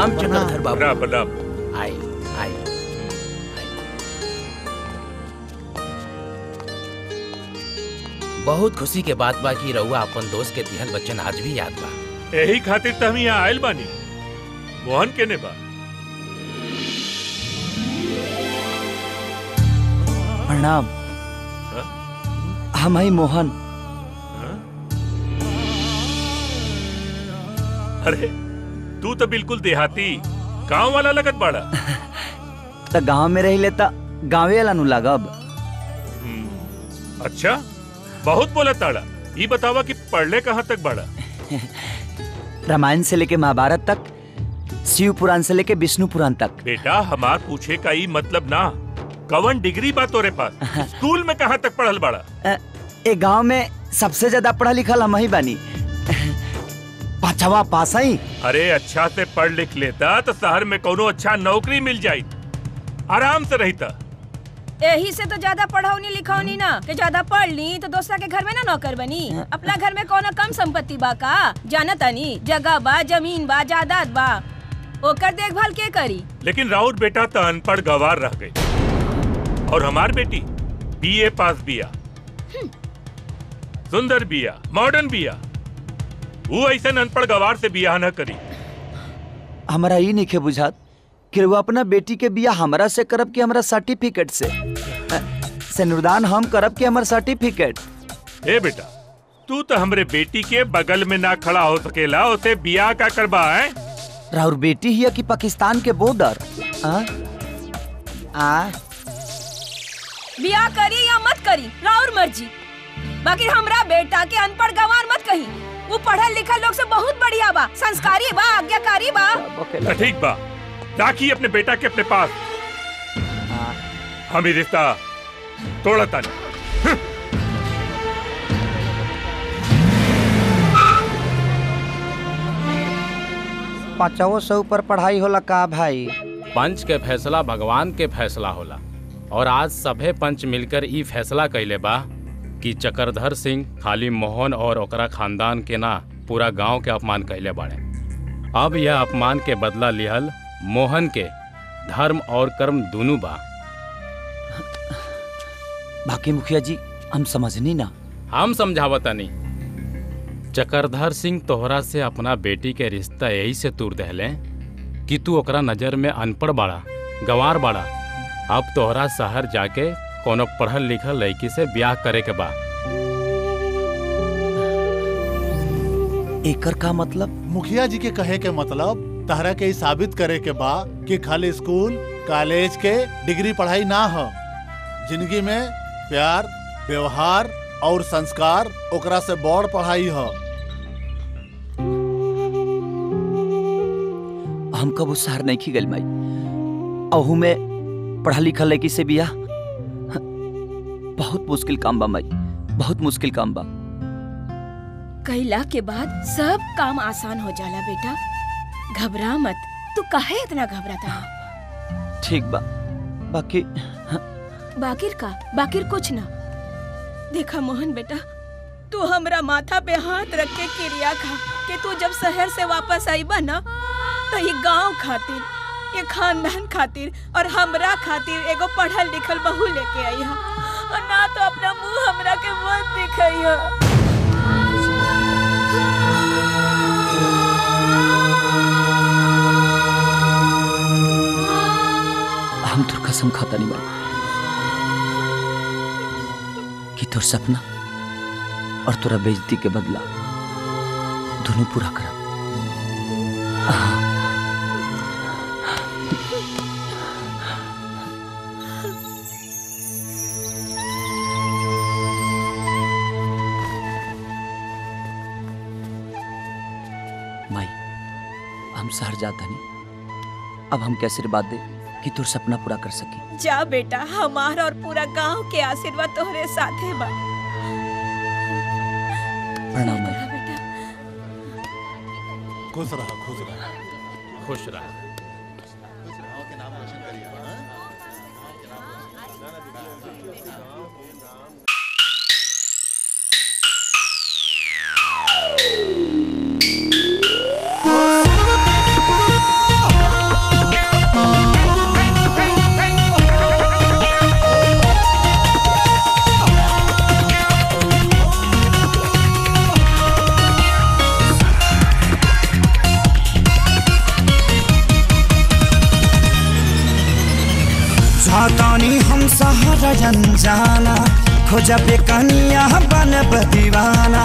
प्रणाम चक्रधर बाबू प्रणाम प्रणाम आई आई बहुत खुशी के बात बा कि रउआ अपन दोस्त के दिहल बच्चन आज भी याद बा यही खातिर तो हम यहाँ आयल बानी मोहन केने बा प्रणाम हम हई मोहन अरे तू तो बिल्कुल देहाती गांव वाला लगत बाड़ा त गांव में रही लेता गाँवे वाला नु लागब अच्छा बहुत बोला ताड़ा ये बतावा कि पढ़ले कहाँ तक बाड़ा रामायण से लेके महाभारत तक शिव पुराण से लेके विष्णु पुराण तक बेटा हमार पूछे का ई मतलब ना कवन डिग्री बा तोरे पास स्कूल में कहाँ तक पढ़ल बाड़ा अ, ए गांव में सबसे ज्यादा पढ़ा लिखल हम ही बानी पांचवा पास ही अरे अच्छा से पढ़ लिख लेता तो शहर में कोनो अच्छा नौकरी मिल जाई आराम से रहता यही से तो ज्यादा पढ़ौनी लिखौनी ना कि ज्यादा पढ़ ली तो दूसरा के घर में ना नौकर बनी अपना घर में कोनो कम संपत्ति बा का जाना तनी जगह बा जमीन बा जायदाद बा ओकर देखभाल के करी लेकिन राउत बेटा तो अनपढ़ गवार रह गई और हमार बेटी बीए पास बिया सुंदर बिया मॉडर्न बिया वो ऐसे अनपढ़ गवार से बियाह न करी हमारा ई नहीं के बुझात कि वो अपना बेटी के बिया हमरा से करब कि हमरा सर्टिफिकेट से अ, सिनुरदान हम करब कि हमर सर्टिफिकेट ए बेटा तू तो हमरे बेटी के बगल में ना खड़ा हो सकेला उसे बियाह का करबा है राउर बेटी ही है कि पाकिस्तान के बॉर्डर आ? आ बियाह करी या मत करी राउर मर्जी बाकी हमरा बेटा के अनपढ़ गंवार मत कही वो पढ़ल लिखल लोग से बहुत बढ़िया बा संस्कारी बा आज्ञाकारी बा तो ठीक बा राखी अपने बेटा के अपने पास हम ही रिश्ता तोड़ता नहीं पांचवो सौ ऊपर पढ़ाई होला का भाई पंच के फैसला भगवान के फैसला होला और आज सभे पंच मिलकर ई फैसला कैले बा कि चक्रधर सिंह खाली मोहन और ओकरा खानदान के ना पूरा गांव के अपमान कैले बाड़े अब यह अपमान के बदला लिहल मोहन के धर्म और कर्म दोनों बा बाकी मुखिया जी हम समझनी ना हम समझावतनी चक्रधर सिंह तोहरा से अपना बेटी के रिश्ता यही से तूर दहले कि तू ओकरा नजर में अनपढ़ बाड़ा गंवार बाड़ा अब तोहरा शहर जाके कोनो पढ़ल लिखल लड़की से ब्याह करे के बा एकर का मतलब मुखिया जी के कहे के मतलब तहरा के ई साबित करे के बा कि खाली स्कूल कॉलेज के डिग्री पढ़ाई ना हो जिंदगी में प्यार व्यवहार और संस्कार ओकरा से बड़ पढ़ाई हो हम कब उस शहर नहीं खी गल माई अहू में पढ़ा लिखा लड़की से बिया बहुत मुश्किल काम बा माई बहुत मुश्किल काम बा कैला के बाद सब काम आसान हो जाला बेटा घबरा मत तू काहे इतना घबराता है ठीक बा बाकी बाकिर का बाकिर कुछ ना देखा मोहन बेटा तू हमरा माथा पे हाथ रख के क्रिया खा कि तू जब शहर से वापस आईबा ना तो ये गांव खातिर ये खानदान खातिर और हमरा खातिर एगो पढ़ल लिखल बहू लेके आई हा और ना तो अपना मुंह हमरा के मत दिखाई हा हम तोर कसम खाता नहीं माई कि तोर सपना और तोरा बेइज्जती के बदला दोनों पूरा करब माई हम शहर जाता नहीं अब हम कैसे बात दे कि तोर सपना पूरा कर सकी जा बेटा हमारा और पूरा गांव के आशीर्वाद तोहरे साथे बा प्रणाम माई खुश रहा खुश रहा खुश रहा सहारा अनजाना खोजबे कनिया बनब दीवाना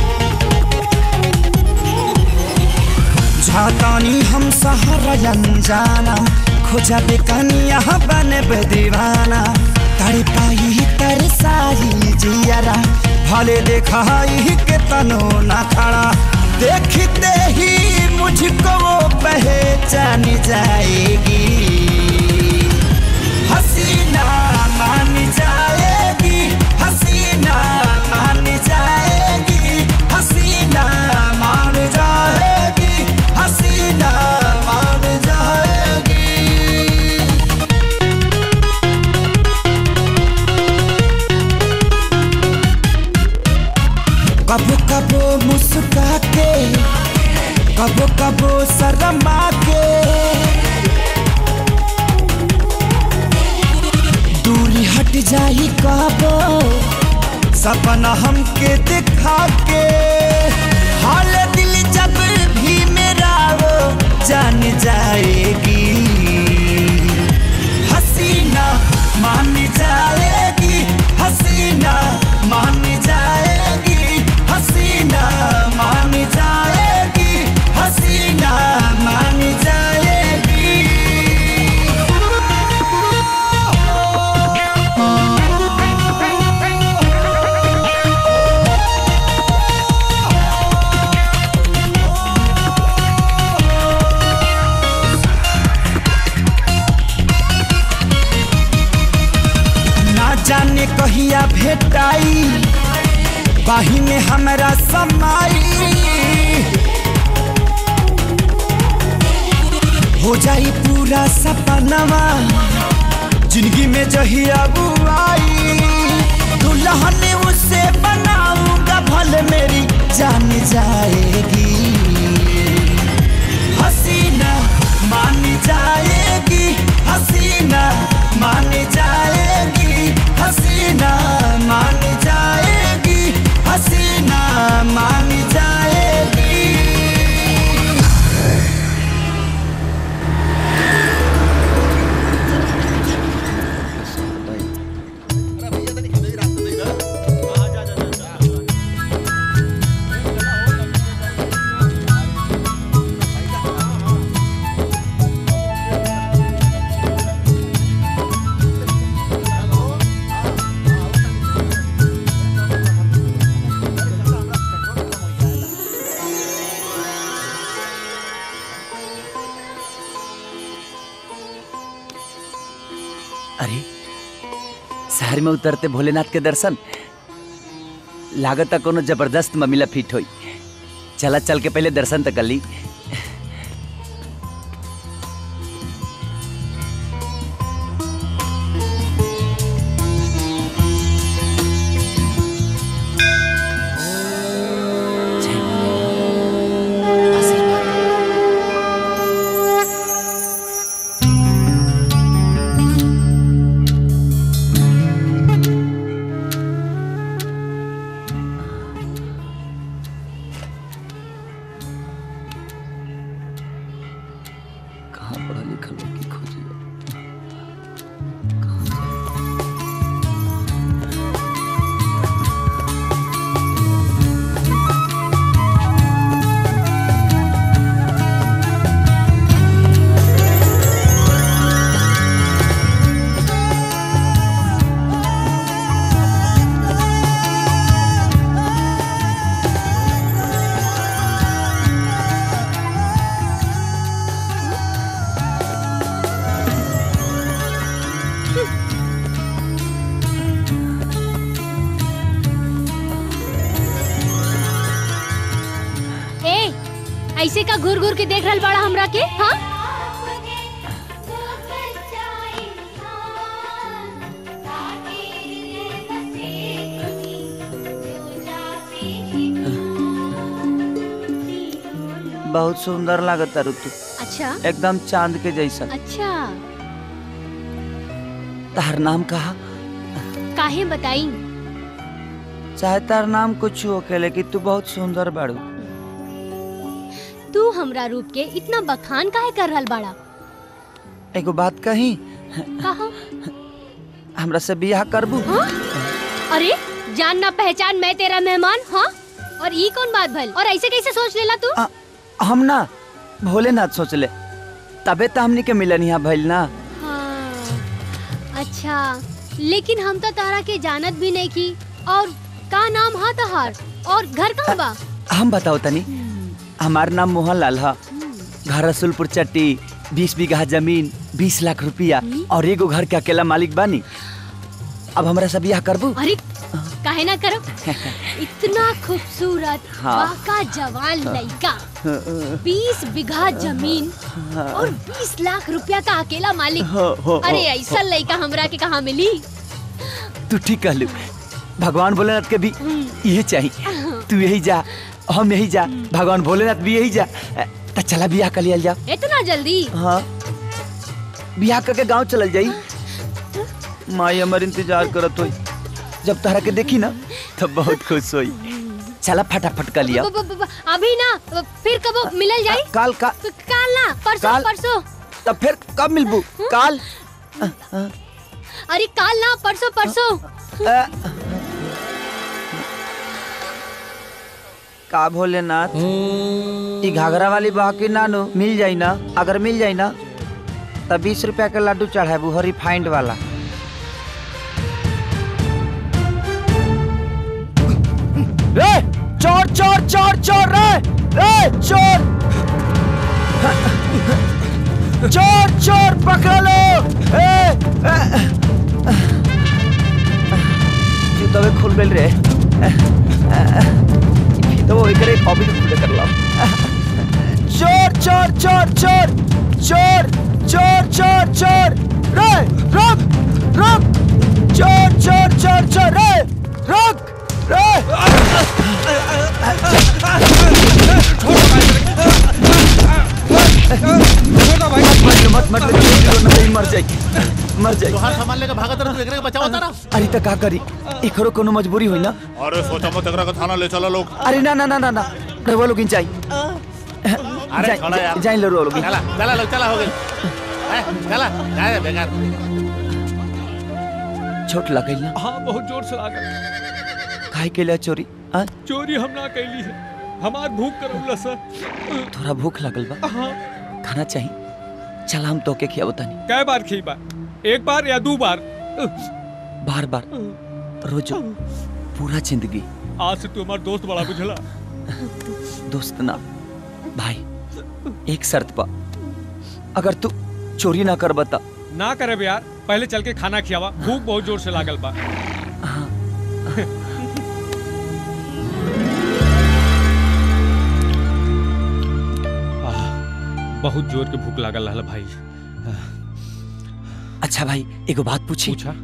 झातानी हम सहारा अनजाना खोजबे कनिया बनब दीवाना तड़पाई तरसाई जियरा भले देखाई के तनो न खड़ा देखते ही मुझको वो पहचान जाएगी हसीना मान जाएगी हसीना मान जाएगी हसीना मान जाएगी हसीना मान जाएगी कबो कबो मुस्का के कबो कबो शर्मा के दूरी हट जाई कबो सपना हमके दिखा के हाल दिल जब भी मेरा वो जान जाएगी हसीना मान जाएगी हसीना मान जाएगी हसीना मान जाएगी हसीना मान जाएगी ना जाने कहिया भेटाई बाही में हमरा समाई हो जाई पूरा सपनवा जिंदगी में जहिया बुआई दुल्हन उसे बनाऊंगा भले मेरी जान जाएगी हसीना मान जाएगी हसीना मान जाएगी हसीना मान जाएगी हसीना मान जाएगी अरे शहर में उतरते भोलेनाथ के दर्शन लागत कोनो जबरदस्त ममिला फिट होई चला चल के पहले दर्शन तक कर ली जय भोलेनाथ। आशीर्वाद। कहाँ पढ़ा लिखा लड़की खोजी ए ऐसे का घूर घूर के देख रहल बड़ा हमरा के हाँ बहुत सुंदर लागत तारू तू अच्छा एकदम चांद के जैसा अच्छा तार नाम कहा काहे बताई चाहे तार नाम कुछ हो के लेकिन तू बहुत सुंदर बाड़ू तू हमरा रूप के इतना बखान काहे कर रहल बाड़ा एगो बात कही कहा हमरा से बियाह करबू हाँ? अरे जान ना पहचान मैं तेरा मेहमान हाँ और ये कौन बात भल और ऐसे कैसे सोच लेला तू आ, हम ना भोलेनाथ सोचले तबे तो हमनी के मिलन यहाँ भइल ना हाँ, अच्छा लेकिन हम तो तारा के जानत भी नहीं की और का नाम हा तहार और घर कहाँ बा हम बताओ तनी हमार नाम मोहन लाल है घर रसुलपुर चट्टी बीस बीघा जमीन बीस लाख रुपया और एगो घर के अकेला मालिक बानी अब हमरा से बियाह करबू अरे काहे ना करो इतना खूबसूरत हाँ। बाका जवान लड़का बीस बीघा जमीन और बीस लाख रुपया का अकेला मालिक हो, हो, अरे हो, ऐसा लड़का हमरा के कहाँ मिली तू ठीक कहलू भगवान भोलेनाथ के भी यही चाहिए तू यही जा हम यही जा भगवान भोलेनाथ भी यही जा तो चला बियाह कर लिया जाओ इतना जल्दी हाँ बियाह करके गांव चलल जाई माई हमर इंतजार करत होई जब तहरा के देखी ना तब बहुत खुश होई चला फटाफट कर लिया ब- ब- ब- अभी ना फिर कब मिलल जाई काल का काल ना परसों काल? परसों तब फिर कब मिलबू काल अरे काल ना परसों परसों अ, का भोलेनाथ ई घाघरा वाली बाकी नानो मिल जाई ना अगर मिल जाई ना तब बीस रुपया के लड्डू चढ़ाबू हो रिफाइंड वाला रे चोर चोर चोर चोर रे रे चोर चोर चोर पकड़ लो ए, ए, जूतवे खुल गइल रे तो वो एकरे कॉपी के खुले कर लो चोर चोर चोर चोर चोर चोर चोर चोर रे रुक रुक चोर चोर चोर चोर रे रुक रे मत मत मत नहीं मर जाई मर जाई तोहार सामान लेके भागत रह तू एकरे के बचाओ तारा अरे त का करी एकरो कोनो मजबूरी होई ना अरे सोचा मत एकरा के थाना ले चलो लोग अरे ना ना ना ना ना रवा लोग जाई अरे छोड़ा यार जाई लो लोग चला चला लोग चला हो गइल ए, चला जाए बेकार छोट लगल ना हाँ बहुत जोर से लागल खाए के लिए चोरी हाँ चोरी हम ना कैली है हमार भूख करौला सर थोड़ा भूख लगल बा हाँ खाना चाहिए चल हम तो के खियाबो तनी कै बार खी बा एक बार या दो बार बार बार रोजो पूरा जिंदगी आज से तू हमार दोस्त बड़ा बुझला दोस्त ना भाई एक शर्त पा अगर तू चोरी ना कर बता ना करे बे यार पहले चल के खाना खियावा भूख बहुत जोर से लागल बा आह, बहुत जोर के भूख लागल रहल भाई अच्छा भाई एगो बात पूछी पूछा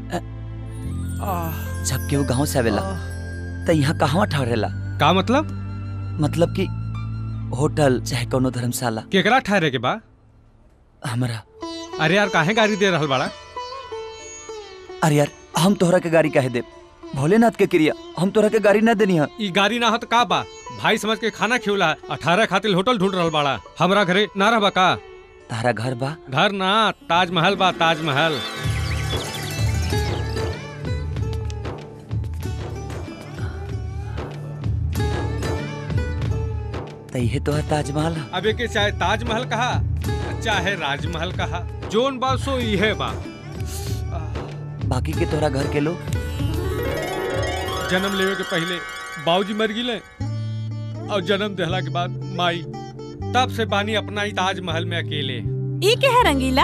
जब केहू गांव से आवेला त यहाँ कहवा ठहरेला का मतलब मतलब कि होटल चाहे कोनो धर्मशाला केकरा ठहरे के बा हमरा अरे यार काहे गाड़ी दे रहल बाड़ा अरे यार हम तोहरा के गाड़ी काहे दे भोलेनाथ के क्रिया हम तोहरा के गाड़ी ना देनी है ई गाड़ी ना हो तो का बा भाई समझ के खाना खियोला अठारह खातिर होटल ढूंढ रहल बाड़ा हमरा घरे ना रहबा का तारा घर बा घर ना ताजमहल बा ताजमहल त इहे तोहर ताजमहल है अब एके चाहे ताजमहल कहा चाहे राजमहल कहा जोन बा सो इहे बा बाकी के तोहरा घर के लोग जन्म लेवे के पहले बाबूजी मर गिले और जन्म देहला के बाद माई तब से बानी अपना ही ताजमहल में अकेले ई के है रंगीला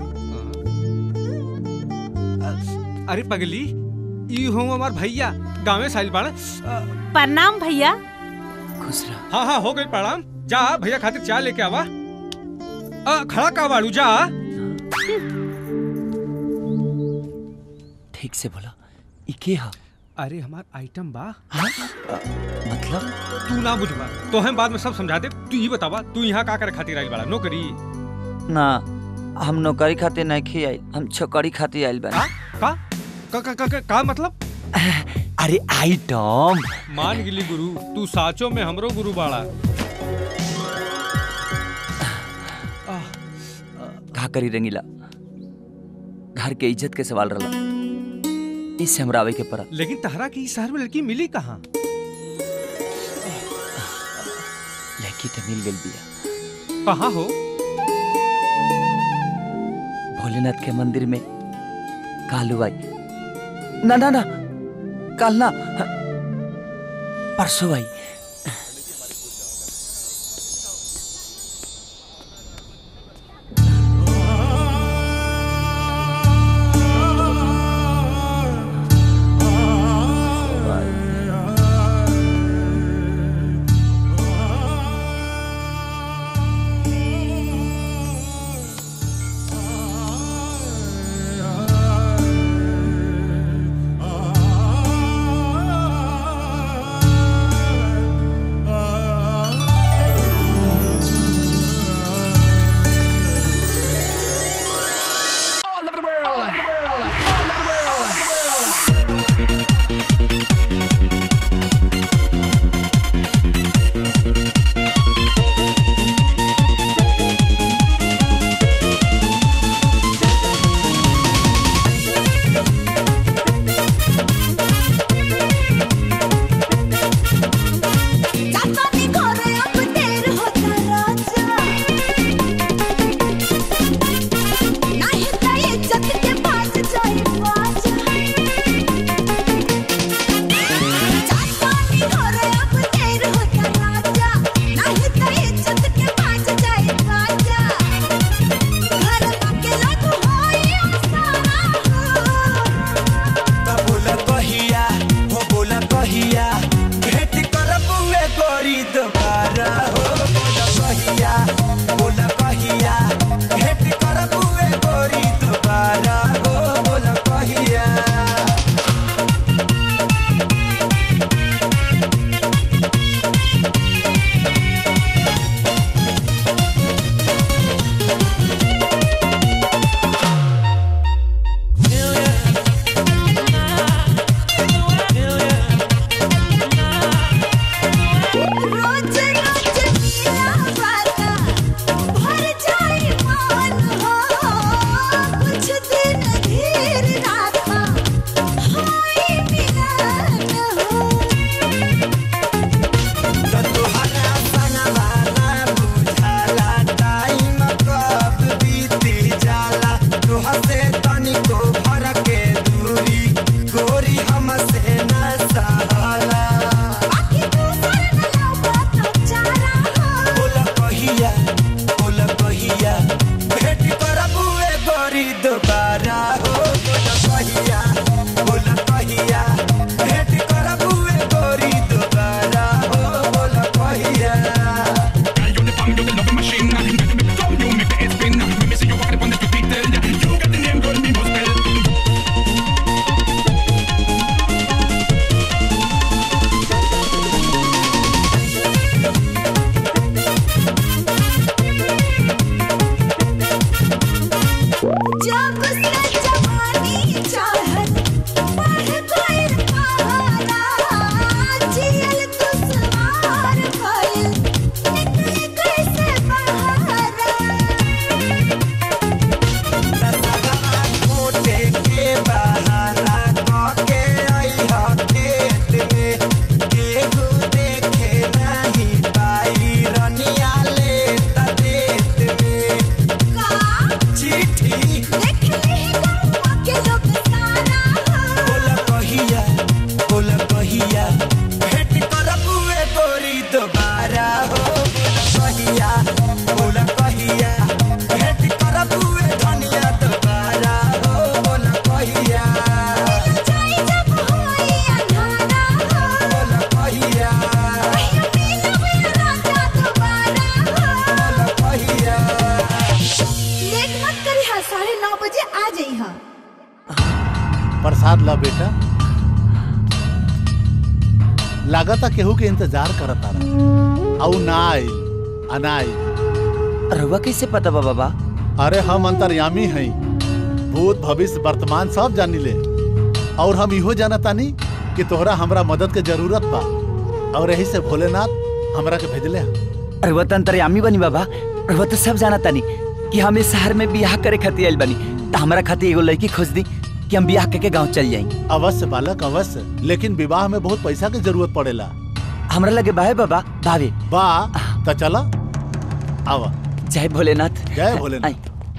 अरे पगली ई हो हमार भैया गाँवे साइल बाड़ा प्रणाम भैया खुश रह हाँ हाँ हो गई प्रणाम जा भैया खातिर चाय लेके आवा आ, खड़ा का बाड़ू जा ठीक से बोला ई के हा अरे हमार आइटम बा हाँ? अ, मतलब तू ना बुझबा तो हम बाद में सब समझा दे तू ही बतावा तू यहाँ का करे खातिर आइल बाड़ा नौकरी ना हम नौकरी खातिर नहीं खी आइल हम छोकरी खातिर आइल का बानी का का का, का, का, का मतलब अरे आइटम मान गिली गुरु तू साचो में हमरो गुरु बाड़ा का करी रंगीला घर के इज्जत के सवाल रहा इससे हमरा आवे के पड़ा लेकिन तहरा की इस शहर में लड़की मिली कहाँ लड़की तो मिल गई बिया कहाँ हो भोलेनाथ के मंदिर में कालू आई ना ना ना काल ना परसों आई बोला कहिया हो बोला कहिया भेंट करबुए गोरी दोबारा हो बोला कहिया बोला कहिया भेंट करबुए गोरी दोबारा हो बोला कहिया गोरी हमसे न सहाला बोला कहिया बोला कहिया भेंट करबुए गोरी दोबारा हो बोला कहिया बोला कहिया भेंट करबुए गोरी दोबारा हो बोला कहिया जब से जवानी चाहत बढ़ गइल पहाड़ा जियल दुश्वार भइल निकले कैसे मोटे के बहाना कके अइहा खेत में केहू देखे नहीं पाई रनिया ले त देत में चिट्ठी के लोग सारा बोला कहिया बोला कहिया भेंट करबुए गोरी दोबारा हो बोला कहिया बोला कहिया भेंट करबुए धनिया दोबारा हो बोला कहिया बोला कहिया बोला कहिया लेट मत करी हा साढ़े नौ बजे आ जाई हा प्रसाद ला बेटा लागता केहू के इंतजार करता रहा औ ना आई अनाई रहुआ कैसे पता बा बाबा अरे हम अंतर्यामी हई भूत भविष्य वर्तमान सब जानी ले और हम इहो जानतानी कि तोहरा हमरा मदद के जरूरत बा और यही से भोलेनाथ हमरा के भेजले हैं। रहुआ तो अंतर्यामी बनी बाबा रहुआ तो सब जाना तानी कि हम इस शहर में बियाह करे खातिर आइल बनी तो हमरा खातिर एगो लड़की खोज दी कि हम बियाह करके गांव चल जाई अवश्य बालक अवश्य लेकिन विवाह में बहुत पैसा की जरूरत पड़ेला हमरा लगे बाहे बाबा भावे बा त चला आवा जय भोलेनाथ जय भोलेनाथ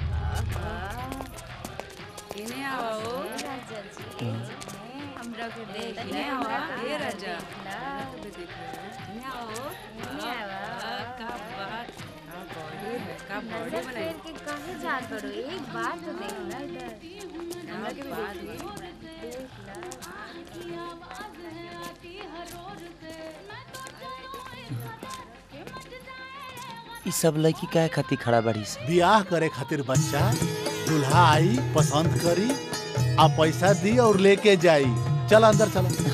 ई सब लड़की काहे खातिर खड़ा बड़ी से बियाह करे खातिर बच्चा दूल्हा आई पसंद करी आ पैसा दी और लेके जाई चल अंदर चला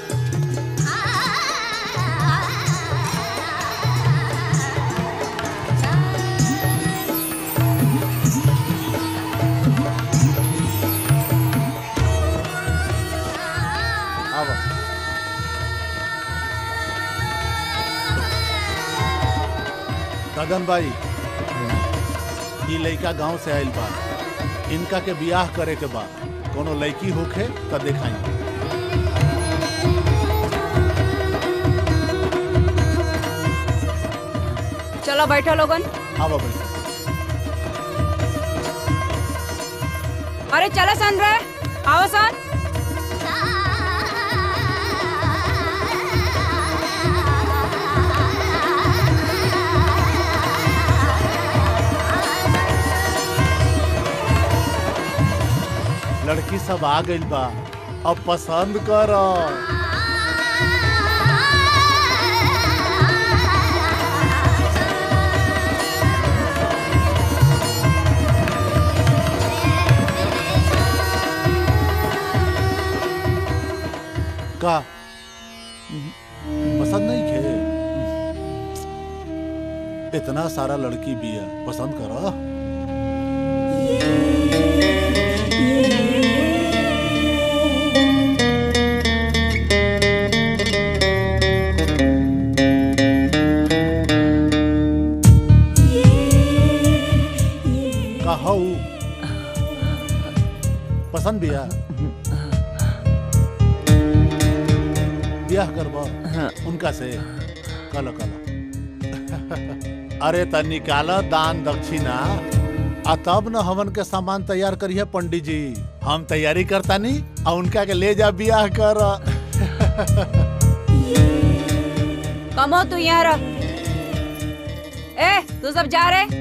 आवा ददन भाई ई लड़का गांव से आइल बा इनका के बियाह करे के बा कोनो लड़की होखे त देखाई चलो बैठो लोगन आवा भाई अरे चलो सन रे आओ सन लड़की सब आ गइल बा अब पसंद कर का पसंद नहीं खे इतना सारा लड़की भी है पसंद करो कहू पसंद बिया ब्याह करबो उनका से कल कल अरे त निकाल दान दक्षिणा आ तब न हमन के सामान तैयार करिए पंडित जी हम तैयारी करता नी आ उनका के ले जा बियाह कर कमो तू यहाँ रह ए तू सब जा रहे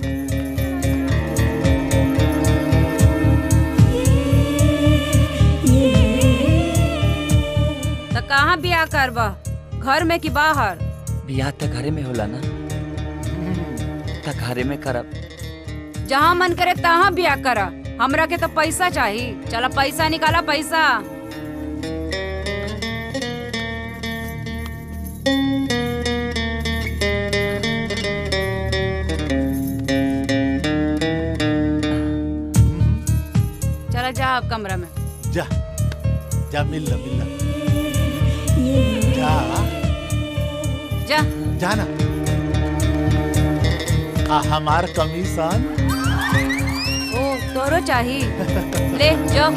तो कहाँ बियाह करबा घर में कि बाहर बियाह त घरे में होला ना त घरे में करब जहाँ मन करे तहाँ बियाह कर हमरा के तो पैसा चाहिए चला पैसा निकाला पैसा चला जा अब कमरा में जा जा मिल ला मिल ला जा जा जाना आ हमार कमीशन ओ तोरो चाहिए ले जाओ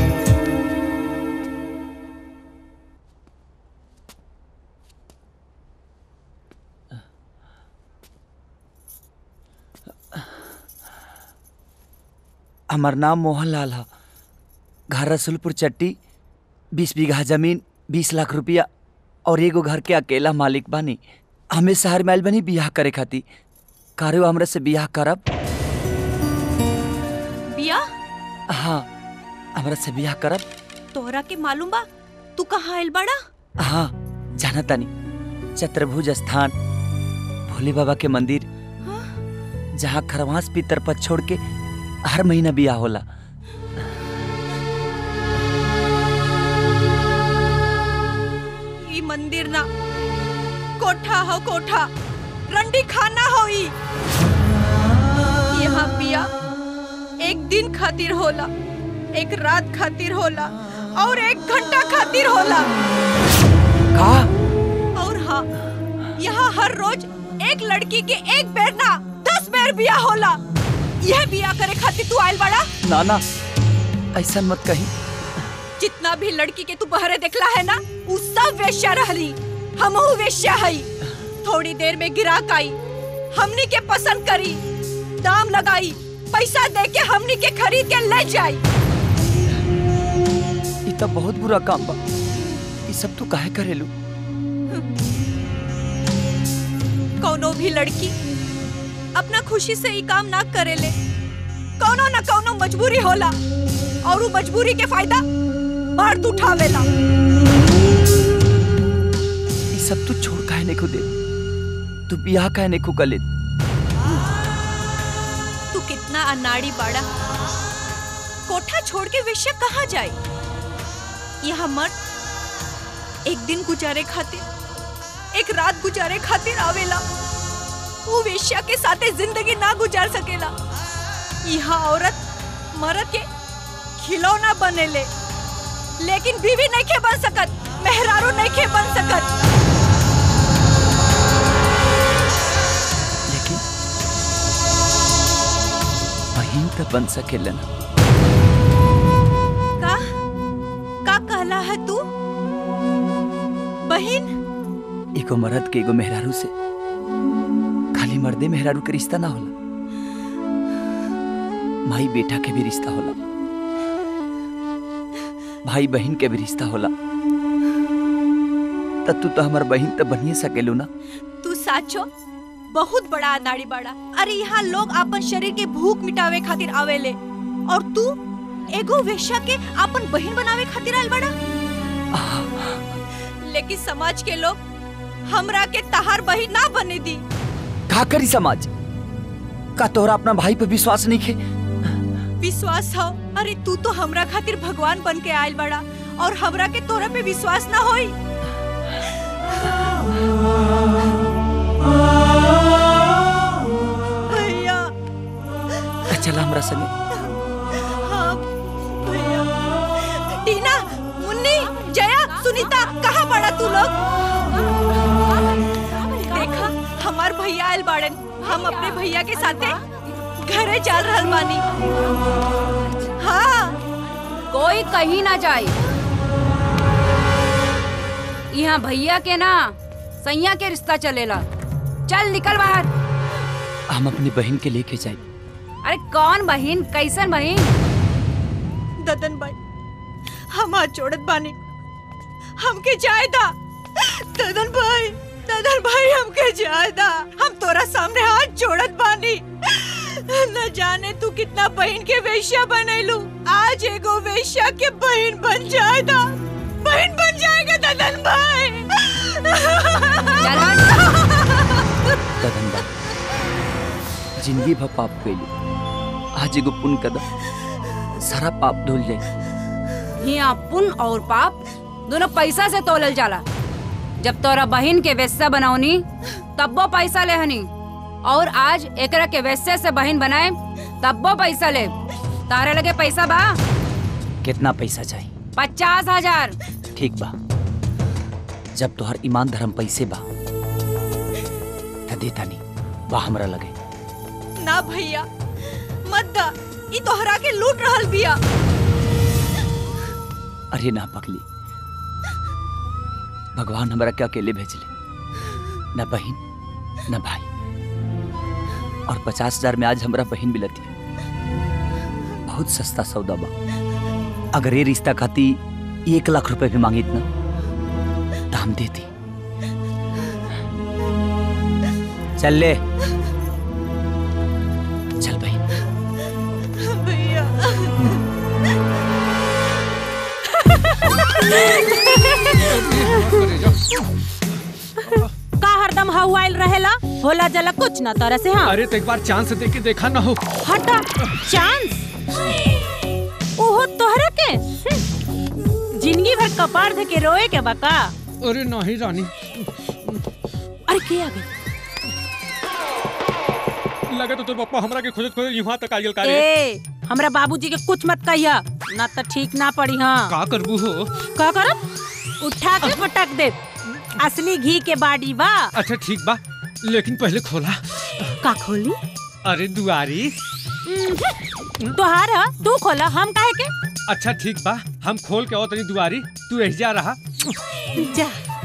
हमार नाम मोहनलाल है घर रसुलपुर चट्टी बीस बीघा जमीन बीस लाख रुपया और एगो घर के अकेला मालिक बानी हमें शहर में आइल बनी बियाह करे खातिर कारो हमरा से बियाह करब बिया हाँ हमरा से बियाह करब तोहरा के मालूम बा तू कहाँ आइल बड़ा हाँ जाना तानी चतुर्भुज स्थान भोले बाबा के मंदिर जहाँ खरवास पितर पर छोड़ के हर महीना बियाह होला ई मंदिर ना कोठा हो कोठा रंडी खाना हो ई यहाँ बिया एक दिन खातिर होला एक रात खातिर होला और एक घंटा खातिर होला का और हाँ यहाँ हर रोज एक लड़की के एक बेर ना दस बेर बिया होला यह बिया करे खातिर तू आइल बड़ा ना ना ऐसा मत कही जितना भी लड़की के तू बहरे देखला है ना उ सब वेश्या रहली हमहू वेश्या हई थोड़ी देर में गिराक आई हमनी के पसंद करी दाम लगाई पैसा दे के हमनी के खरीद के ले जाई ई तो बहुत बुरा काम बा ई सब तू काहे करेलू कोनो भी लड़की अपना खुशी से ई काम ना करेले कोनो न कोनो मजबूरी होला और उ मजबूरी के फायदा मर्द उठावेला ई सब तू छोड़ काहे नहीं दे तू बियाह काहे नहीं कर ले तू कितना अनाड़ी बाड़ा कोठा छोड़ के वेश्या कहाँ जाए यहाँ मर्द एक दिन गुजारे खातिर एक रात गुजारे खातिर आवेला वो वेश्या के साथे जिंदगी ना गुजार सकेला यहाँ औरत मर्द के खिलौना बनेले लेकिन बीवी नहीं के बन सकत मेहरारू नहीं के बन सकत लेकिन बहन तो बन सकेला ना का का कहला है तू बहन एगो मर्द के एगो मेहरारू से खाली मर्दे मेहरारू के रिश्ता ना होला माई बेटा के भी रिश्ता होला भाई बहन के भी रिश्ता होला तब तू तो हमार बहन तो बनिए सकेलू ना तू साचो बहुत बड़ा अनाड़ी बाड़ा अरे यहाँ लोग अपन शरीर के भूख मिटावे खातिर आवेले और तू एगो वेश्या के अपन बहन बनावे खातिर आयल बाड़ा लेकिन समाज के लोग हमरा के तहार बहन ना बने दी का करी समाज का तोहरा अपना भाई पे विश्वास नहीं खे विश्वास हो अरे तू तो हमरा खातिर भगवान बन के आयल बड़ा और हमरा के तोरा पे विश्वास ना होई भैया त चला हमरा संगे हाँ भैया टीना मुन्नी जया सुनीता कहाँ पड़ा तू लोग देखा हमार भैया आयल बाड़न हम अपने भैया के साथे घरे चल रहल बानी हाँ कोई कहीं ना जाए यहाँ भैया के ना सैया के रिश्ता चलेला चल निकल बाहर हम अपनी बहन के लेके जाए अरे कौन बहन कैसन बहन ददन भाई हम हाथ जोड़त बानी हमके जायदा ददन भाई ददन भाई हमके जायदा हम तोरा सामने हाथ जोड़त बानी न जाने तू कितना बहन के वेश्या बनैलू आज एगो वेश्या के बहन बन जाएगा बहन बन जाएगा ददन भाई कदम बा जिंदगी भर पाप कैली आज एगो पुण्य कदम सारा पाप धुल जाए यहाँ पुण्य और पाप दोनों पैसा से तोलल जाला जब तोरा बहन के वेश्या बनौनी तब्बो पैसा ले हनी और आज एकरा के वेश्या से बहन बनाए तब्बो पैसा ले तारे लगे पैसा बा कितना पैसा चाहिए पचास हजार ठीक बा जब तोहर ईमान धर्म पैसे बा त देता नहीं बा हमरा लगे ना भैया मत दा ई तोहरा के लूट रहल बिया अरे ना पगली भगवान हमरा के अकेले भेजले न बहन न भाई और पचास हजार में आज हमरा बहन मिलती बहुत सस्ता सौदा बा अगर ये रिश्ता खाती एक लाख रुपए भी मांगी ना तो हम देती चल ले चल बहन भैया का हरदम हवाइल रहेला होला जला कुछ ना तरह से हाँ अरे तो एक बार चांस दे के देखा ना हो हटा चांस ओहो तोहरा के हम्म। जिंदगी भर कपार धे के रोए के बका अरे नहीं रानी अरे के आ गई लगा तो तोर पप्पा हमरा के खोजत खोजत यहाँ तक आयल का रे ए हमरा बाबूजी के कुछ मत कहिया ना तो ठीक ना पड़ी हाँ का करबू हो का करब उठा के पटक दे असली घी के बाड़ी बा अच्छा ठीक बा लेकिन पहले खोला का खोली अरे दुआरी हम्म, तोहार ह, तू खोला हम काहे के अच्छा ठीक बा हम खोल के और तनी दुआरी तू एहिजा रहा जा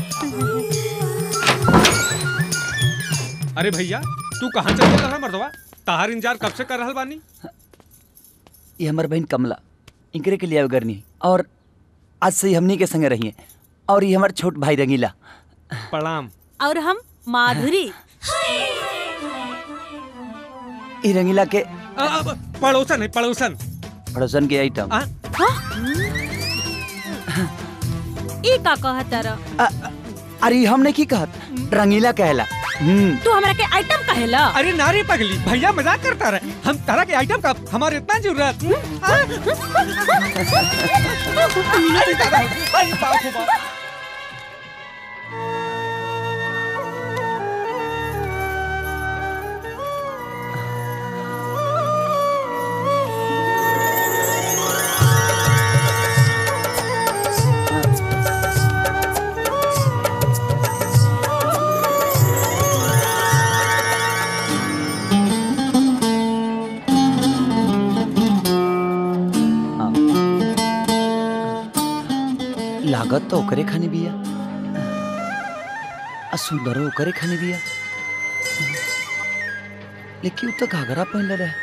अरे भैया तू कहाँ चल रहा मर्दवा ताहार इंतजार कब से कर रहल बानी ये हमार बहन कमला इनकरे के लिए आवे करनी और आज से ही हमनी के संगे रही है और ये हमार छोट भाई रंगीला प्रणाम और हम माधुरी ये रंगीला के आ, आ, पड़ोसन है पड़ोसन पड़ोसन के आइटम हाँ? ई का कहत तारा अरे ये हमने की कहत रंगीला कहला हम्म तू हमरा के आइटम कहेला अरे नारी पगली भैया मजाक करता रहे हम तरह के आइटम का हमारे इतना जरूरत अरे दादा, अरे बाप रे बाप। लागत तो ओकरे खाने बिया आ सुंदरो ओकरे खाने बिया लेकिन उ तो घाघरा पहनले रहे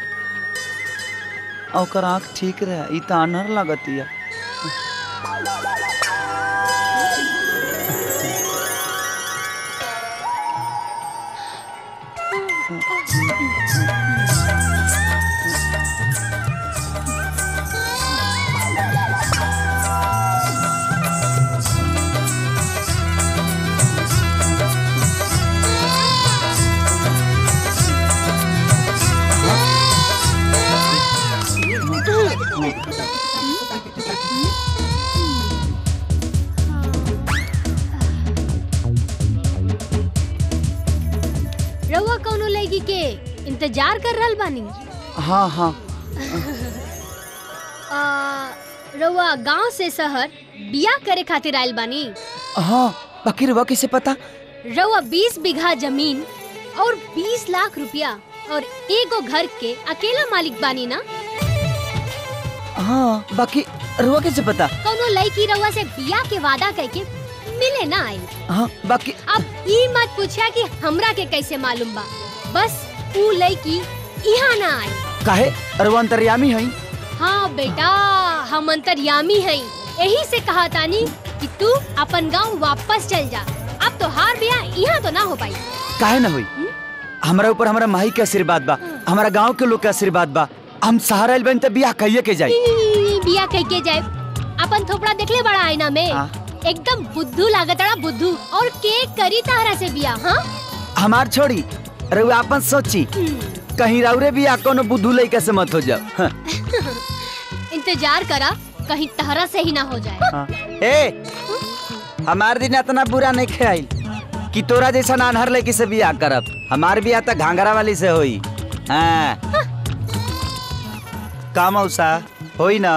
आ ओकर आँख ठीक रहे ई तो अनहर लागतिया रउआ कौनो लड़की के इंतजार कर रहल बानी हाँ हाँ आ, रउआ गांव से शहर बिया करे खातिर आइल बानी हाँ बाकी रुआ कैसे पता रउआ 20 बीघा जमीन और 20 लाख रुपया और एगो घर के अकेला मालिक बानी ना हाँ बाकी रुआ कैसे पता कौनो लड़की रउआ से बिया के वादा करके मिले ना आई हाँ बाकी अब ई मत पूछा कि हमरा के कैसे मालूम बा बस ऊ लड़की यहाँ ना आई काहे रुआ अंतर्यामी है हाँ बेटा हम अंतर्यामी हैं यही से कहा तानी कि तू अपन गांव वापस चल जा अब तो हार बिया यहाँ तो ना हो पाई काहे ना हुई हमारा ऊपर हमारा माही के आशीर्वाद बा हमारा गांव के लोग के आशीर्वाद बा हम सहारा बन त बियाह कहिए के जाई ई, बिया कह के जाए अपन थोपड़ा देखले बड़ा आईना में हाँ। एकदम बुद्धू लागतड़ा बुद्धू और के करी तारा से बिया हाँ हमार छोड़ी रुआ अपन सोची कहीं रौरे बियाह कोनो बुद्धू लइका से मत हो जाओ हाँ। इंतजार करा कहीं तहरा से ही ना हो जाए हाँ। ए हमार दिन इतना बुरा नहीं खेल कि तोरा जैसा नानहर लड़की से बियाह करब हमार बियाह तो घाघरा वाली से होई हाँ का मौसा होई ना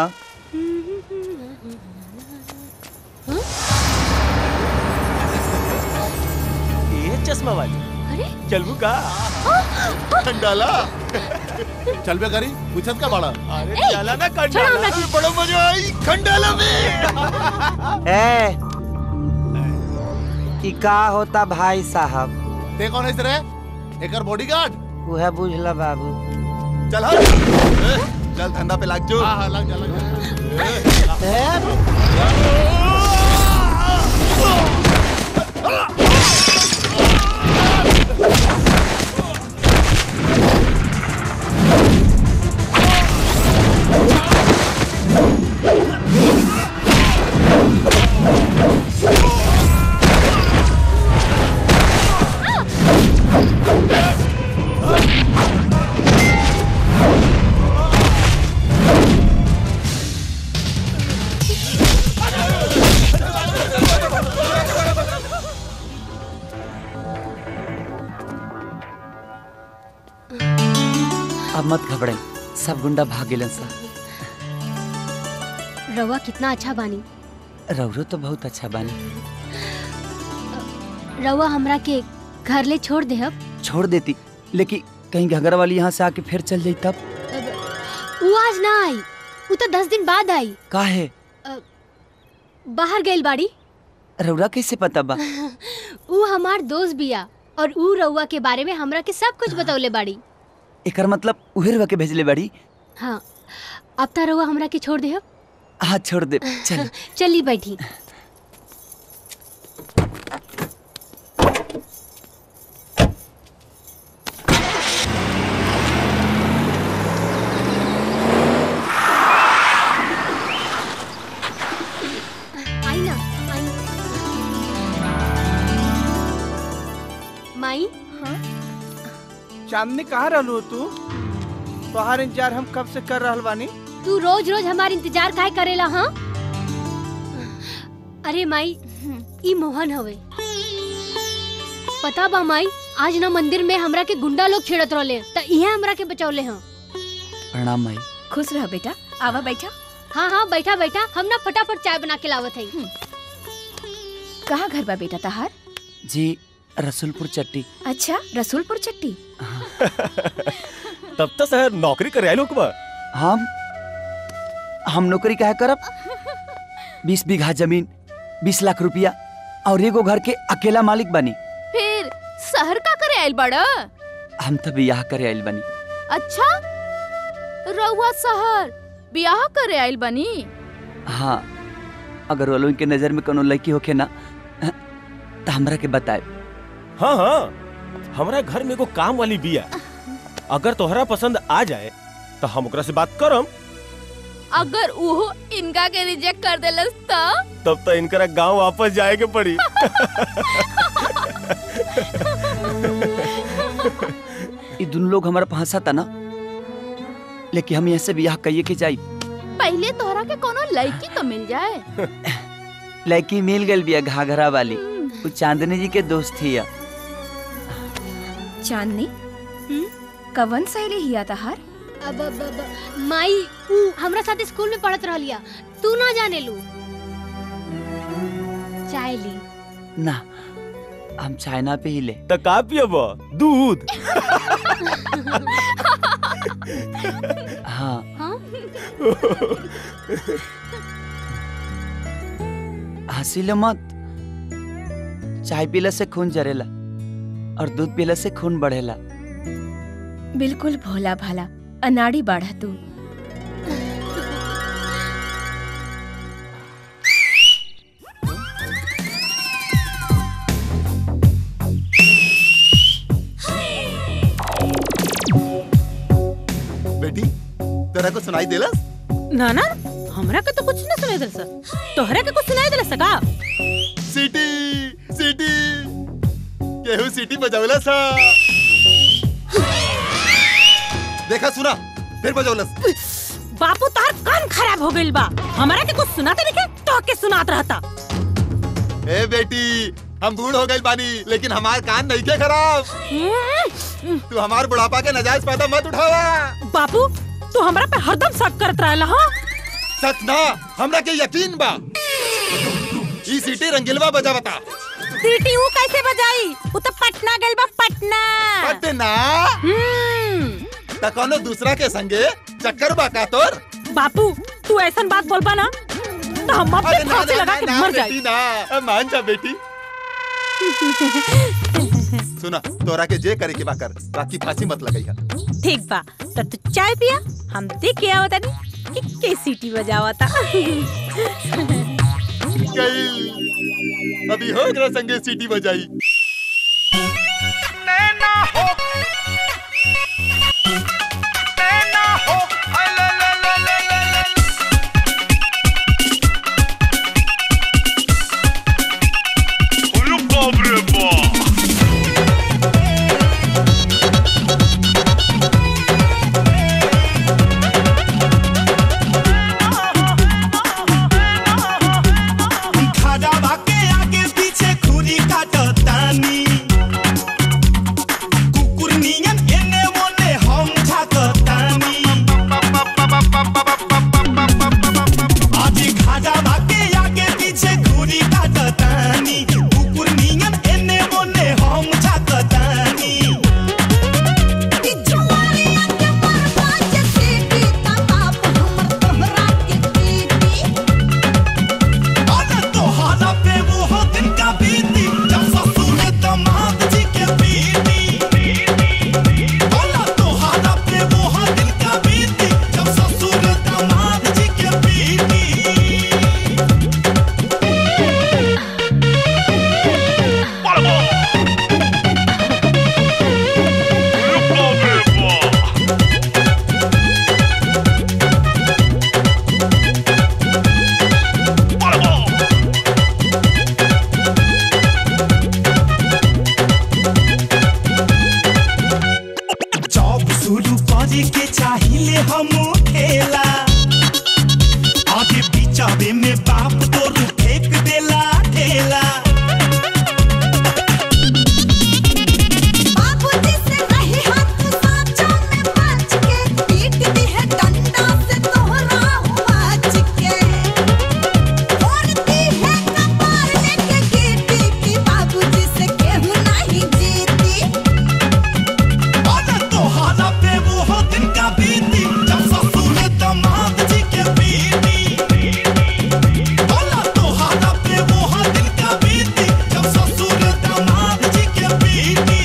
ये चश्मा वाली अरे चलबू का डाला चल बे करी पूछत का बड़ा अरे ए, चला ना छोड़ो हमरा कंडाला की। बड़ा मजा आई खंडाला में ए कि का होता भाई साहब ते कौन है रे एकर बॉडीगार्ड वह बुझला बाबू चल हट चल धंधा पे लाग जो हां हां लग जा लग अब मत घबराई सब गुंडा भाग गेलन सा रवा कितना अच्छा बानी रौरो तो बहुत अच्छा बानी रवा हमरा के घर ले छोड़ दे अब छोड़ देती लेकिन कहीं घगरा वाली यहाँ से आके फिर चल जाई तब वो आज ना आई वो तो दस दिन बाद आई काहे अ, बाहर गइल बाड़ी रउरा कैसे पता बा ऊ हमार दोस्त बिया और ऊ रउआ के बारे में हमरा के सब कुछ बतौले बाड़ी एकर मतलब उहे रउआ के भेजले बाड़ी हाँ अब त रउआ हमरा के छोड़ दे हाँ छोड़ दे चल चली बैठी आई ना आई माई हाँ चांदनी कहाँ रहलू तू तोहार इंतजार हम कब से कर रहल बानी तू रोज रोज हमार इंतजार काहे करेला हाँ अरे माई ई मोहन हवे पता बा माई आज ना मंदिर में हमरा के गुंडा लोग छेड़त रहले त इहे हमरा के बचौले हैं प्रणाम माई खुश रह बेटा आवा बैठा हाँ हाँ बैठा बैठा हम ना फटाफट चाय बना के लावत है कहाँ घर बा बेटा तहार जी रसुलपुर चट्टी अच्छा रसूलपुर चट्टी तब तो शहर नौकरी करे आए लोग बा हम हम नौकरी काहे करब बीस बीघा जमीन बीस लाख रुपया और एगो घर के अकेला मालिक बनी फिर शहर का करे आइल बड़ा हम तो बियाह करे आइल बनी अच्छा रउआ शहर बियाह करे आइल बनी हाँ अगर वो लोगन के नजर में कोनो लड़की होखे ना तो हमरा के बताए हाँ हाँ हमारा घर में एगो काम वाली बिया अगर तोहरा पसंद आ जाए तो हम ओकरा से बात करम अगर उहो इनका के रिजेक्ट कर देलस त तब तो इनकरा गांव वापस जाए के पड़ी ये दोनों लोग हमारा फंसा था ना लेकिन हम यहाँ से बियाह कहिए के जाई पहले तोहरा के कोनो लड़की तो मिल जाए लड़की मिल गई बिया घाघरा वाली वो चांदनी जी के दोस्त थी या। चांदनी कवन सहेली हिया तहार अब, अब, अब माई ऊ हमरा साथ स्कूल में पढ़त रहलिया तू ना जाने लू चाय ली ना हम चाइना पे ही ले तो का पियब दूध हाँ हंसी लो मत चाय पीला से खून जरेला और दूध पीला से खून बढ़ेला बिल्कुल भोला भाला अनाड़ी बाढ़ा तू बेटी तेरा को सुनाई देलस ना ना हमरा के तो कुछ ना सुनाई दिल सर तोहरा के कुछ सुनाई दिल सका सिटी सिटी केहू सिटी बजावलस हा। देखा सुना फिर बजावलस बापू तार कान खराब हो गइल बा हमरा के कुछ सुनाते नहीं तो के सुनात रहता ए बेटी हम बूढ़ हो गए बानी लेकिन हमार कान नहीं के खराब तू हमार बुढ़ापा के नजायज फायदा मत उठावा बापू तू हमरा पे हरदम शक करत रहला हां सच ना हमरा के यकीन बा ई सिटी रंगीलवा बजा बता सीटी ऊ कैसे बजाई ऊ तो पटना गइल बा पटना पटना त कोनो दूसरा के संगे चक्कर बा का तोर बापू तू ऐसन बात बोलबा ना तो हम अपने अरे ना, फांसी ना, लगा ना, के ना, मर बेटी, जाई ना मान जा बेटी सुना तोरा के जे करे के बा कर बाकी फांसी मत लगाई है ठीक बा तब तू चाय पिया हम देख के आवता नहीं कि के सीटी बजावता गई अभी हो गया संगे सीटी बजाई खड़ा बाके आगे पीछे खुरी काटतानी कुकुर करे के चाहिए हम खेला आगे बिचावे में बाप तो फेंक देला ढेला बाबूजी से नहीं हाथ साचा में बच के पीट दी है डंडा से तोहरा हुआच के फोड़ती है कपार लेके गिरती की बाबूजी से केहू नहीं जीती और तोहरा पे वो दिन का बीती जब ससुर दामाद जी के बीती बोला तोहरा पे वो दिन का बीती जब ससुर दामाद जी के बीती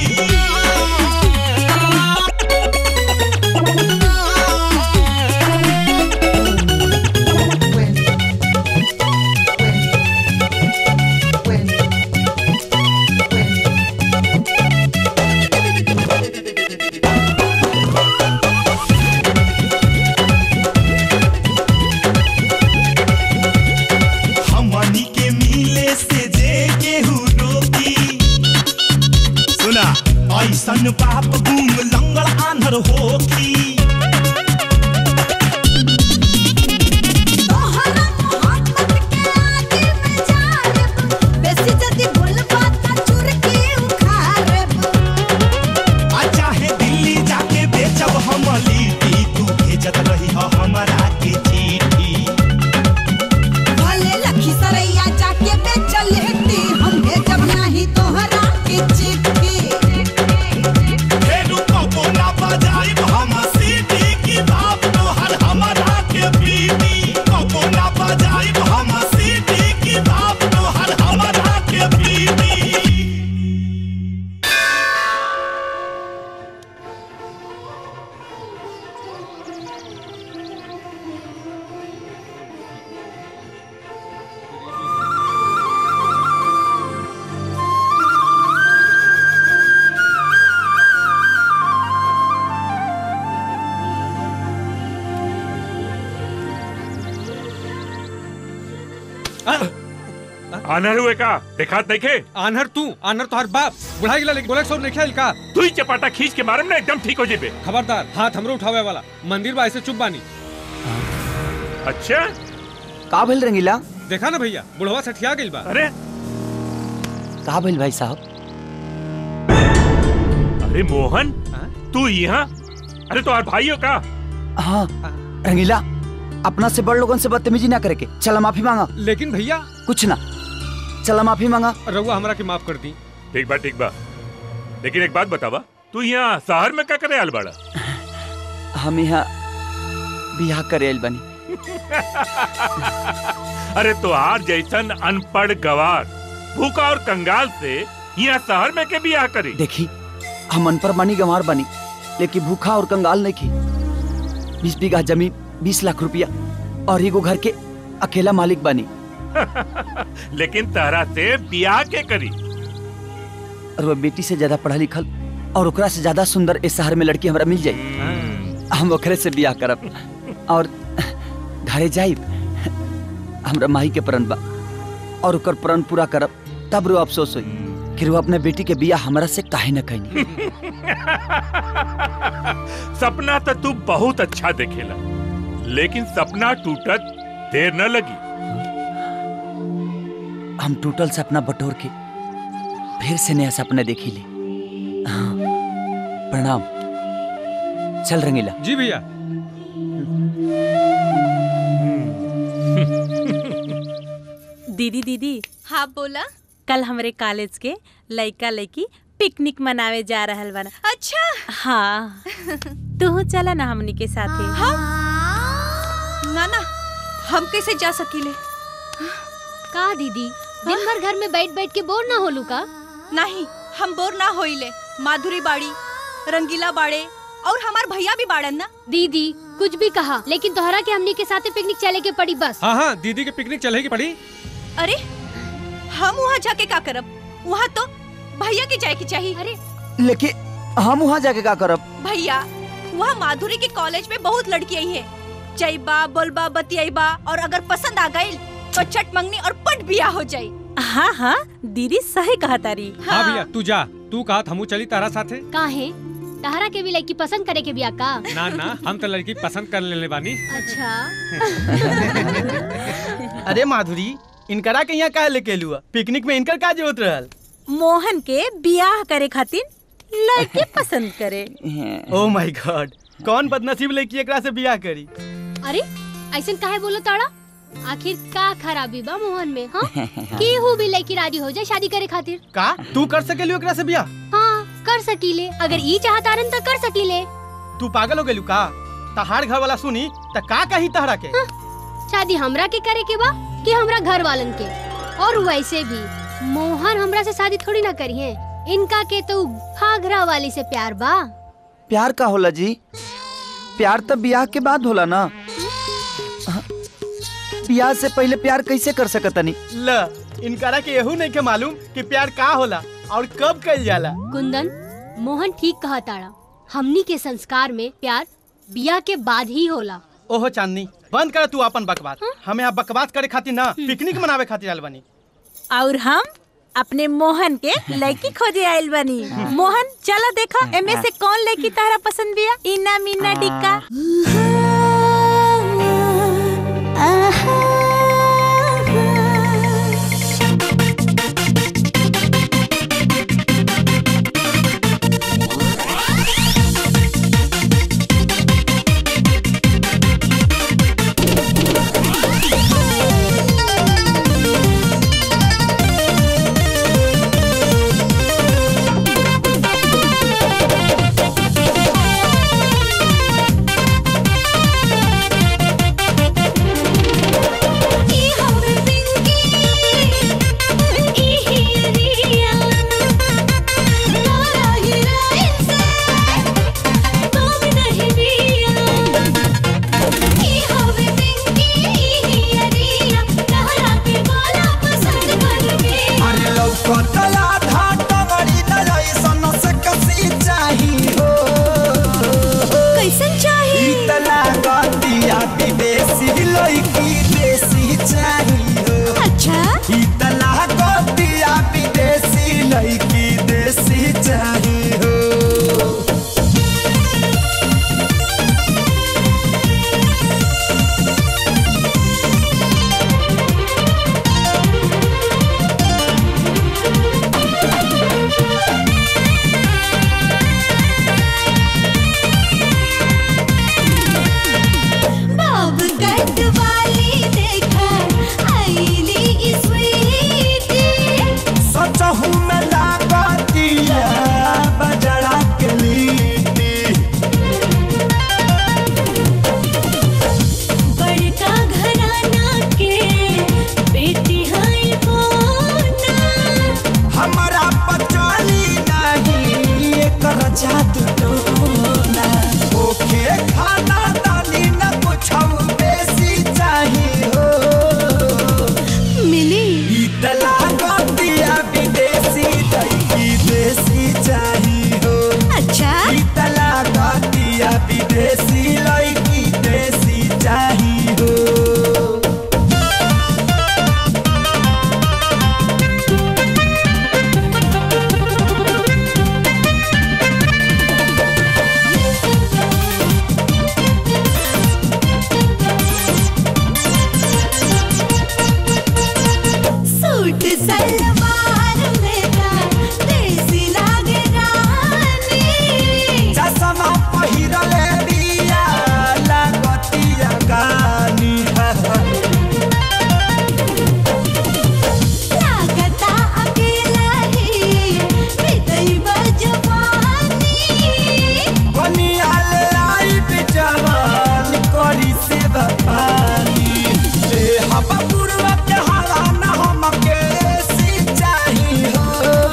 हमनी के मिले से जे केहू रोकी सुना ऐसन बाप गुम लंगड़ आंधर होखी तोहरा मोहब्बत के आगे में जारब बेसी जदी बोलबा त चुरकी उखाड़ब आ चाहे दिल्ली जाके बेचब हम लिट्टी तू भेजत रही हो हमरा के चिट्ठी भले लखी सरैया जाके बेचल हेती हम भेजब नाही तोहरा के चिट्ठी फेरू कबो ना बजाइब हम सीटी की बाप तोहर हमरा के पीटी कबो ना बजाइब हम सीटी की बाप तोहर हमरा के पीटी आनर हुए का देखात नहीं खे आनहर तू आनहर तो हर बाप बुढ़ा गिला लेकिन बोले सो नहीं खेल का तू ही चपाटा खींच के मारम ना एकदम ठीक हो जेबे खबरदार हाथ हमरो उठावे वाला मंदिर बा ऐसे चुप बानी अच्छा का भइल रंगीला देखा ना भैया बुढ़वा सठिया गइल बा अरे का भइल भाई साहब अरे मोहन तू यहाँ अरे तो भाई हो का हाँ रंगीला अपना से बड़ लोगन से बदतमीजी ना करे के चला माफी मांगा लेकिन भैया कुछ ना चला माफी मांगा रउआ हमरा के माफ कर दी ठीक बा ठीक बा लेकिन एक बात बतावा तू यहाँ शहर में क्या करे आल बाड़ा हम यहाँ बियाह करे आइल बनी अरे तो आर जैसन अनपढ़ गवार भूखा और कंगाल से यहाँ शहर में के बियाह करी देखी हम अनपढ़ बनी गंवार बनी लेकिन भूखा और कंगाल नहीं की बीस बीघा जमीन बीस लाख रुपया और एगो घर के अकेला मालिक बनी लेकिन तहरा से बियाह के करी और वो बेटी से ज्यादा पढ़ा लिखल और ओकरा से ज्यादा सुंदर इस शहर में लड़की हमरा मिल जाई हम ओकरे से बियाह करब और घरे जाइब हमरा माही के प्रण बा और ओकर प्रण पूरा करब तब रो अफसोस होई कि वो अपने बेटी के बियाह हमरा से काहे न कहनी सपना तो तू बहुत अच्छा देखेला लेकिन सपना टूटत देर न लगी हम टूटल सपना बटोर के फिर से नया सपना देखी ले हाँ, प्रणाम चल रंगीला जी भैया दीदी दीदी हाँ बोला कल हमरे कॉलेज के लइका लइकी पिकनिक मनावे जा रहल बना अच्छा हाँ तू चला ना हमनी के साथे ना ना हम कैसे जा सकीले का दीदी दिन भर घर में बैठ बैठ के बोर ना होलू का नहीं हम बोर ना होइले माधुरी बाड़ी रंगीला बाड़े और हमार भैया भी बाड़न ना दीदी कुछ भी कहा लेकिन तोहरा के हमनी के साथे पिकनिक चले के पड़ी बस हाँ हाँ दीदी के पिकनिक चलेगी पड़ी अरे हम वहाँ जाके का करब वहाँ तो भैया के जाए के चाहिए अरे लेकिन हम वहाँ जाके का करब भैया वहाँ माधुरी के कॉलेज में बहुत लड़की आई है जईबा बोलबा बतियाईबा और अगर पसंद आ गई तो चट मंगनी और पट बिया हो जाई हाँ हाँ दीदी सही कहा तारी हाँ भैया तू जा तू कहा हमू चली तारा साथे काहे तहरा के भी लड़की पसंद करे के बिया का ना ना हम तो लड़की पसंद कर लेले बानी अच्छा अरे माधुरी इनकरा के यहाँ काहे लेके लुआ पिकनिक में इनकर का जरूरत रहल मोहन के बियाह करे खातिर लड़के पसंद करे ओ माय गॉड कौन बदनसीब लड़की एकरा से बियाह करी अरे ऐसन काहे बोलो ताड़ा आखिर का खराबी बा मोहन में हाँ केहू भी लड़की राजी हो जाए शादी करे खातिर का तू कर सकेलू एकरा से बियाह हाँ कर सकीले अगर ई चाहतारन तो कर सकीले तू पागल हो गेलू का तहार घर वाला सुनी त का कही तहरा के शादी हमरा के करे के बा कि हमरा घर वालन के और वैसे भी मोहन हमरा से शादी थोड़ी ना करी है इनका के तो घाघरा वाली से प्यार बा प्यार का होला जी प्यार तब ब्याह के बाद होला ना ब्याह से पहले प्यार कैसे कर सकतनी ल इनकरा के यहू नहीं के मालूम कि प्यार का होला और कब कइल जाला कुंदन मोहन ठीक कहा ताड़ा हमनी के संस्कार में प्यार बिया के बाद ही होला ओहो चांदनी बंद कर तू अपन बकवास हमें यहाँ बकवास करे खातिर ना पिकनिक मनावे खातिर आयल बनी और हम अपने मोहन के लड़की खोजे आयल बनी मोहन चला देखा एमे से कौन लड़की तारा पसंद बिया इना मीना डिक्का अरे लौकतला धाटा बड़ी नयसन से कसी चाही हो कैसन चाही इतना गतिया विदेशी लड़की देसी चाही हो अच्छा इतना गतिया विदेशी लड़की देसी चाही हो बाब कट वाली देखा आईली स्वीटी सचहू में लागतिया बजड़ा के लीटी बड़का घराना के बेटी है कोना हमारा पचाली नहीं एकर जादू टोना ओके खाना दानी न कुछ बेसी चाही हो मिली इतला गतिया विदेशी दही देसी चाही हो अच्छा इतला गतिया विदेशी लड़की देसी चाही हो सूट सलवार में का देसी लागे रानी चश्मा पहिरले बिया लागतिया गानी लागता अकेला ही हृदय बजवानी बनिया लाइफ जवान करी से बपानी ले हम पूर्व के हाला न हमके सिंचाई हो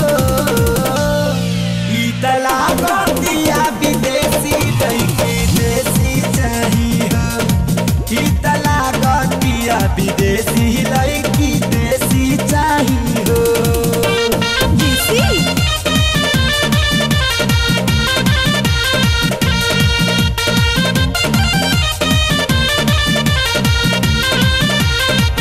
ई तला गतिया विदेशी लड़की देसी चाही हो ई तला गतिया विदेशी लड़की देसी चाही हो देसी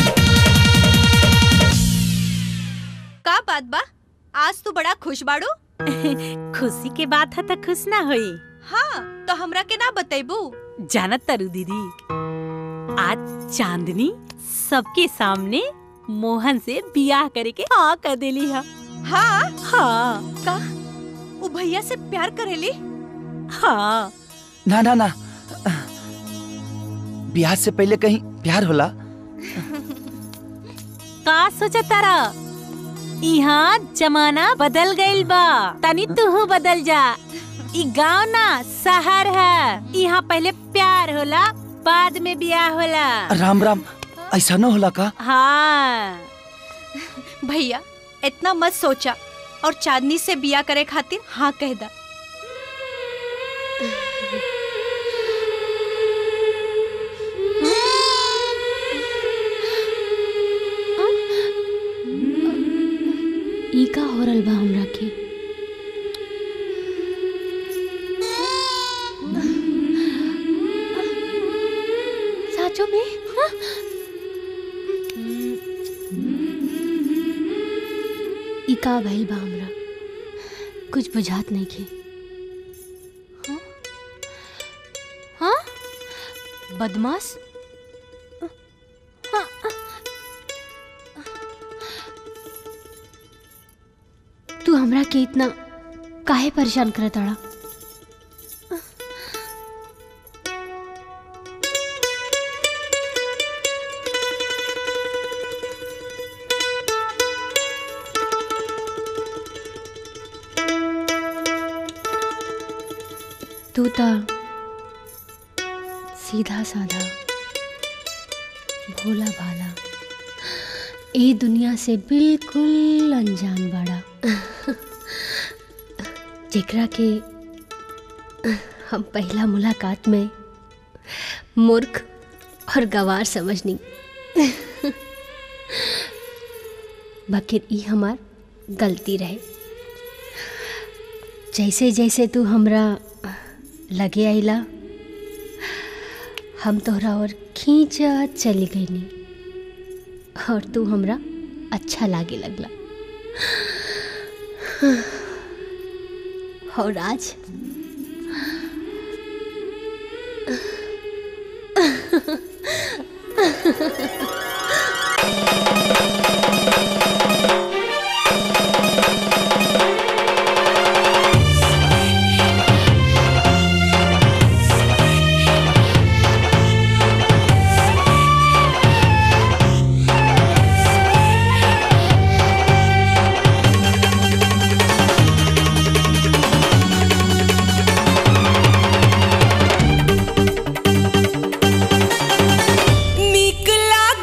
का बात बा आज तू बड़ा खुश बाड़ू खुशी के बात है तो खुश ना होई हाँ तो हमरा के ना बतेबू जानत तरु दीदी आज चांदनी सबके सामने मोहन से बियाह करे के हाँ कर देली है हाँ हाँ का वो भैया से प्यार करेली हाँ ना ना ना ब्याह से पहले कहीं प्यार होला का सोचा तारा यहाँ जमाना बदल गइल बा तनी तू बदल जा ई गांव ना शहर है यहाँ पहले प्यार होला बाद में बियाह होला राम राम ऐसा न होला का हाँ भैया इतना मत सोचा और चांदनी से बिया करे खातिर हाँ कह दा ई का हो रहल बा हमरा के साचो में हाँ? ई का भइल बा हमरा कुछ बुझात नहीं के हाँ? हाँ बदमाश हाँ, तू हमरा के इतना काहे परेशान करत ताड़ा तू तो सीधा साधा भोला भाला ए दुनिया से बिल्कुल अनजान बाड़ा जेकरा के हम पहला मुलाकात में मूर्ख और गवार समझनी बकिर ई हमार गलती रहे जैसे जैसे तू हमरा लगे आइला हम तोहरा और खींचत चली गईनी और तू हमरा अच्छा लागे लगला और आज नीक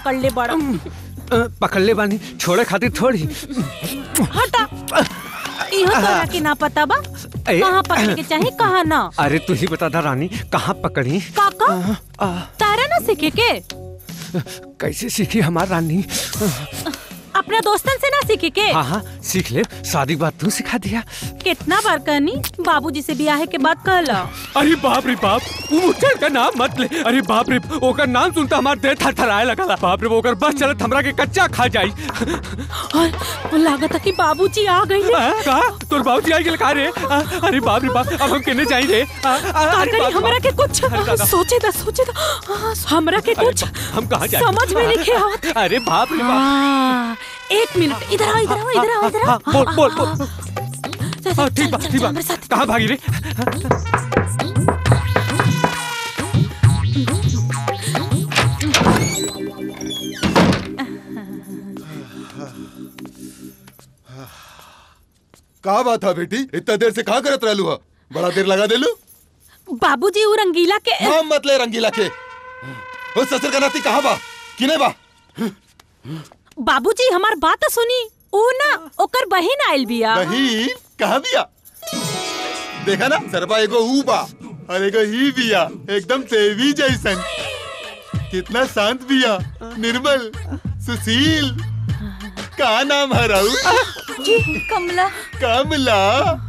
पकड़ ले बड़ा पकड़ ले बानी छोड़े खातिर थोड़ी हटा इहो तोरा के ना पता बा ए। कहाँ पकड़ के चाहे कहाँ ना अरे तू ही बता दा रानी कहाँ पकड़ी काका तारा ना सीखे के कैसे सीखी हमार रानी अपने दोस्तन से ना सीखे के हाँ हाँ सीख ले शादी के बाद तू सिखा दिया कितना बार कहनी बाबूजी से ब्याह के बाद कहला अरे बाप रे बाप वो मुचर का नाम मत ले अरे बाप रे ओकर नाम सुनता हमार देह थरथराए लगला बाप रे ओकर बस चलत हमरा के कच्चा खा जाई और लागत है कि बाबूजी आ गई का तोर बाबूजी आ गेल का रे आ, अरे बाप रे बाप अब हम केने जाई रे आ, आ, का अरे करी बाप रे हमरा बाप। के कुछ अरे दादा। सोचे दा सोचे दा हाँ, हमरा के अरे कुछ बा- हम कहाँ जाए समझ में नहीं आवत अरे बाप रे बाप हाँ, एक मिनट इधर आओ इधर आओ इधर आओ इधर आओ हाँ, बोल बोल बोल चल, हाँ, चल, ठीक बा चल, ठीक चल, बा मेरे साथ कहाँ भागी रे का बात है बेटी इतना देर से कहाँ करत रहलू हा बड़ा देर लगा देलू बाबूजी वो रंगीला के नाम मत ले रंगीला के ओ ससुर का नाती कहाँ बा किने बा बाबूजी हमार बात तो सुनी ऊ ना ओकर बहिन आइल बिया बहिन कहाँ बिया देखा ना सरबा एगो ऊ बा और एगो ही बिया एकदम देवी जैसन कितना शांत बिया निर्मल सुशील का नाम है राउ कमला कमला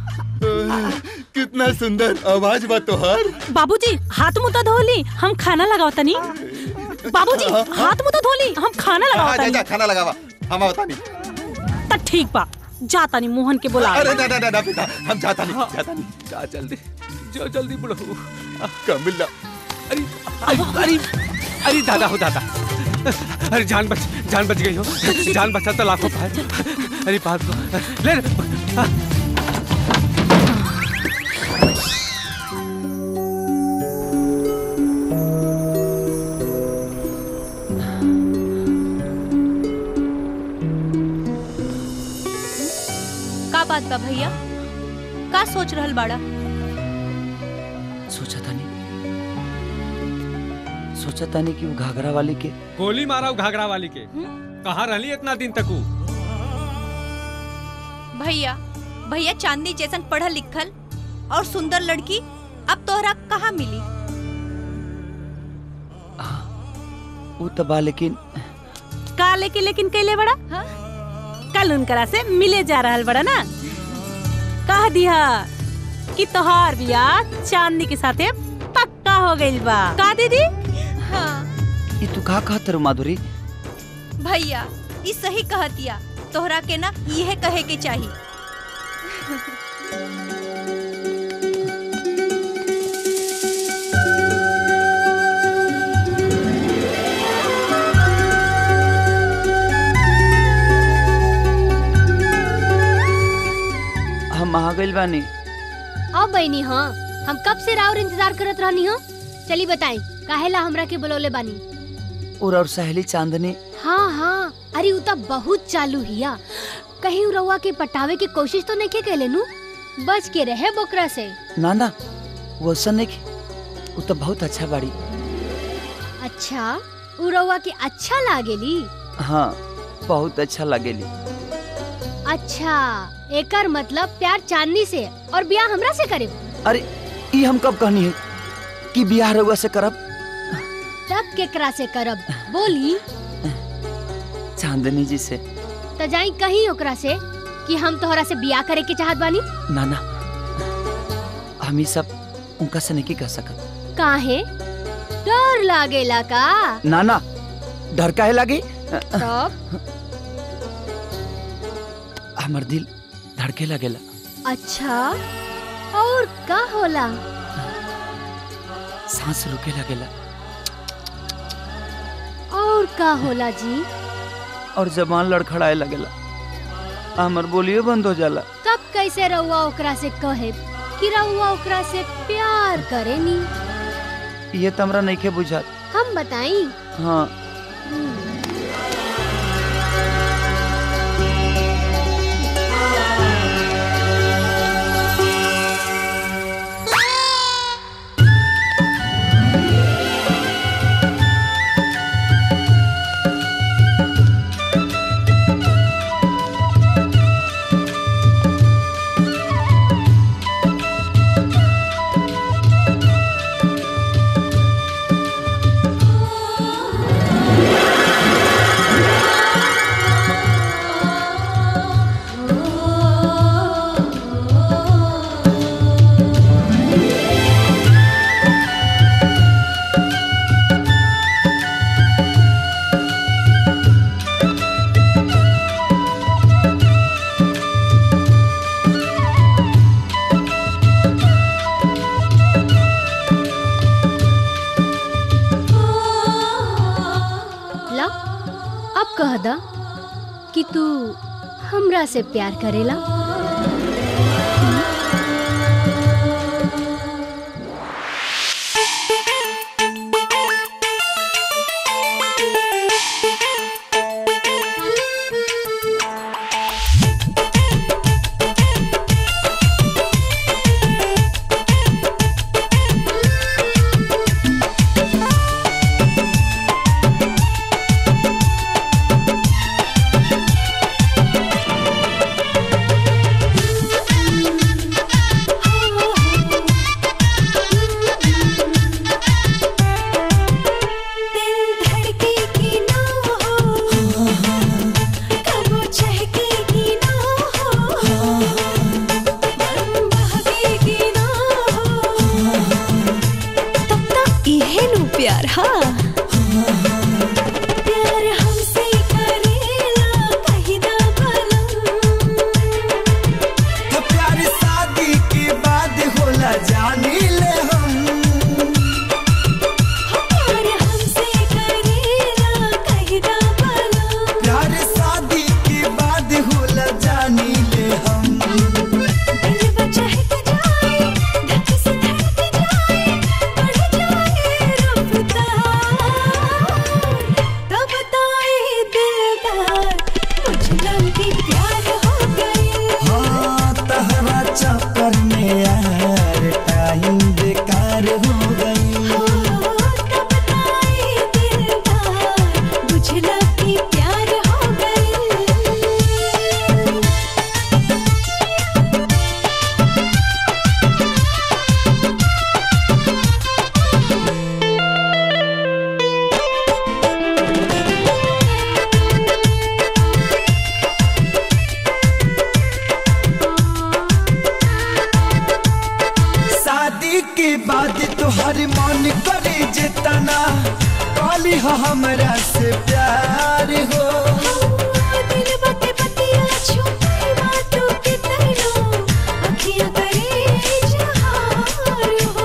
कितना सुंदर आवाज बा तोहर बाबूजी हाथ मुंह तो धोली हम खाना लगाओ तनी बाबूजी हाथ मुंह तो धोली हम खाना लगाओ हाँ, जा, तनी जा, खाना लगावा हम आवता नहीं त ठीक बा जा तनी मोहन के बुला अरे ना ना ना ना बेटा हम जाता नहीं जाता नहीं जा जल्दी जो जल्दी बुढ़ऊ कमला अरे अरे अरे अरे दादा हो दादा अरे जान बच जान बच गई हो जान बचा तो लाखों पाए अरे बात को ले ले। का बात बा भैया का सोच रहल बाड़ा सोचा था नहीं सोचा था नहीं कि वो घाघरा वाली के गोली मारा घाघरा वाली के कहाँ रहली इतना दिन तक ऊ? भैया भैया चांदनी जैसन पढ़ल लिखल और सुंदर लड़की अब तोहरा कहाँ मिली वो तो बा लेकिन का लेके लेकिन कैले बड़ा कल उनकरा से मिले जा रहल बड़ा ना कह दिया कि तोहार बियाह चांदनी के साथे पक्का हो गइल बा का दीदी हाँ ये तू कहा कहा तेरू माधुरी भैया ई सही कहतिया तोहरा के ना यह कहे के चाहिए हम आ गइल बानी अब बहनी हाँ हम कब से राउर इंतजार करत रहनी हो चली बताई काहेला हमरा के बुलौले बानी और और सहेली चांदनी हाँ हाँ अरे उ त बहुत चालू हिया कहीं उ रउआ के पटावे की कोशिश तो नहीं के कैले नु बच के रहे बोकरा से ना ना वो ऐसा नहीं की वो तो बहुत अच्छा बाड़ी अच्छा उ रउआ के अच्छा लागेली हाँ बहुत अच्छा लगेली अच्छा एकर मतलब प्यार चांदनी से और ब्याह हमरा से करे अरे ये हम कब कहनी है कि बियाह रउआ से करब तब केकरा से करब बोली चांदनी जी से त जाई कहीं ओकरा से कि हम तोहरा से बियाह करे के चाहत बानी ना ना हम ये सब उनका से नहीं कह सकत काहे डर लागेला का ना ना डर काहे लागी तब हमर दिल धड़के लगेला अच्छा और का होला सांस रुके लगेला और का होला जी और जबान लड़खड़ाए लगेला हमर बोलियो बंद हो जाला तब कैसे रउआ ओकरा से कहे कि रउआ ओकरा से प्यार करेनी ये तो हमरा नहीं के बुझात हम बताई हाँ कि तू हमरा से प्यार करेला प्यार हाँ प्यार हमसे करेला कहिदा तो प्यार शादी के बाद होला जानी ले हम प्यार हमसे करेला कहिदा प्यार शादी के बाद होला जानी ले हम दिल बचहक जाए धक से धड़क जाए बढ़ जाए रफ्तार तब ताए दिलदार मुझ लगी प्यार हो गई हाँ तहरा चक्कर में यार टाइम बेकार हो गई बुझला कि प्यार हो गई शादी के बाद तोहर मन करे जितना काली हो हमरा से प्यार हो दिल बते बतिया छुपी बातों के तैरो अखियां करे इजहार हो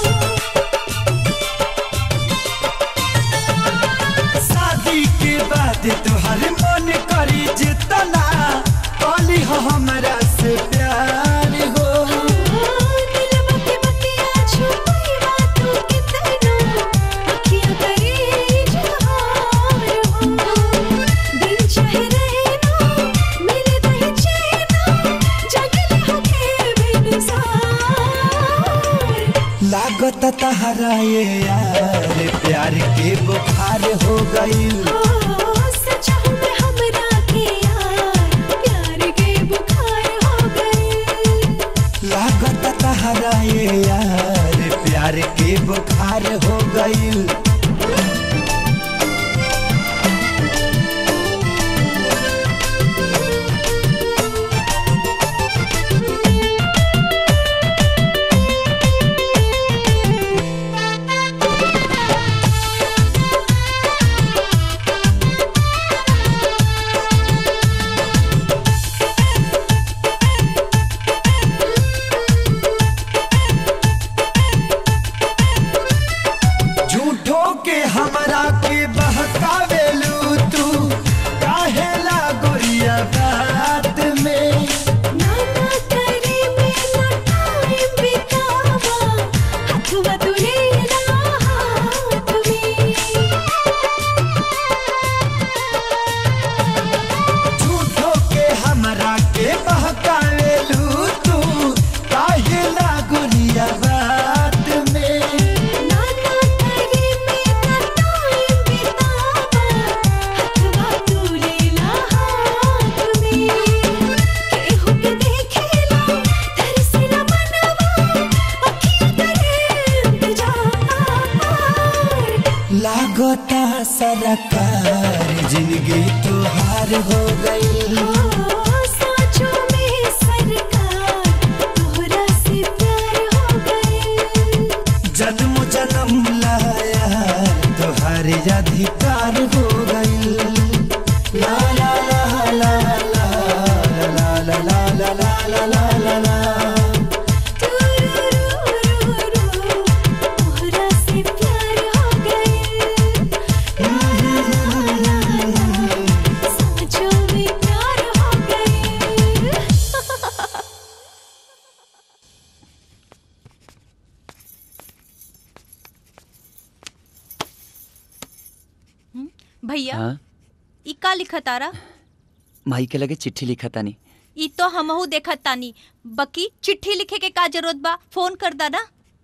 शादी के बाद तोहर मन करे जितना काली हो हमरा से प्यार हो दिल बते बतिया छुपी बातों के तैरो अखियां करे इजहार हो दिन चाहे रहना मिले दही चैना जगले हो के बेनसार लागत तहरा ये यार प्यार के बुखार हो गई सचा हूँ मैं हमरा के यार प्यार के बुखार हो गए लागत तहरा ये यार प्यार के बुखार हो गई झूठो के हमरा के बहकावेलू तू काहेला गोरिया बात में नाना करे में ना टाइम बितावा हथवा तुले ना हाथ में झूठो के हमरा के बहकावेलू तू काहेला गोरिया बात में नाना करे में ना टाइम बितावा हथवा तुले ना हाथ में केहू के देखेला तरसेला मनवा अखियां करे इंतजार लागता सरकार जिंदगी तुहार हो गई साँचों में सरकार तोहरा से प्यार हो गए जन्म जन्म लाया तुहार अधिकार हो गई ला ला ला ला ला ला ला ला ला ला ला ला ला तोहरा से प्यार हो गए साँचों में भैया हाँ ई का लिखा तारा माई के लगे चिट्ठी लिखा तानी ई तो हमहू देखत तानी बकी चिट्ठी लिखे के का जरूरत बा फोन कर दा ना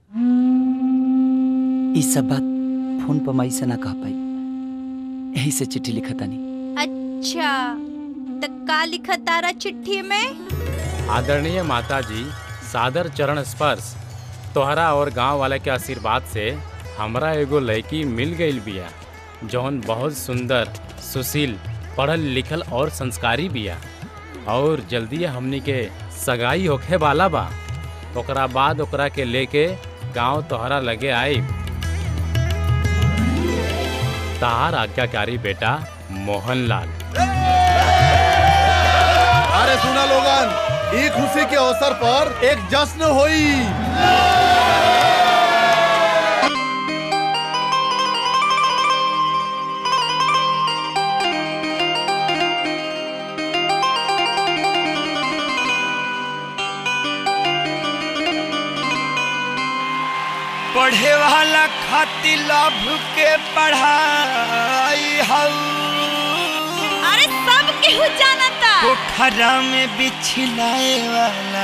ई सब बात फोन पर माई से ना कह पाई यही से चिट्ठी लिखा तानी अच्छा त का लिखा तारा चिट्ठी में आदरणीय माता जी सादर चरण स्पर्श तोहरा और गांव वाले के आशीर्वाद से हमरा एगो लड़की मिल गई बिया जौन बहुत सुंदर सुशील पढ़ल लिखल और संस्कारी बिया और जल्दी हमनी के सगाई होखे वाला बा ओकरा बाद ओकरा के लेके गांव तोहरा लगे आई तार आज्ञाकारी बेटा मोहनलाल अरे सुना लोगन ई खुशी के अवसर पर एक जश्न होई पढ़े वाला खातिर लाभ के पढ़ाई हऊ अरे सब केहू जानता पोखरा में बिछलाए वाला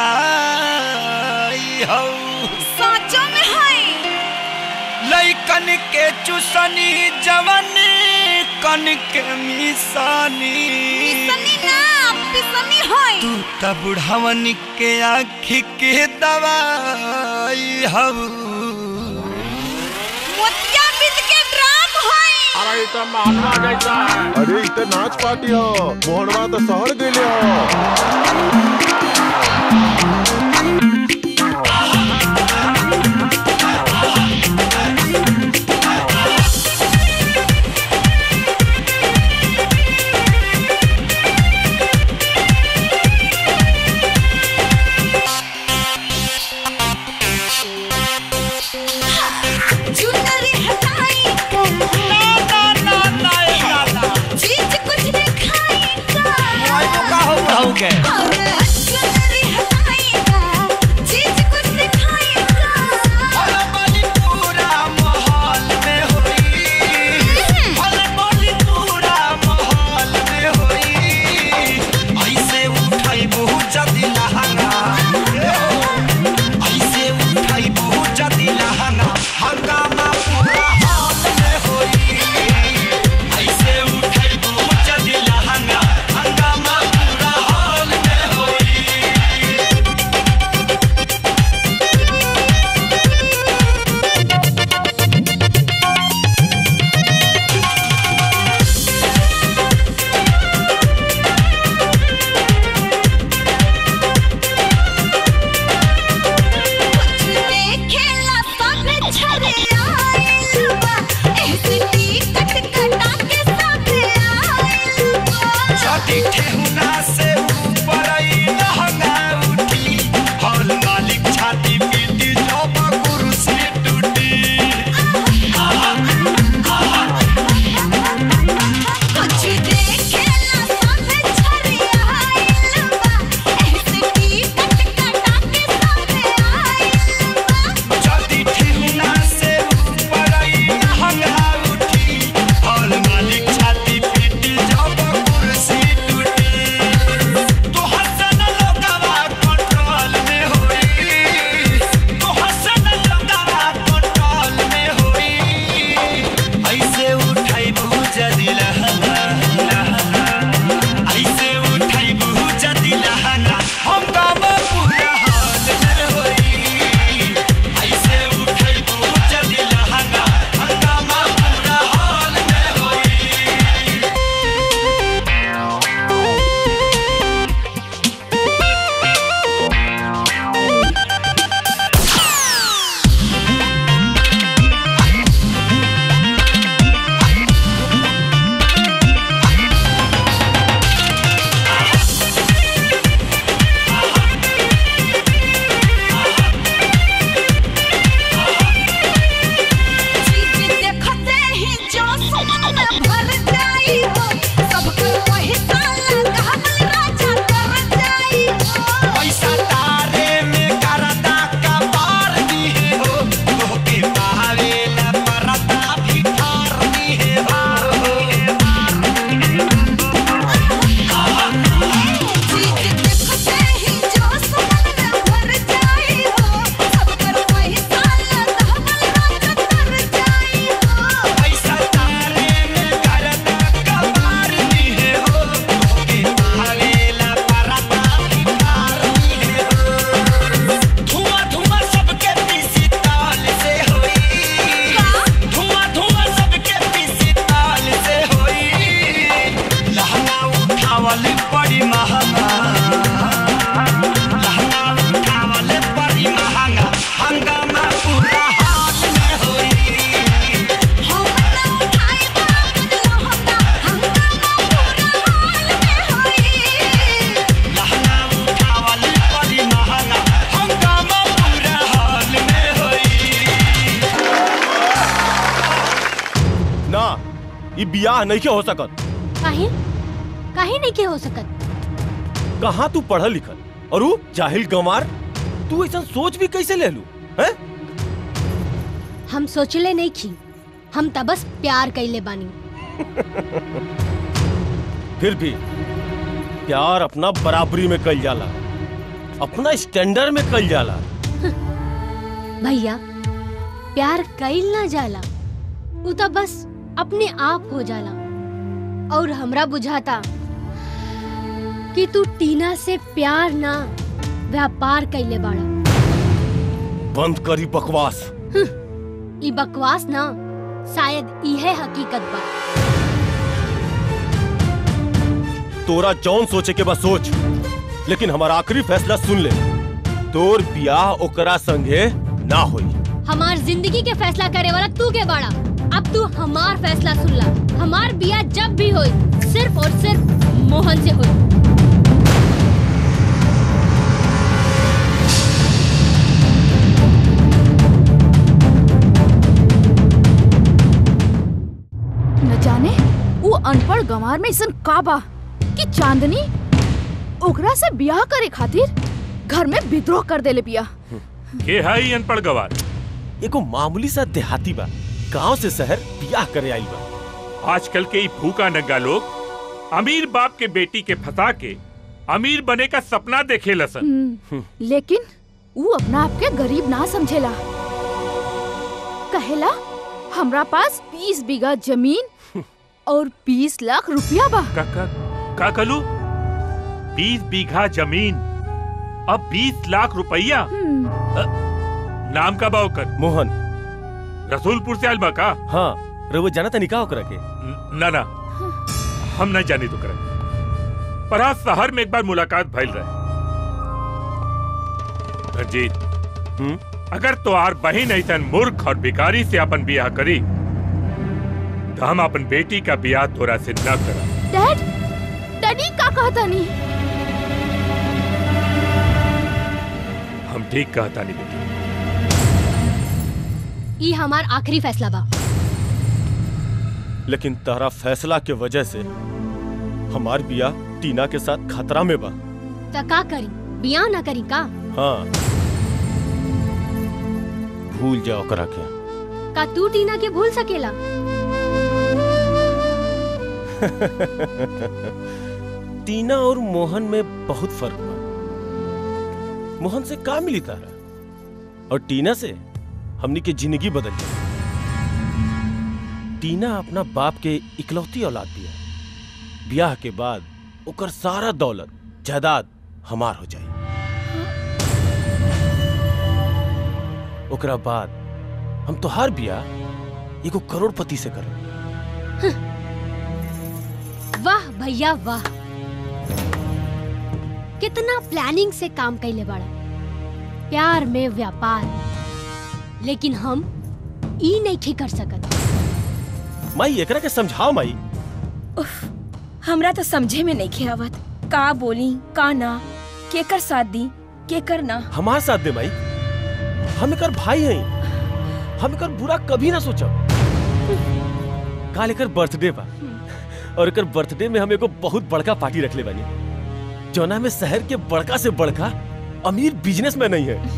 काई हऊ साचो में है लइकन के चुसनी जवन कन के मिसानी पिसनी ना पिसनी है तू त बुढ़ावन के आँखी के दवाई हऊ मोतिया बिद के ड्राम है अरे तो मानवा जैसा है अरे इ त नाच पार्टी ह मोहनवा तो शहर गइले ह चुनरी हटाई ना ना ना ना चीज कुछ दिखाई मोबाइल को का हो रहू के चुनरी हटाई चीज कुछ दिखाई भला बाली पूरा माहौल में होई भला बाली पूरा माहौल में होई ऐसे उठाई बहुत जदी लहंगा ऐसे उठाई बहुत जदी लहंगा हंगामा पूरा हाल में होई ऐसे उठाई बहुत जदी लहंगा हंगामा पूरा हाल में होई देखेला सब छरे आइल बा ऐसे टिकट कटा के सब आइल बा छठी ठेहुना से ऊपर आई लहंगा उठी हॉल मालिक छाती पीटी जब कुर्सी टूटी कुछ देखेला सब छरे आइल बा ऐसे टिकट कटा के सब आइल बा छठी ठेहुना से ऊपर आई लहंगा उठी हॉल मालिक छाती पीटी जब कुर्सी टूटी उठावल बड़ी महंगा लहंगा उठावल बड़ी महंगा हंगामा पूरा हाल में होई लहंगा उठावल बड़ी महंगा हंगामा पूरा हाल में होई ना ई बियाह नहीं के हो सकत काहे काहे नहीं के हो सकत कहाँ तू पढ़ल लिखल और ऊ जाहिल गंवार तू ऐसा सोच भी कैसे ले लू हैं हम सोचले नहीं खी हम त बस प्यार कैले बानी फिर भी प्यार अपना बराबरी में कल जाला अपना स्टैंडर्ड में कल जाला भैया प्यार कैल ना जाला उ त बस अपने आप हो जाला और हमरा बुझाता कि तू टीना से प्यार ना व्यापार कैले बाड़ा बंद करी बकवास ई बकवास ना शायद इहे हकीकत बा तोरा जौन सोचे के बस सोच लेकिन हमारा आखिरी फैसला सुन ले तोर बियाह ओकरा संगे ना होई हमार जिंदगी के फैसला करे वाला तू के बाड़ा अब तू हमार फैसला सुन ला हमार बिया जब भी होई सिर्फ और सिर्फ मोहन से होई न जाने वो अनपढ़ गंवार में ऐसन का बा कि चांदनी ओकरा से ब्याह करे खातिर घर में विद्रोह कर देले बिया के है ई अनपढ़ गवार एगो मामूली सा देहाती बा गांव से शहर बियाह करे आइल बा आजकल के ई भूखा नंगा लोग अमीर बाप के बेटी के फंसा के अमीर बने का सपना देखे लसन हम्म, लेकिन वो अपना आप के गरीब ना समझेला कहेला हमरा पास 20 बीघा जमीन और 20 लाख रुपया बा का का का कलू बीस बीघा जमीन अब बीस लाख रुपया अ, नाम का बा ओकर मोहन रसूलपुर से आइल बा का हाँ रउआ जाना तनी का ओकरा के ना ना हम नहीं जानी तो करे पर आज शहर में एक बार मुलाकात भइल रहे रंजीत अगर तोहार बहन ऐसा मूर्ख और भिखारी से अपन बियाह करी तो हम अपन बेटी का बियाह तोरा से न करा डैड डैडी का कहता नहीं हम ठीक कहता नहीं बेटी ई हमार आखिरी फैसला बा लेकिन तारा फैसला के वजह से हमार बियाह टीना के साथ खतरा में बा त का करी बियाह ना करी का हाँ भूल जाओ ओकरा के का तू टीना के भूल सकेला टीना और मोहन में बहुत फर्क बा मोहन से का मिली तारा और टीना से हमनी के जिंदगी बदल जाए टीना अपना बाप के इकलौती औलाद बिया ब्याह के बाद ओकर सारा दौलत जायदाद हमार हो जाए ओकरा बाद हम तो हर बियाह एगो करोड़पति से करब वाह भैया वाह कितना प्लानिंग से काम कैले बड़ा प्यार में व्यापार लेकिन हम ई नहीं कर सकत माई एकरा के समझाओ माई हमरा तो समझे में नहीं आवत का बोली का ना केकर साथ दी केकर ना हमार साथ दे माई हम एकर भाई हैं हम एकर बुरा कभी ना सोचब काल एकर बर्थडे बा और एकर बर्थडे में हम एगो बहुत बड़का पार्टी रखले बानी जौना में शहर के बड़का से बड़का अमीर बिजनेसमैन नहीं है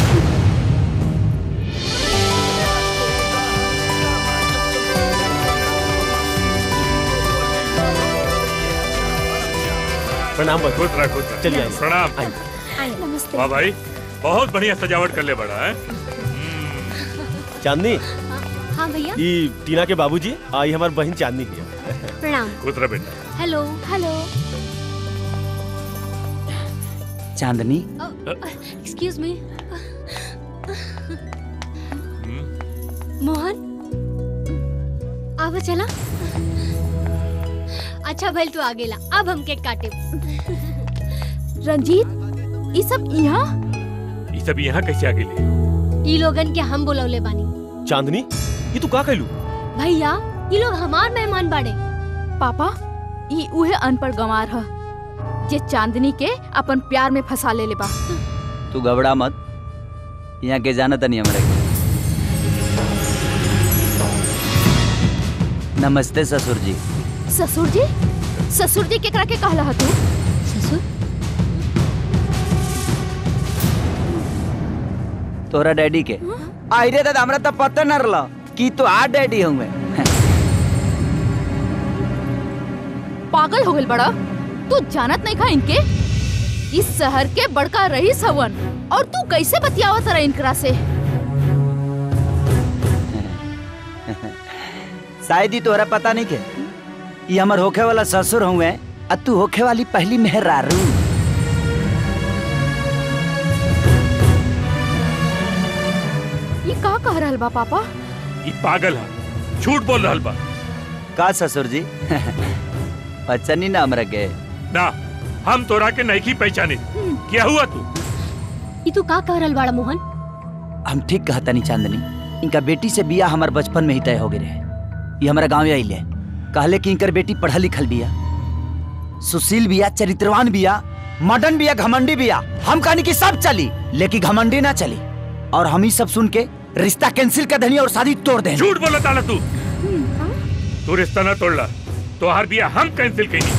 प्रणाम बा खुश रह खुश रह। चलिए आइए। प्रणाम नमस्ते वाह भाई बहुत बढ़िया सजावट कर ले बड़ा है चांदनी हाँ भैया ई टीना के बाबूजी आई हमार बहन चांदनी है प्रणाम खुश रह बेटा hello hello Chandni excuse me Mohan आवा चला अच्छा भइल तू आ गेला अब हम केक काटे रंजीत ये सब यहाँ ये सब यहाँ कैसे आ गेले ई लोगन के हम बुलौले बानी चांदनी ये तू का कहलू भैया ये लोग हमार मेहमान बाड़े पापा ये उहे अनपढ़ गंवार ह जे चांदनी के अपन प्यार में फंसा ले ले बा तू घबरा मत यहाँ के जाना तनी हमरा के नमस्ते ससुर जी ससुर जी ससुर जी केकरा के कहला ह तू ससुर तोरा डैडी के आई रे दादा हमरा तो पता न रहला कि तो आ डैडी हूँ मैं पागल हो गइल बड़ा तू जानत नहीं खा इनके इस शहर के बड़का रईस हवन और तू कैसे बतियावत रहा इनकरा से शायद ही तोहरा पता नहीं के ये हमर होखे वाला ससुर हुए आ तू होखे वाली पहली मेहरारू ये का कह रहल बा पापा ये पागल है झूठ बोल रहल बा का ससुर जी पहचानी ना हमरा के ना हम तोरा के नहीं की पहचाने क्या हुआ तू ई तू का कह रहल बाड़ा मोहन हम ठीक कहता नहीं चांदनी इनका बेटी से बिया हमार बचपन में ही तय हो गए रहे ये हमारा गाँव आइले कहले कि इनकर बेटी पढ़ल लिखल बिया सुशील बिया चरित्रवान बिया मडन बिया घमंडी बिया हम कहनी कि सब चली लेकिन घमंडी ना चली और हम ही सब सुन के रिश्ता कैंसिल कर देनी और शादी तोड़ देनी झूठ बोला ताला तू तू रिश्ता ना तोड़ला तोहार बिया हम कैंसिल कईनी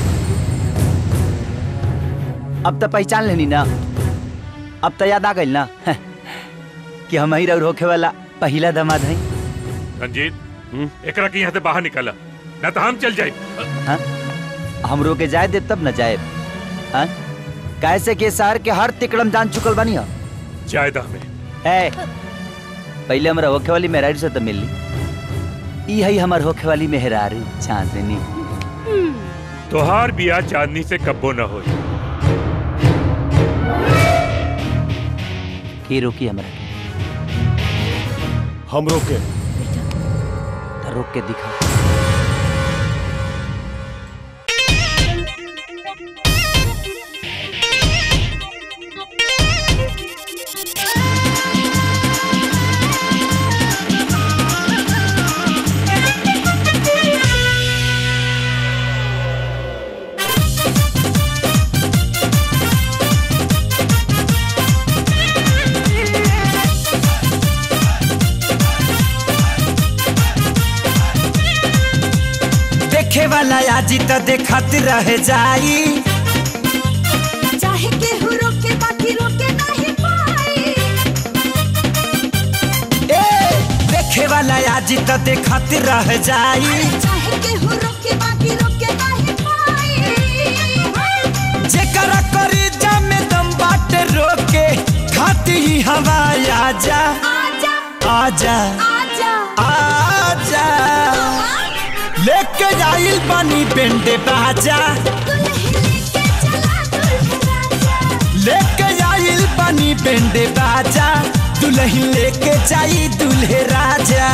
अब तो पहचान लेनी ना अब तो याद आ गई ना कि हम ही रह होखे वाला पहला दमाद है रंजीत एकरा के यहाँ से बाहर निकाला ना तो हम चल जाए हाँ? हमरो के जाए दे तब न जाए हाँ? कैसे के शहर के हर तिकड़म जान चुकल बानी हो जायदा में ए पहले हमरा होखे वाली मेहरारू से तो मिल ली ई है हमर होखे वाली मेहरारू चांदनी तोहार बिया चांदनी से कब्बो न हो की रोकी हमरा के हम रोके तो रोक के दिखा देखे वाला आज तो देखत रह जाई चाहे केहू रोके बाकी रोके नहीं पाई ए देखे वाला आज तो देखत रह जाई चाहे केहू रोके बाकी रोके नहीं पाई जेकरा करी में दम बाटे रोके खाती ही हवा आजा आजा आजा आजा आजा लेके आइल पानी बेंडे बाजा लेके आइल पानी बेंडे बाजा दुल्हन लेके जाई दुल्हे राजा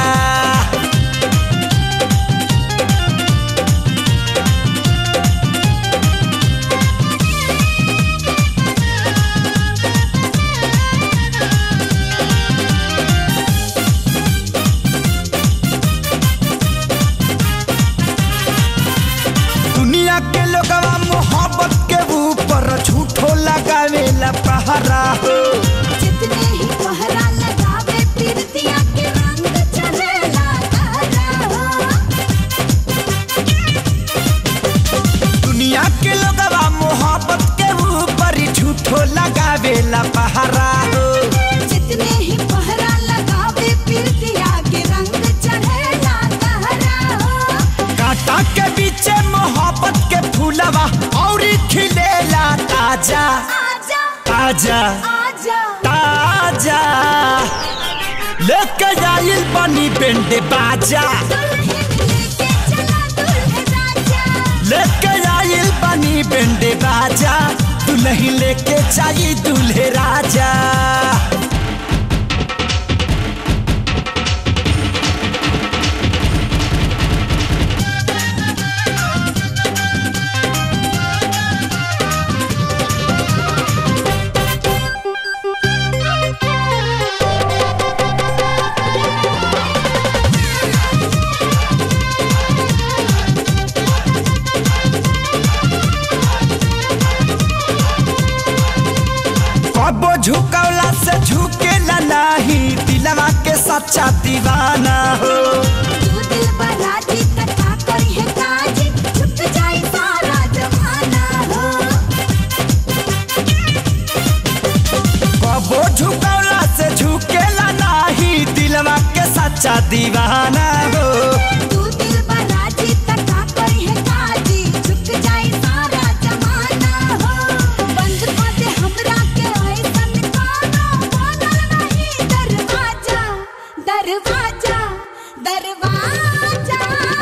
दुनिया के लोगवा मोहब्बत के ऊपर झूठो लगावेला पहरा हो जितने ही कोहरा लगावे पिरतिया के रंग चढ़ेला गहरा हो दुनिया के लोगवा मोहब्बत के ऊपर झूठो लगावेला पहरा हो जितने ही कोहरा लगावे पिरतिया के रंग चढ़ेला गहरा हो कांटा के बीचे मोहब्बत के फूलवा और खिलेला ताजा आजा ताजा आजा ताजा लेके आइल बनी बेंडे बाजा लेके आइल बनी बेंडे बाजा दुल्हन लेके जाई दूल्हे राजा झुकौला से झुकेला नाही दिलवा के सच्चा दीवाना हो कबो झुकौला से झुकेला नाही दिलवा के सच्चा दीवाना हो दरवाजा दरवाजा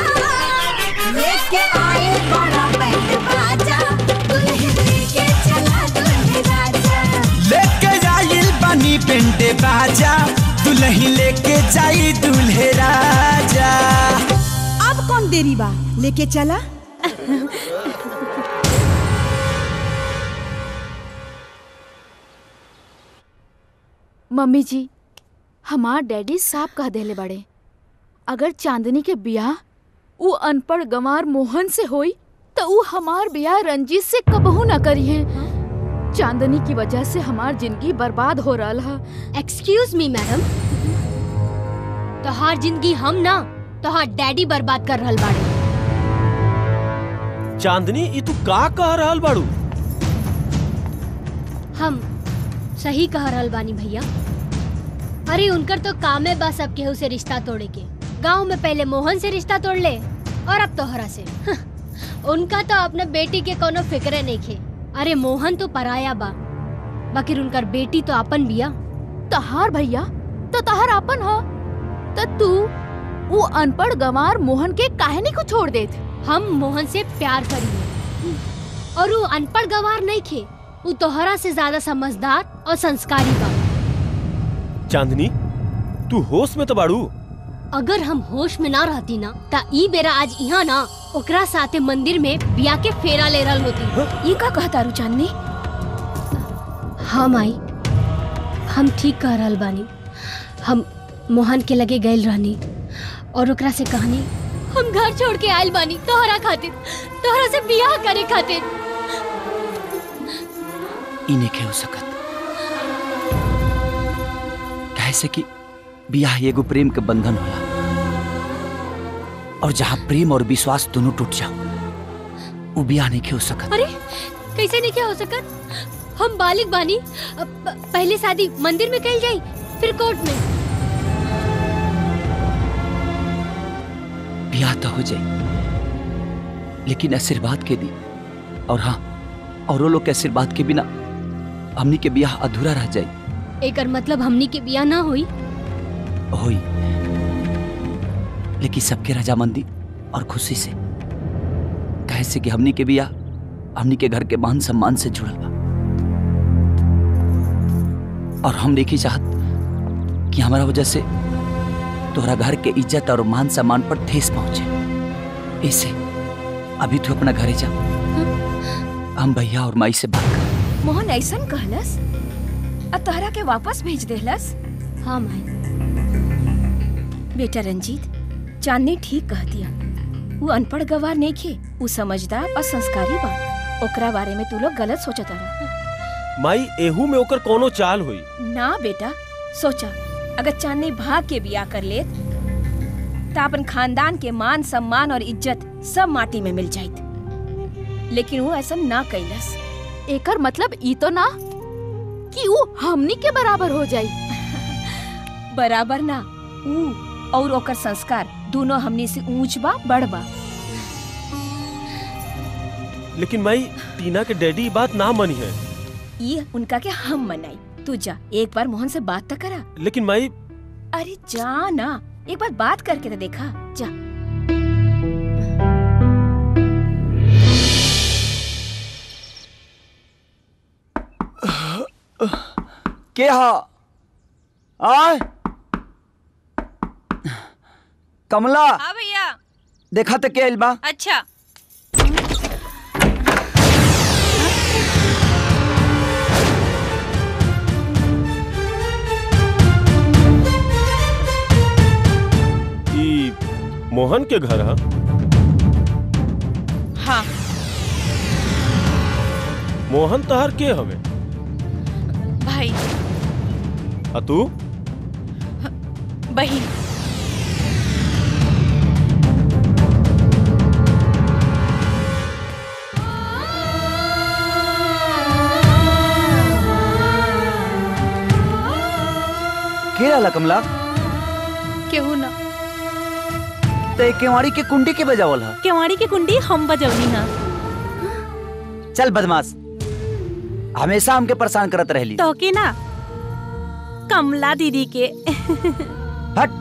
लेके आए बड़ा बैंड बाजा दुल्हन लेके चला दुल्हन राजा लेके जाइल बनी पेंटे बाजा दुल्ही लेके जाई दुल्हे राजा अब कौन देरी बा लेके चला मम्मी जी हमार डैडी साफ कह देले बड़े अगर चांदनी के बियाह ऊ अनपढ़ गंवार मोहन से होई तो ऊ हमार बियाह रंजीत से कबहू ना करी है चांदनी की वजह से हमार जिंदगी बर्बाद हो रहा है एक्सक्यूज मी मैडम तोहार जिंदगी हम ना तोहार डैडी बर्बाद कर रहल बाड़े चांदनी ई तू का कह रहल बाड़ू हम सही कह रहल बानी भैया अरे उनकर तो काम है बस अब केहू से रिश्ता तोड़े के गांव में पहले मोहन से रिश्ता तोड़ ले और अब तोहरा से उनका तो अपने बेटी के कोनो फिक्रे नहीं खे अरे मोहन तो पराया बा बाकी उनकर बेटी तो अपन बिया तहार भैया तो तहार अपन हो तो तू वो अनपढ़ गंवार मोहन के काहे को छोड़ देत हम मोहन से प्यार करिए और वो अनपढ़ गवार नहीं खे वो तोहरा से ज्यादा समझदार और संस्कारी बा चांदनी तू होश में तो बाड़ू अगर हम होश में ना रहती ना ता ई बेरा आज यहाँ ना ओकरा साथे मंदिर में बिया के फेरा ले रहल होती ये का कहता रू चांदनी हम आई हम ठीक कह रहल बानी हम मोहन के लगे गइल रहनी और ओकरा से कहनी हम घर छोड़ के आयल बानी तोहरा खातिर तोहरा से बियाह करे खातिर इने के हो सकत कैसे कि बियाह एगो प्रेम के बंधन होला और जहाँ प्रेम और विश्वास दोनों टूट जाओ वो बियाह नहीं के हो सकत अरे कैसे नहीं क्या हो सकत हम बालिक बानी अब प- पहले शादी मंदिर में कल जाई फिर कोर्ट में बियाह तो हो जाए लेकिन आशीर्वाद के दी और हाँ औरों लोग के आशीर्वाद के बिना हमनी के बियाह अधूरा रह जाए एकर मतलब हमनी के बियाह ना हुई होई लेकिन सबके रजामंदी और खुशी से कहे से कि हमनी के बिया हमनी के घर के मान सम्मान से जुड़ल बा और हम देखी चाहत कि हमारा वजह से तोहरा घर के इज्जत और मान सम्मान पर ठेस पहुंचे इसे अभी तू अपना घरे जा हम भैया और माई से बात कर मोहन ऐसन कहलस आ तोहरा के वापस भेज देहलस हाँ माई बेटा रंजीत चांदनी ठीक कह दिया वो अनपढ़ गवार नहीं खे वो समझदार और संस्कारी बा ओकरा बारे में तू लोग गलत सोचत रहा माई एहू में ओकर कोनो चाल हुई ना बेटा सोचा अगर चांदनी भाग के बिया कर लेत तो अपन खानदान के मान सम्मान और इज्जत सब माटी में मिल जाइत लेकिन वो ऐसा ना कैलस एकर मतलब ई तो ना कि वो हमनी के बराबर हो जाई बराबर ना ऊ और ओकर संस्कार दोनों हमनी से ऊंच बा बड़ बा लेकिन माई टीना के डैडी ई बात ना मनी है ये उनका के हम मनाई तू जा एक बार मोहन से बात तो करा लेकिन माई अरे जा ना एक बार बात करके तो देखा जा के हा आय कमला हाँ भैया देखा तो के आइल बा अच्छा ई मोहन के घर है हाँ मोहन तहर के हवे भाई भाई आ तू बहन के रहला कमला केहू ना ते केवाड़ी के कुंडी के बजावल ह केवाड़ी की कुंडी हम बजौनी ना चल बदमाश हमेशा हमके परेशान करत रहली तो के ना कमला दीदी के हट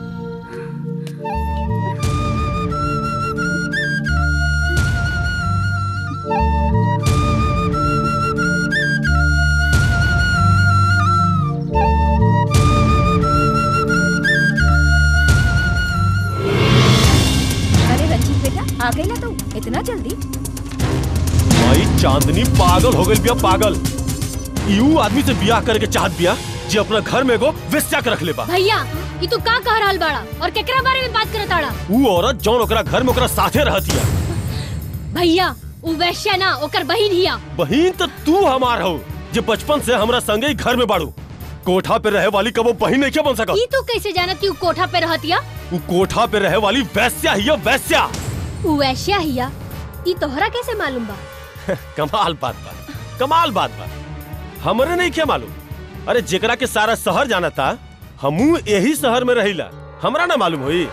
अरे रंजीत बेटा आ गई ना तू इतना जल्दी भाई चांदनी पागल हो गई बिया पागल यू आदमी से बियाह करके चाहत बिया जे अपना घर में एगो वेश्या के रख ले बा भैया ये तू का कह रहल बाड़ा और केकरा बारे में बात करत आड़ा ऊ औरत जौन ओकरा घर में ओकरा साथे रहतिया भैया उ वैश्या ना ओकर बहिन हिया बहिन तो तू हमार हो जे बचपन से हमरा संगे ही घर में बाड़ू कोठा पे रहे वाली कबो बहिन नहीं क्या बन सकत ई तू कैसे जानत कि उ कोठा पे रहतिया ऊ कोठा पे रहे वाली वैश्या ही है, वैश्या उ वैश्या हिया ई तोहरा कैसे मालूम बा कमाल बात बा कमाल बात बा हमरे नहीं क्या मालूम अरे जेकरा के सारा शहर जाना था हमू यही शहर में रहिला हमरा ना मालूम होई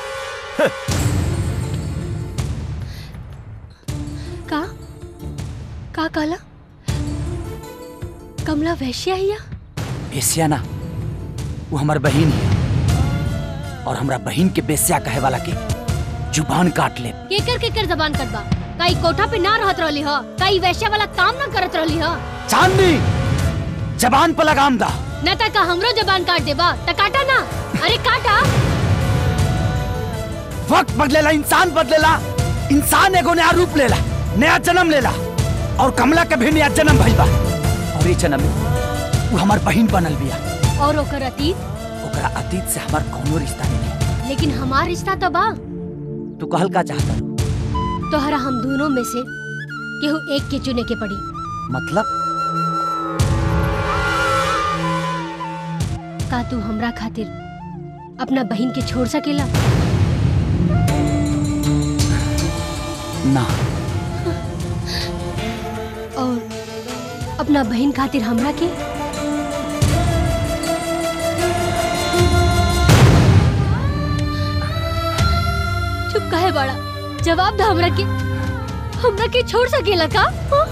का का कहला कमला वैश्या हिया बेस्या ना वो हमार बहिन है और हमरा बहिन के बेस्या कहे वाला के जुबान काट ले केकर केकर जबान कटबा का ई कोठा पे ना रहत रहली ह का ई वैश्या वाला काम ना करत रहली ह चांदनी जबान पर लगाम दा न त का हमरो जबान काट देबा त काटा ना अरे काटा वक्त बदलेला इंसान बदलेला इंसान एगो नया रूप लेला नया जन्म लेला और कमला के भी नया जन्म भइल बा और ये जन्म में वो हमार बहिन बनल बिया और ओकर अतीत ओकरा अतीत से हमार कोनो रिश्ता नहीं लेकिन हमार रिश्ता तो बा तू कहल का चाहता तोहरा हम दोनों में से केहू एक के चुने के पड़ी मतलब का तू हमरा खातिर अपना बहन के छोड़ सकेला ना और अपना बहन खातिर हमरा के चुप काहे बड़ा जवाब दा हमरा के हमरा के छोड़ सकेला का हाँ?